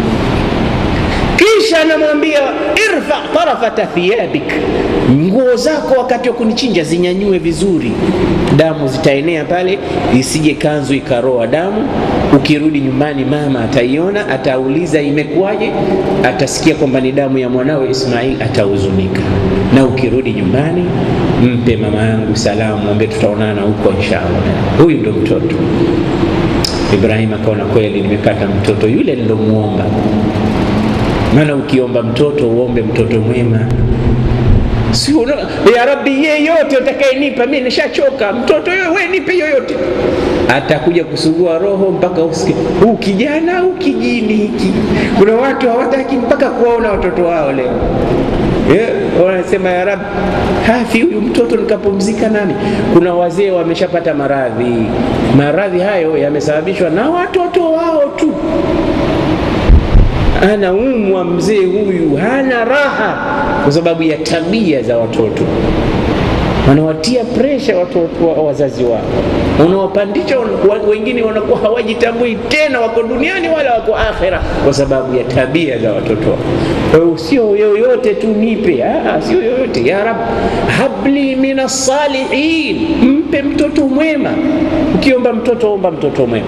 kisha anamwambia irfa tarafata thiyabik, nguo zako wakati wa kunichinja zinyanyue vizuri, damu zitaenea pale, isije kanzu ikaroa damu. Ukirudi nyumbani, mama ataiona, atauliza imekuwaje, atasikia kwamba ni damu ya mwanawe Ismail, atahuzunika. Na ukirudi nyumbani, mpe mama yangu salamu, mwambie tutaonana huko inshallah. Huyu ndo mtoto. Ibrahim akaona kweli, nimepata mtoto yule nilomuomba maana ukiomba mtoto uombe mtoto mwema, si ya Rabbi, yeyote utakayenipa mimi nishachoka, mtoto yoyo, we nipe yoyote. Atakuja kusugua roho mpaka usikie huu kijana huu kijini hiki. Kuna watu hawataki mpaka kuwaona watoto wao leo yeah, wanasema ya Rabbi, hafi huyu mtoto nikapumzika nani? Kuna wazee wameshapata maradhi, maradhi hayo yamesababishwa na watoto wao tu anaumwa mzee huyu, hana raha kwa sababu ya tabia za watoto. wanawatia presha watoto wa wazazi wao, unawapandisha wengine wanakuwa hawajitambui tena, wako duniani wala wako akhera, kwa sababu ya tabia za watoto wao. Kwa hiyo sio yoyote tu nipe, ah, sio yoyote. Ya Rab, habli min salihin, mpe mtoto mwema. Ukiomba mtoto, omba mtoto mwema.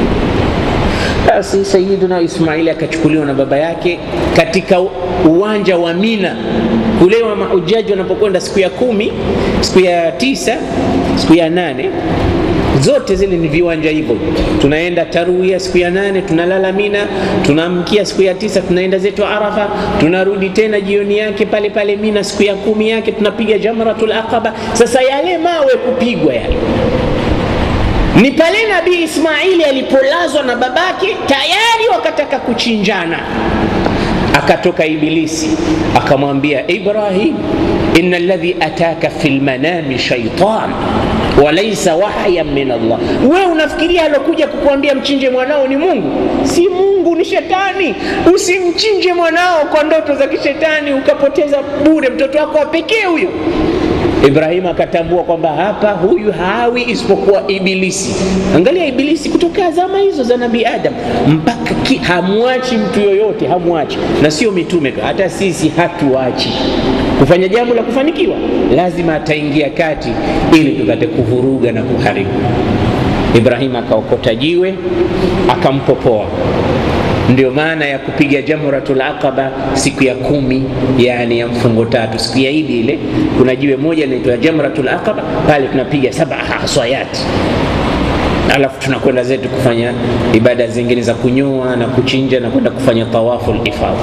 Basi Sayyiduna Ismaili akachukuliwa na baba yake katika uwanja wa Mina kule wa mahujaji wanapokwenda siku ya kumi, siku ya tisa, siku ya nane, zote zile ni viwanja hivyo. Tunaenda tarwia siku ya nane, tunalala Mina, tunaamkia siku ya tisa, tunaenda zetu Arafa, tunarudi tena jioni yake pale pale Mina, siku ya kumi yake tunapiga Jamratul Aqaba. Sasa yale mawe kupigwa yale ni pale Nabii Ismaili alipolazwa na babake, tayari wakataka kuchinjana. Akatoka Ibilisi akamwambia Ibrahim, inna alladhi ataka fi lmanami shaitan walaisa wahyan min Allah. We unafikiria alokuja kukuambia mchinje mwanao ni Mungu? Si Mungu, ni shetani. Usimchinje mwanao kwa ndoto za kishetani ukapoteza bure mtoto wako wa pekee huyo. Ibrahim akatambua kwamba hapa huyu hawi isipokuwa Ibilisi. Angalia Ibilisi kutoka zama hizo za Nabii Adam mpaka ki, hamwachi mtu yoyote, hamwachi na sio mitume, hata sisi hatuachi kufanya jambo la kufanikiwa, lazima ataingia kati ili tupate kuvuruga na kuharibu. Ibrahim akaokota jiwe akampopoa ndio maana ya kupiga jamratul aqaba siku ya kumi, yani ya mfungo tatu, siku ya Idi ile, kuna jiwe moja linaitwa jamratul aqaba. Pale tunapiga saba haswayati, alafu tunakwenda zetu kufanya ibada zingine za kunyoa na kuchinja na kwenda kufanya tawafu ifadha.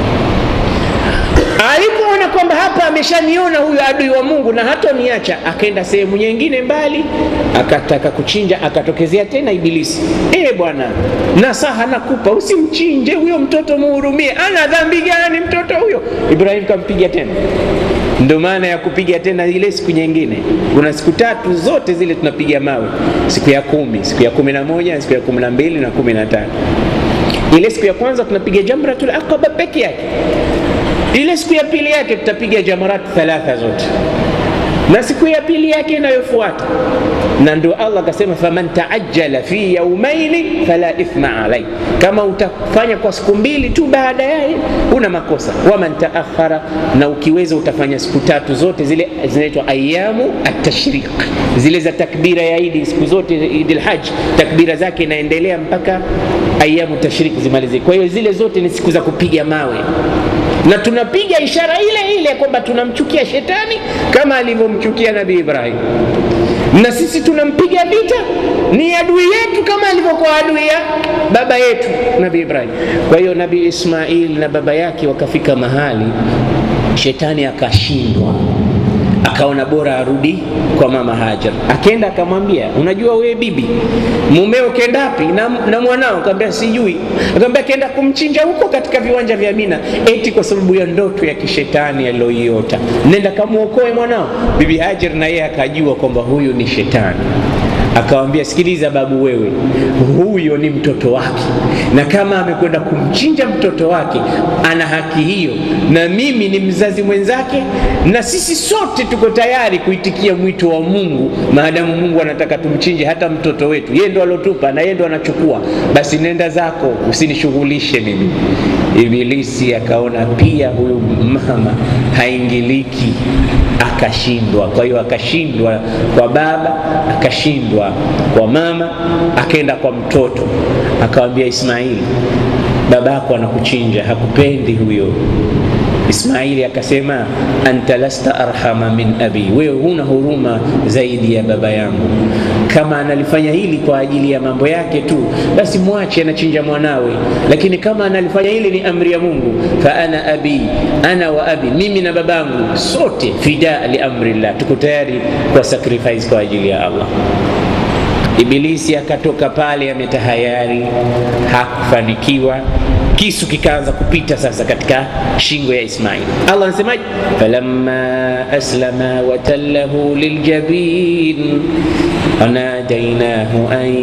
Alipoona kwamba hapa ameshaniona huyu adui wa Mungu na hatoniacha, akaenda sehemu nyingine mbali, akataka kuchinja, akatokezea tena Ibilisi. E bwana, nasaha nakupa, usimchinje huyo mtoto, muhurumie. Ana dhambi gani mtoto huyo? Ibrahim kampiga tena. Ndio maana ya kupiga tena ile siku nyingine. Kuna siku tatu zote zile tunapiga mawe, siku ya kumi, siku ya kumi na moja, siku ya kumi na mbili na kumi na tano. Ile siku ya kwanza tunapiga jamratul aqaba peke yake ile siku ya pili yake tutapiga jamarat thalatha zote, na siku ya pili yake inayofuata. Na ndio Allah akasema, faman taajjala fi yaumaini fala ithma alai, kama utafanya kwa siku mbili tu baada yaye una makosa. Waman taakhara, na ukiweza utafanya siku tatu zote zile zinaitwa ayamu atashriq, zile za takbira ya Idi, siku zote Idi lhaj takbira zake inaendelea mpaka ayamu tashriq zimalizike. Kwa hiyo zile zote ni siku za kupiga mawe na tunapiga ishara ile ile kwamba tunamchukia shetani kama alivyomchukia Nabii Ibrahim, na sisi tunampiga vita, ni adui yetu kama alivyokuwa adui ya baba yetu Nabii Ibrahim. Kwa hiyo Nabii Ismail na baba yake wakafika mahali shetani akashindwa, akaona bora arudi kwa mama Hajar. Akenda akamwambia, unajua wewe bibi, mumeo kenda wapi na, na mwanao? Akamwambia sijui. Akamwambia kenda kumchinja huko katika viwanja vya Mina, eti kwa sababu ya ndoto ya kishetani aliyoiota. Nenda kamuokoe mwanao. Bibi Hajar na yeye akajua kwamba huyu ni shetani akawambia sikiliza babu, wewe huyo ni mtoto wake, na kama amekwenda kumchinja mtoto wake ana haki hiyo, na mimi ni mzazi mwenzake, na sisi sote tuko tayari kuitikia mwito wa Mungu maadamu Mungu anataka tumchinje hata mtoto wetu. Yeye ndo alotupa na yeye ndo anachukua, basi nenda zako, usinishughulishe mimi. Ibilisi akaona pia huyu mama haingiliki, akashindwa. Kwa hiyo akashindwa kwa baba, akashindwa kwa mama, akaenda kwa mtoto, akawambia Ismaili, babako anakuchinja, hakupendi huyo. Ismaili akasema anta lasta arhama min abi, wewe huna huruma zaidi ya baba yangu. Kama analifanya hili kwa ajili ya mambo yake tu, basi mwache anachinja mwanawe, lakini kama analifanya hili ni amri ya Mungu, fa ana abi, ana wa abi, mimi na babangu sote fida li amrillah, tuko tayari kwa sacrifice kwa ajili ya Allah. Ibilisi akatoka pale ametahayari, hakufanikiwa. Kisu kikaanza kupita sasa katika shingo ya Ismail. Allah anasemaje? falamma aslama watallahu liljabin wanadainahu an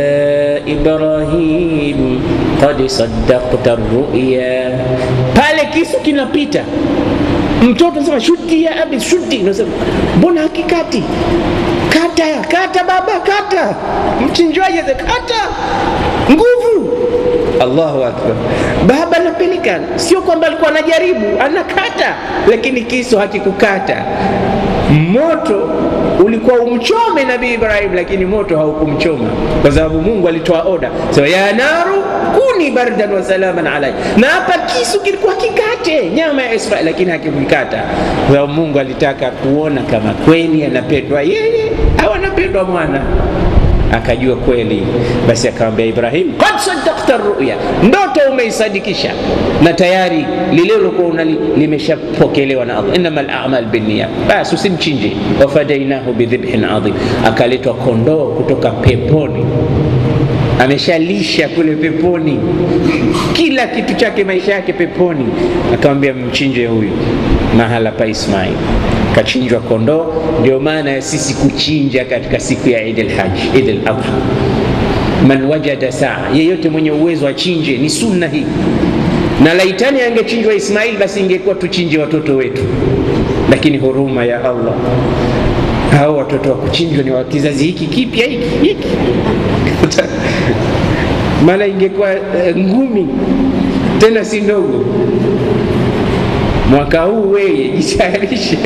ya Ibrahim qad saddaqta ruya. Pale kisu kinapita mtoto sema shuti ya abi shuti nasema mbona hakikati kata kata baba kata mchinjwaji kata nguvu allahu akbar baba anapeleka sio kwamba alikuwa anajaribu anakata lakini kisu hakikukata moto ulikuwa umchome nabii ibrahim lakini moto haukumchoma kwa sababu mungu alitoa oda sema ya naru kuni bardan wa salaman alai na hapa kisu kilikuwa kikate nyama ya israel lakini hakikukata kwa sababu mungu alitaka kuona kama kweli anapendwa yeye au anapendwa mwana akajua kweli basi akamwambia ibrahim qad saddaqta ruya ndoto umeisadikisha na tayari lile lilokuwa unali limeshapokelewa na allah innama lamal binniya basi usimchinje wafadainahu bidhibhin adhim akaletwa kondoo kutoka peponi ameshalisha kule peponi kila kitu chake maisha yake peponi akamwambia mchinje huyu mahala pa ismail kachinjwa kondoo ndio maana ya sisi kuchinja katika siku ya idi lhaji idi ladha man wajada saa yeyote mwenye uwezo achinje ni sunna hii na laitani angechinjwa ismail basi ingekuwa tuchinje watoto wetu lakini huruma ya allah hao watoto wa kuchinjwa ni wa kizazi hiki kipya hiki hiki maana ingekuwa uh, ngumi tena si ndogo mwaka huu weye jitayarishe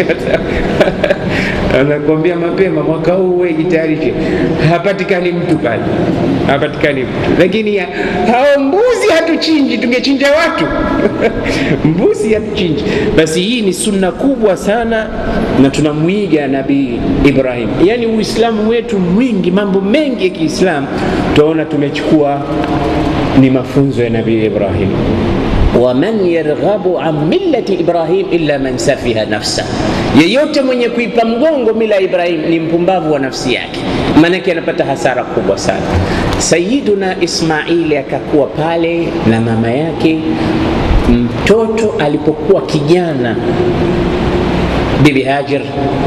anakwambia mapema mwaka huu weye jitayarishe hapatikani mtu pale hapatikani mtu lakini ya, hao mbuzi hatuchinji tungechinja watu mbuzi hatuchinji basi hii ni sunna kubwa sana na tunamwiga nabii ibrahim yaani uislamu wetu mwingi mambo mengi ya kiislamu tunaona tumechukua ni mafunzo ya nabii ibrahim waman yarghabu an millati ibrahim illa man safiha nafsa, yeyote mwenye kuipa mgongo mila ya Ibrahim ni mpumbavu wa nafsi yake, maanake anapata hasara kubwa sana. Sayiduna Ismaili akakuwa pale na mama yake. Mtoto alipokuwa kijana, Bibi Hajar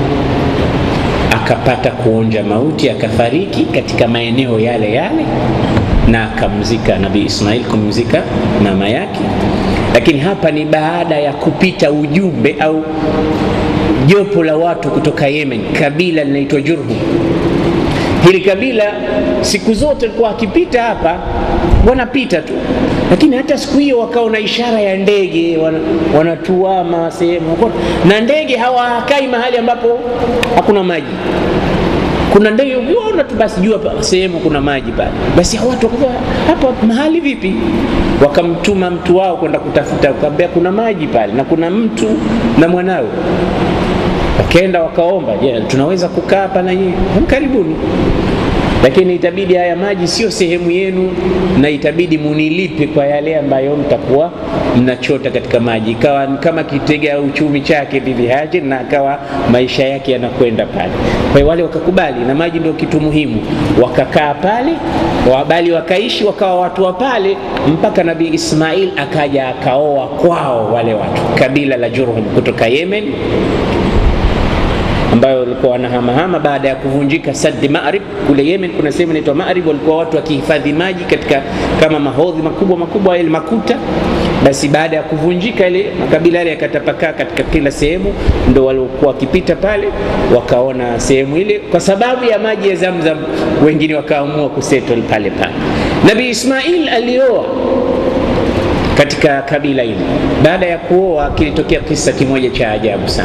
akapata kuonja mauti, akafariki katika maeneo yale yale na akamzika Nabii Ismail, kumzika mama yake. Lakini hapa ni baada ya kupita ujumbe au jopo la watu kutoka Yemen, kabila linaitwa Jurhum. Hili kabila siku zote likuwa akipita hapa wanapita tu, lakini hata siku hiyo wakaona ishara ya ndege wanatuama sehemu, na ndege hawakai mahali ambapo hakuna maji kuna ndege ukiona tu basi jua sehemu kuna maji pale, basi watu wakaza hapa mahali vipi? Wakamtuma mtu wao kwenda kutafuta, akamwambia kuna maji pale na kuna mtu na mwanawe. Wakaenda wakaomba, je, tunaweza kukaa hapa na nyinyi? Karibuni, lakini itabidi haya maji sio sehemu yenu, na itabidi munilipe kwa yale ambayo mtakuwa mnachota katika maji. Ikawa kama kitega uchumi chake Bibi Hajar, na akawa maisha yake yanakwenda pale. Kwa hiyo wale wakakubali, na maji ndio kitu muhimu, wakakaa pale, wabali wakaishi, wakawa watu wa pale mpaka Nabii Ismail akaja akaoa kwao wale watu, kabila la Jurhum kutoka Yemen ambayo walikuwa wanahamahama baada ya kuvunjika Saddi Marib kule Yemen. Kuna sehemu inaitwa Marib, walikuwa watu wakihifadhi maji katika kama mahodhi makubwa makubwa ile makuta. Basi baada ya kuvunjika ile makabila yale yakatapakaa katika kila sehemu, ndo waliokuwa wakipita pale wakaona sehemu ile, kwa sababu ya maji ya Zamzam, wengine wakaamua kusettle pale pale. Nabii Ismail alioa katika kabila hili. Baada ya kuoa, kilitokea kisa kimoja cha ajabu sana.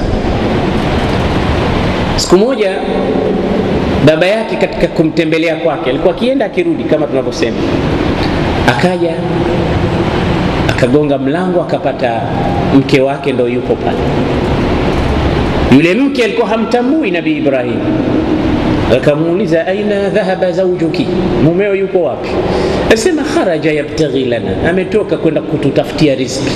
Siku moja baba yake katika kumtembelea kwake, alikuwa akienda akirudi kama tunavyosema, akaja akagonga mlango, akapata mke wake ndo yupo pale. Yule mke alikuwa hamtambui Nabii Ibrahim, akamuuliza aina dhahaba zaujuki, mumeo yuko wapi? Asema kharaja yabtaghi lana, ametoka kwenda kututafutia riziki.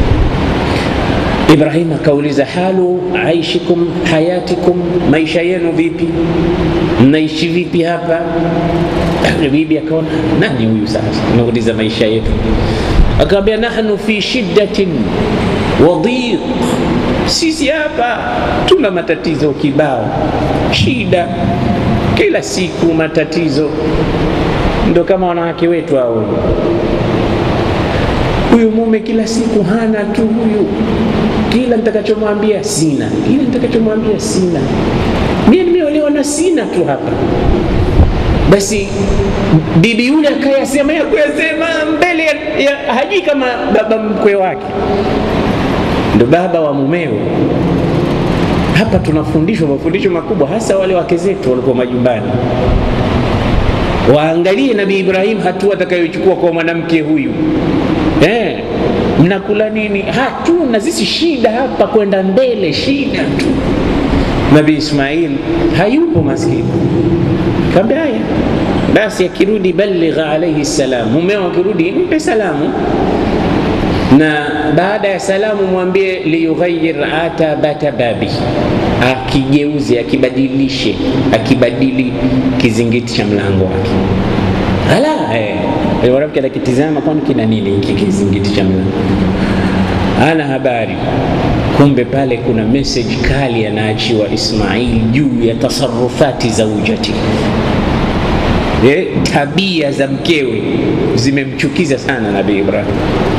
Ibrahim akauliza halu aishikum hayatikum, maisha yenu vipi? Mnaishi vipi hapa? Bibi akaona nani huyu sasa nauliza maisha yetu, akamwambia nahnu fi shiddatin wa dhiq, sisi hapa tuna matatizo kibao, shida kila siku, matatizo ndo kama wanawake wetu hao huyu mume kila siku hana tu huyu, kila nitakachomwambia sina, kila nitakachomwambia sina, mimi nimeolewa na sina tu hapa. Basi bibi yule akayasema ya kuyasema mbele ya, ya hajui kama baba mkwe wake ndo baba wa mumeo. Hapa tunafundishwa mafundisho makubwa, hasa wale wake zetu walikuwa majumbani waangalie Nabii Ibrahim hatua atakayochukua kwa mwanamke huyu eh, mnakula nini? Hatuna sisi shida hapa, kwenda mbele shida tu. Nabii Ismail hayupo maskini, kaambia haya basi, akirudi baligha alaihi salam, mumeo akirudi mpe salamu na baada ya salamu mwambie liyughayyir atabata babi, akigeuze akibadilishe, akibadili kizingiti cha mlango wake. Ala, eh, mwanamke anakitizama, kwani kina nini hiki kizingiti cha mlango? Ana habari, kumbe pale kuna message kali anaachiwa Ismail juu ya tasarufati zaujati. Eh, tabia za mkewe zimemchukiza sana Nabii Ibrahim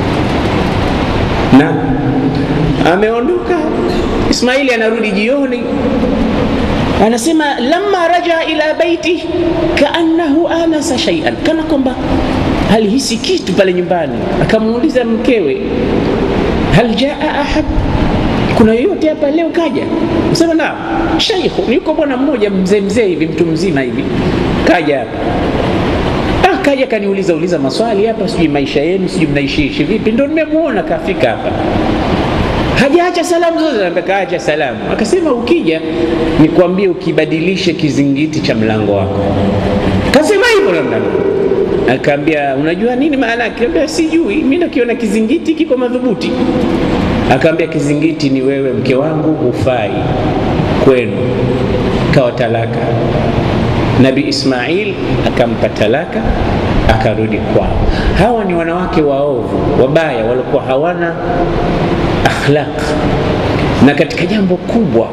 na ameondoka. Ismaili anarudi jioni, anasema lamma raja ila baiti kaannahu anasa shay'an, kana kwamba alihisi kitu pale nyumbani. Akamuuliza mkewe, hal jaa ahad, kuna yoyote hapa leo kaja? Sema na shaikhu, yuko bwana mmoja mzee mzee hivi, mtu mzima hivi, kaja hapa kaja kaniuliza uliza maswali hapa, sijui maisha yenu, sijui mnaishiishi vipi, ndo nimemuona kafika hapa, hajaacha salamu zote. Kaacha salamu, akasema ukija nikwambie, ukibadilishe kizingiti cha mlango wako. Kasema hivyo namna akaambia, unajua nini maana? Akaambia sijui, mimi nakiona kizingiti kiko madhubuti. Akaambia kizingiti ni wewe, mke wangu, hufai kwenu, kawa talaka. Nabi Ismail akampa talaka, akarudi kwao. Hawa ni wanawake waovu wabaya, walikuwa hawana akhlaq. Na katika jambo kubwa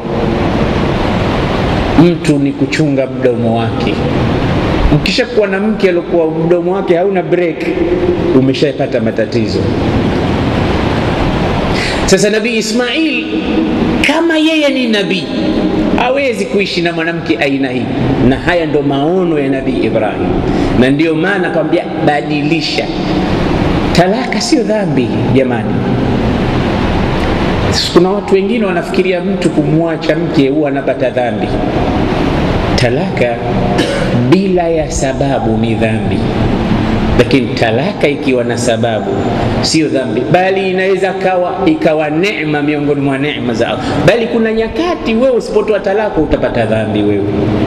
mtu ni kuchunga mdomo wake. Ukishakuwa na mke aliokuwa mdomo wake hauna break, umeshapata matatizo. Sasa Nabii Ismail kama yeye ni nabii hawezi kuishi na mwanamke aina hii, na haya ndo maono ya Nabii Ibrahim, na ndiyo maana akamwambia badilisha. Talaka sio dhambi jamani. Kuna watu wengine wanafikiria mtu kumwacha mke huwa anapata dhambi. Talaka bila ya sababu ni dhambi, lakini talaka ikiwa na sababu sio dhambi, bali inaweza kawa ikawa neema miongoni mwa neema za Allah. Bali kuna nyakati wewe usipotoa talaka utapata dhambi, wewe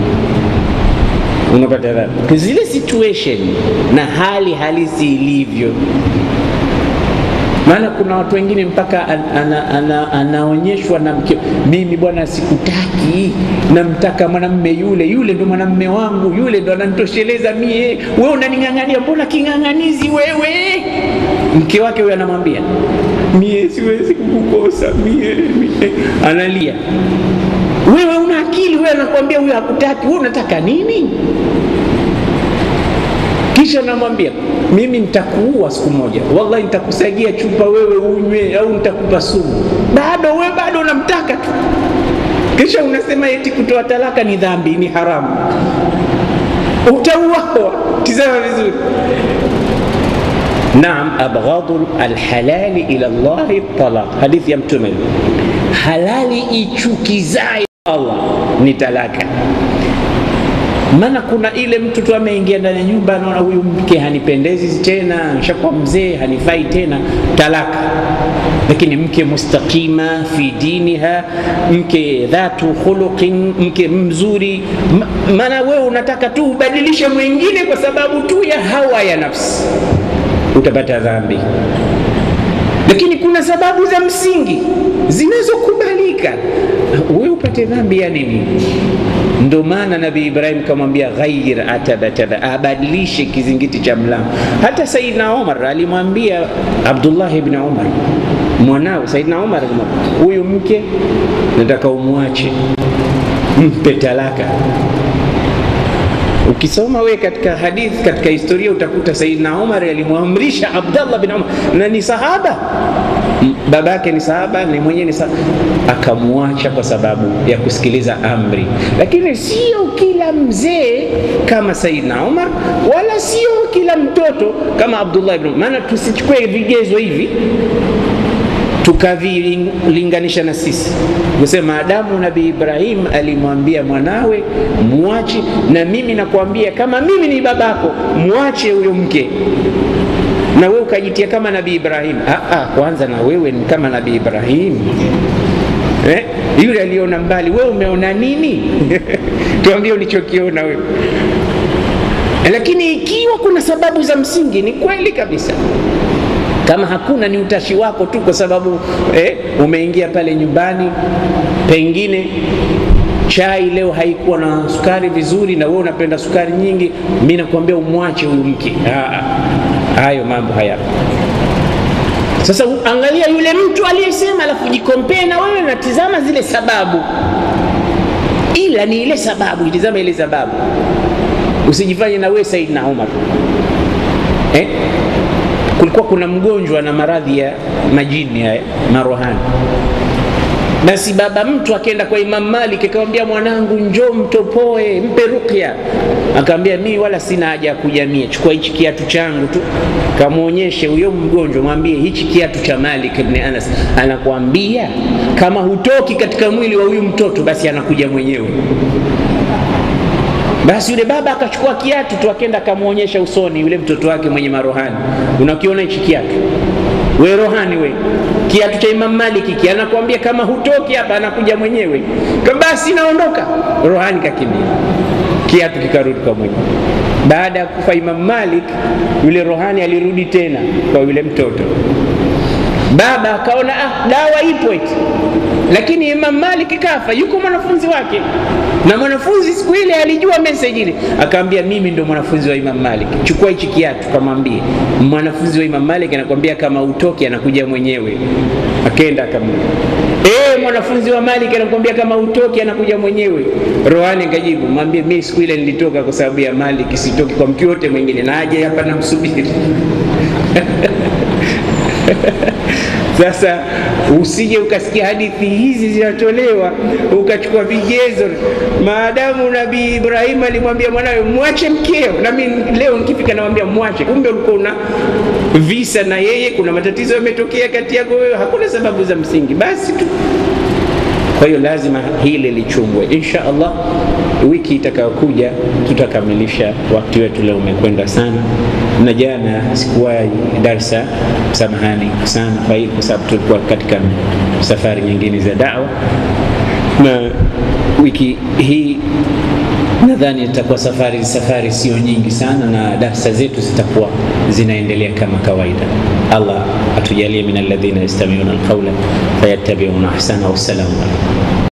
unapata dhambi zile situation na hali halisi ilivyo. Maana kuna watu wengine mpaka an, ana, ana, anaonyeshwa na mke, mimi bwana sikutaki, namtaka mwanamme yule yule, ndo mwanamme wangu yule, ndo ananitosheleza mie. Wewe unaning'ang'ania, mbona king'ang'anizi wewe? Mke wake huyo anamwambia mie siwezi kukukosa mie, mie. Analia, wewe una akili? Wewe anakuambia huyo hakutaki, wewe unataka nini? Kisha namwambia mimi nitakuua siku moja, wallahi nitakusagia chupa wewe unywe, au nitakupa sumu. Bado wewe bado unamtaka tu, kisha unasema eti kutoa talaka ni dhambi, ni haramu, utauawa. Tizama vizuri. Naam, abghadu alhalali ila Allahi talaq, hadithi ya Mtume, halali ichukizayo Allah ni talaka maana kuna ile mtu tu ameingia ndani ya nyumba, anaona huyu mke hanipendezi tena, nishakuwa mzee, hanifai tena, talaka. Lakini mke mustaqima fi diniha, mke dhatu khuluqin, mke mzuri, maana wewe unataka tu ubadilishe mwingine kwa sababu tu ya hawa ya nafsi, utapata dhambi. Lakini kuna sababu za msingi zinazokubalika, wewe upate dhambi ya nini? Ndo maana Nabii Ibrahim kamwambia ghayyir atabataba, abadilishe kizingiti cha mlango. Hata Saidna Umar alimwambia Abdullah ibn Umar mwanao Saidna Umar, huyu mke nataka umwache, mpe talaka. Ukisoma we katika hadithi, katika historia utakuta Saidina Umar alimwamrisha Abdallah bin Umar, na ni sahaba, babake ni sahaba, ni mwenyewe ni sahaba, akamwacha kwa sababu ya kusikiliza amri. Lakini sio kila mzee kama Saidina Umar, wala sio kila mtoto kama Abdullah ibn Umar. Maana tusichukue vigezo hivi tukavilinganisha na sisi kusema Adamu Nabii Ibrahim alimwambia mwanawe mwache, na mimi nakwambia kama mimi ni babako mwache huyo mke, na wewe ukajitia kama Nabii Ibrahim. Aa, kwanza na wewe ni kama Nabii Ibrahim eh? Yule aliona mbali, wewe umeona nini? Tuambie ulichokiona wewe. Lakini ikiwa kuna sababu za msingi, ni kweli kabisa kama hakuna ni utashi wako tu, kwa sababu eh, umeingia pale nyumbani, pengine chai leo haikuwa na sukari vizuri, na wewe unapenda sukari nyingi, mimi nakwambia umwache huyu mke. Hayo mambo hayapo. Sasa angalia yule mtu aliyesema, alafu jikompee na wewe, natizama zile sababu, ila ni ile sababu, itizama ile sababu, usijifanye na wewe Saidina Umar eh? kulikuwa kuna mgonjwa na maradhi ya majini haya marohani. Basi baba mtu akaenda kwa Imam Malik akamwambia, mwanangu, njoo mtopoe, mpe ruqya. Akamwambia, mimi wala sina haja ya kujamia, chukua hichi kiatu changu tu. Kamwonyeshe huyo mgonjwa, mwambie hichi kiatu cha Malik ibn Anas, anakuambia kama hutoki katika mwili wa huyu mtoto, basi anakuja mwenyewe. Basi yule baba akachukua kiatu tu akenda akamwonyesha usoni yule mtoto wake mwenye marohani, unakiona hichi kiatu we rohani we, kiatu cha Imam Malik hiki, anakuambia kama hutoki hapa anakuja mwenyewe. Basi naondoka, rohani kakimbia, kiatu kikarudi kwa mwenyewe. Baada ya kufa Imam Malik, yule rohani alirudi tena kwa yule mtoto. Baba akaona ah, dawa ipo eti, lakini Imam Malik kafa, yuko mwanafunzi wake na mwanafunzi siku ile alijua message ile, akaambia mimi ndo mwanafunzi wa Imam Malik, chukua hichi kiatu, kamwambie mwanafunzi wa Imam Malik anakwambia kama utoki anakuja mwenyewe. Akaenda akamwambia eh, mwanafunzi wa Malik anakwambia kama utoki anakuja mwenyewe. Rohani kajibu, mwambie mimi siku ile nilitoka kwa sababu ya Malik, sitoki kwa mtu yote mwingine, na aje hapa namsubiri. Sasa usije ukasikia hadithi hizi zinatolewa ukachukua vigezo. Maadamu Nabii Ibrahim alimwambia mwanawe mwache mkeo, na mimi leo nikifika namwambia mwache, kumbe ulikuwa una visa na yeye, kuna matatizo yametokea kati yako wewe, hakuna sababu za msingi, basi tu. Kwa hiyo lazima hili lichungwe. Insha Allah, wiki itakayokuja tutakamilisha. Wakati wetu leo umekwenda sana, na jana sikuwahi darsa, samahani sana kwa hii, kwa sababu tulikuwa katika safari nyingine za dawa, na wiki hii nadhani itakuwa safari safari sio nyingi sana, na darsa zetu zitakuwa zinaendelea kama kawaida. Allah atujalie min alladhina yastami'una alqawla fayattabi'una ahsana. Wassalamu alaykum.